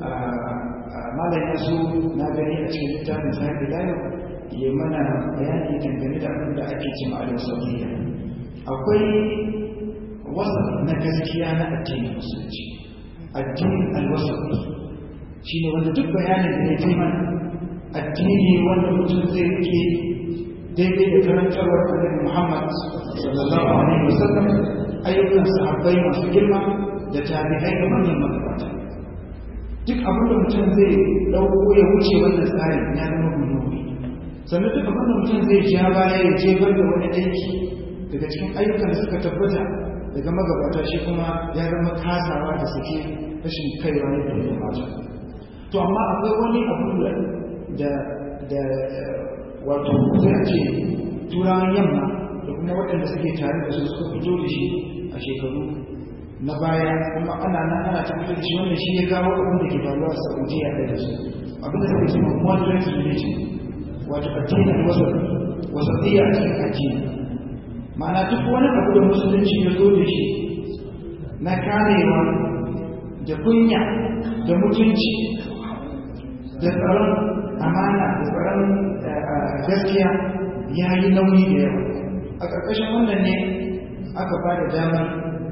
malam ya so na gani a cikin littafin sahibi layo ya mana bayani dangane da abin da ake cin alin saudiya akwai wasa na gaskiya na addinin musulunci addinin alwasa shi ne wanda duk bayanin da ya fi mana addini wanda mutum zai rike daidai da karantarwar annabi muhammad sallallahu alaihi wasallam ayyukan sahabbai masu girma da tabi'ai da manyan magabata duk abin da mutum zai ɗauko ya wuce wannan tsarin ya zama gudunar sannan duk abin da mutum zai ja baya ya jefar da wani aiki daga cikin ayyukan da suka tabbata daga magabata shi kuma ya zama kasawa da suke rashin kaiwa ne da ya mata to amma akwai wani abu da da wato zai ce turawan yamma da kuma waɗanda suke tare da su suka fito da shi a shekaru na baya kuma ana nan ana tabbatar da shi wannan shi ya kawo abin da ke faruwa a saudiya da su abin da suke cewa moderate religion wato addinin wasaɗiya a cikin addini ma'ana duk wani abu da musulunci ya zo da shi na karewa da kunya da mutunci da tsaron amana da tsaron gaskiya ya yi nauyi da yawa a ƙarƙashin wannan ne aka ba da damar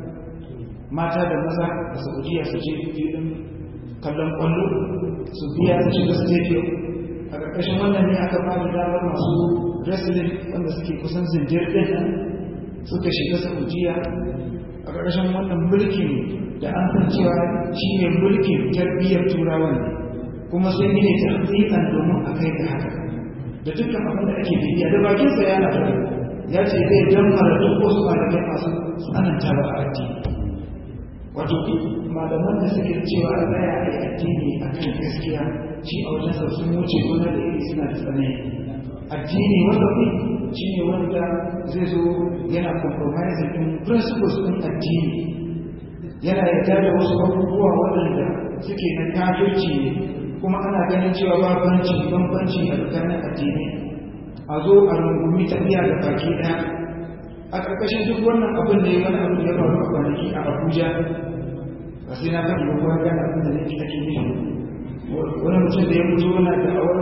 mata da maza a saudiya su je filin kallon ƙwallo su biya su shiga stadium a ƙarƙashin wannan ne aka ba da damar masu wrestling wanda suke kusan zindir ɗin nan suka shiga saudiya a ƙarƙashin wannan mulkin da an san cewa shi ne mulkin tarbiyyar turawan kuma sun yi ne tarbiyyar domin a kai ga haka da dukkan abin da ake bibiya da bakinsa ya na ya ce zai dammara duk wasu malamai masu tsananta ba a addini wato malaman da suke cewa a tsaya a addini a kan gaskiya shi a wajen sa sun wuce gona da iri suna da tsanani addini wanda kai shi ne wanda zai zo yana compromising din principles din addini yana yarda da wasu abubuwa waɗanda suke na kafirci ne kuma ana ganin cewa bambanci bambanci a tsakanin addini a zo a rungumi tafiya da baki ɗaya a ƙarƙashin duk wannan abin da ya wani abu ya faru a kwanaki a abuja ba sai na faɗi ba gane abin da nake ake nufi wani mutum da ya mutu yana da awar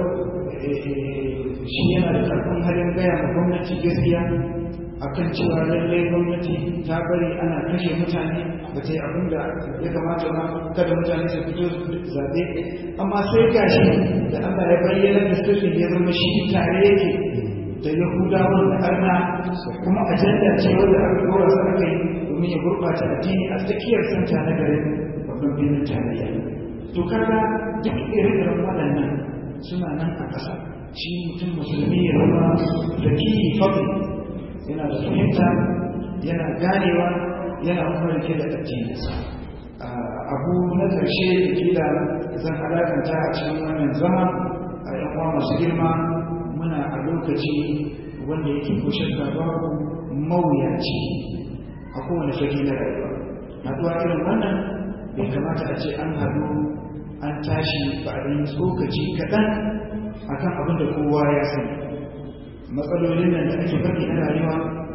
shi yana da ƙarfin halin gaya ma gwamnati gaskiya akan cewa lallai gwamnati ta bari ana kashe mutane ba ta yi abin da ya kamata ba kada mutane su fito zaɓe amma sai gashi da Allah ya bayyana da sirrin ya zama shi tare yake da yahudawan da arna kuma ajanda ce wanda aka dora su aka yi domin ya gurɓata addini a tsakiyar santa na garin babban birnin tarayya to kaga duk ire-iren waɗannan suna nan a ƙasa shi mutum musulmi ya zama da kiyi fadli yana da fahimta yana ganewa yana kuma rike da addininsa abu na ƙarshe da kila zan alaƙanta a cikin wannan zama a yan uwa masu girma muna a lokaci wanda yake kushin da babu mawuyaci a kowane fage na rayuwa haɗuwa irin wannan bai kamata a ce an haɗu an tashi ba a yi tsokaci kaɗan akan abin da kowa ya sani matsalolin nan da ake faɗi na rayuwa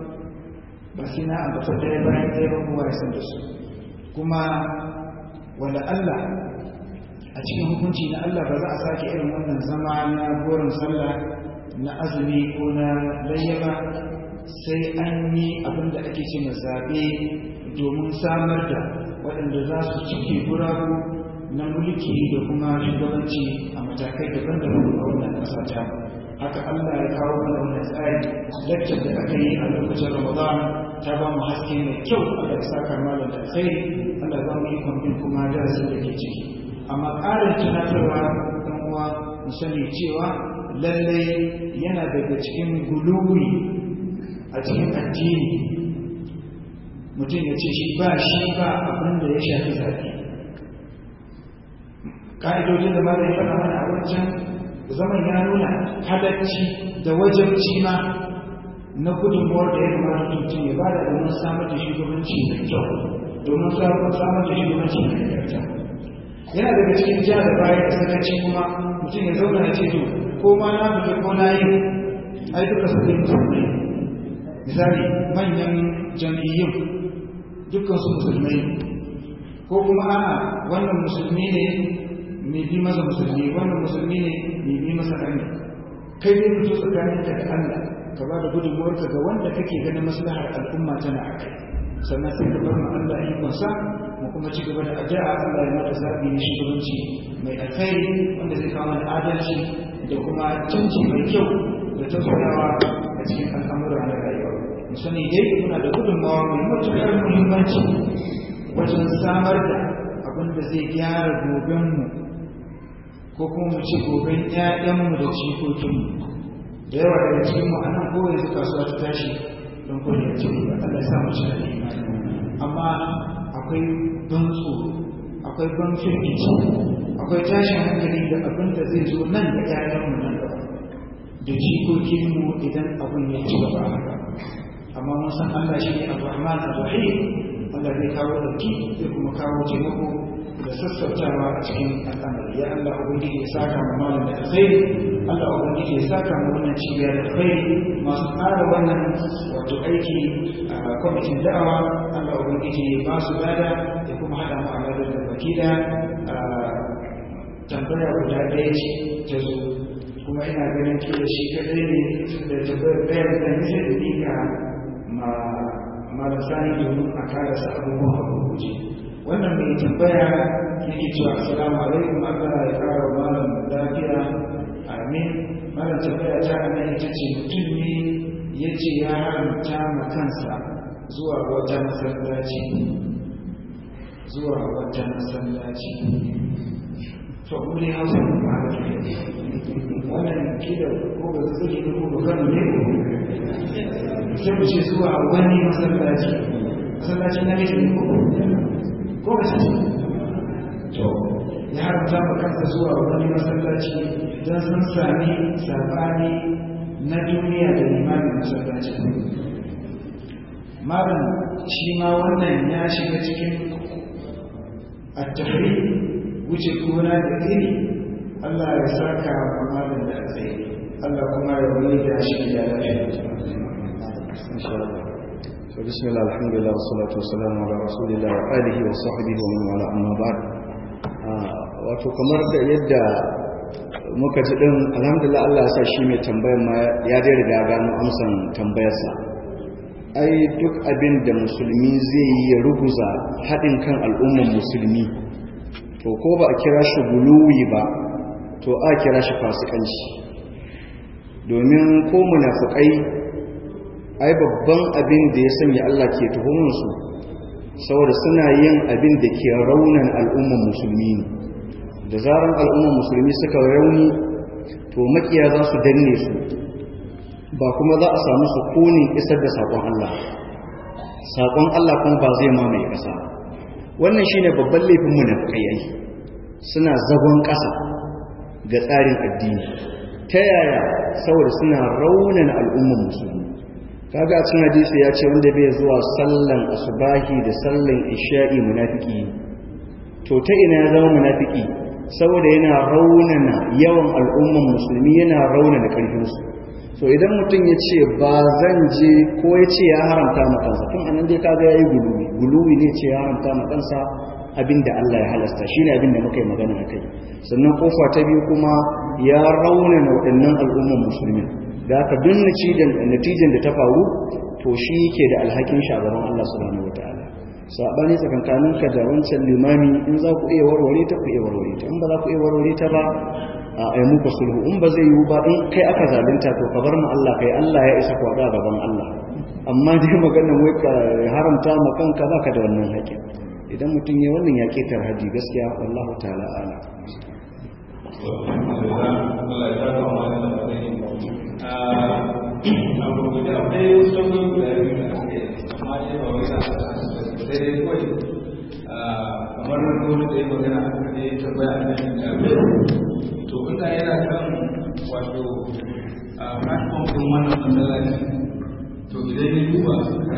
ba sai na ambata ɗaya bayan ɗaya ba kowa ya san da su kuma wanda Allah a cikin hukunci na Allah ba za a sake irin wannan zama na goron sallah na azumi ko na layyaba sai an yi abin da ake ce zaɓe domin samar da waɗanda za su cike guragu na mulki da kuma shugabanci a matakai daban-daban a wannan ƙasa ta haka Allah ya kawo mana wannan tsari lecture da aka yi a lokacin Ramadan ta ba mu haske mai kyau Allah ya saka malam da alkhairi Allah ya ba mu ikon bin kuma darasin da ke ciki amma ƙarin tunatarwa ɗan uwa mu sani cewa lallai yana daga cikin guluwi a cikin addini mutum ya ce shi ba shi ba abin da ya shafi zaɓe ƙa'idodin da ma da ya faɗa mana a wancan zaman ya nuna halarci da wajabci ma na gudunmuwar da ya kamata mutum ya bada domin samar da shugabanci mai kyau domin samar da shugabanci mai nagarta yana daga cikin ja da baya da sakaci kuma mutum ya zauna ya ce to ko ma na fita ko na yi ai duka su ne musulmai misali manyan jam'iyyun dukkan su musulmai ko kuma a'a wannan musulmi ne mai bi masa musulmi wannan musulmi ne mai bi masa hanya kai dai fito tsakanin ka da Allah ka ba da gudunmuwarka ga wanda kake ganin maslahar al'umma tana a kai sannan sai ka bar ma Allah ikonsa mu kuma ci gaba da addu'a Allah ya mata zabi na shugabanci mai alkhairi wanda zai kawo mana adalci da kuma canji mai kyau da tausayawa a cikin al'amura na rayuwa mu sani dai muna da gudunmawa mai matuƙar muhimmanci wajen samar da abin da zai gyara gobenmu ko kuma mu ci goben ƴaƴanmu da jikokinmu da yawa daga cikin mu anan ko yanzu kasuwa ta tashi don ko ya ce ba Allah ya sa mu ci da imani amma akwai ban tsoro akwai ban firgici akwai tashin hankali da abin da zai zo nan da ƴaƴanmu nan gaba da jikokinmu idan abin ya ci gaba haka amma mun san Allah shi ne Ar-Rahman Ar-Rahim Allah zai kawo dauki zai kuma kawo taimako da sassautawa a cikin al'amari ya Allah ubangiji ya saka mu malam da alkhairi Allah ubangiji ya saka mu wannan cibiya da alkhairi masu tsara wannan wato aiki a kwamitin da'awa Allah ubangiji ya ba su lada ya kuma hada mu a ladar da baki da tambaya guda ɗaya ce ta zo kuma ina ganin kila shi kadai ne da tambayar ɗaya da nisa da nika ma marasani domin a karasa abubuwan abubuwa wannan mai tambaya yake cewa assalamu alaikum Allah ya kara malam lafiya amin malam tambaya ta ana ita ce mutum ne ya ce ya haramta ma kansa zuwa wata masallaci zuwa wata masallaci to mu ne hausa ne ba da wannan kila ko ba su zai ko ba kano ne sai mu ce zuwa wani masallaci masallaci na ne ko ko ba ce to ya haramta ma kansa zuwa wani masallaci don sun sami sabani na duniya da limamin masallaci malam shi ma wannan ya shiga cikin at-tahrim wuce gona da iri Allah ya saka wa malam da alkhairi Allah kuma ya wani da shi da lafiya insha Allah so bismillah alhamdulillah wassalatu wassalamu ala rasulillah wa alihi wa sahbihi wa man wala amma ba'd wato kamar da yadda muka ji din alhamdulillah Allah ya sa shi mai tambayar ma ya dai riga gano amsan tambayarsa ai duk abin da musulmi zai yi ya ruguza haɗin kan al'ummar musulmi to ko ba a kira shi guluwi ba to a kira shi fasikanci domin ko munafukai ai babban abin da ya sanya Allah ke tuhumunsu saboda suna yin abin da ke raunan al'umman musulmi ne da zaran al'umman musulmi suka rauni to makiya za su danne su ba kuma za a samu su kunin isar da saƙon Allah saƙon Allah kuma ba zai mamaye ƙasa wannan shine babban laifin munafukai ai suna zagon ƙasa ga tsarin addini ta yaya saboda suna raunan al'umman musulmi kaga a cikin hadisi ya ce wanda bai zuwa sallan asubahi da sallan isha'i munafiki to ta ina ya zama munafiki saboda yana raunana yawan al'umman musulmi yana raunana karfin su so idan mutum ya ce ba zan je ko ya ce ya haramta ma kansa tun anan dai kaga yayi guluwi guluwi ne ce ya haramta ma kansa abinda Allah ya halasta shine abinda muka yi magana akai sannan kofa ta biyu kuma ya raunana waɗannan al'umman musulmi da aka duk natijan da ta faru to shi ke da alhakin shagaban Allah subhanahu wataala sabani tsakankanin ka da wancan limami in za ku iya warware ta ku iya warware ta in ba za ku iya warware ta ba a ai muku sulhu in ba zai yiwu ba in kai aka zalunta to ka bar mu Allah kai Allah ya isa ku a gaban Allah amma dai maganar wai ka haramta ma kanka baka da wannan haƙƙin idan mutum ya wannan ya ketar haji gaskiya wallahu ta'ala ala kamar wani da ya magana a kan ya tambaya a kan to inda yana kan wato platform din wannan masallaci to idan ya duba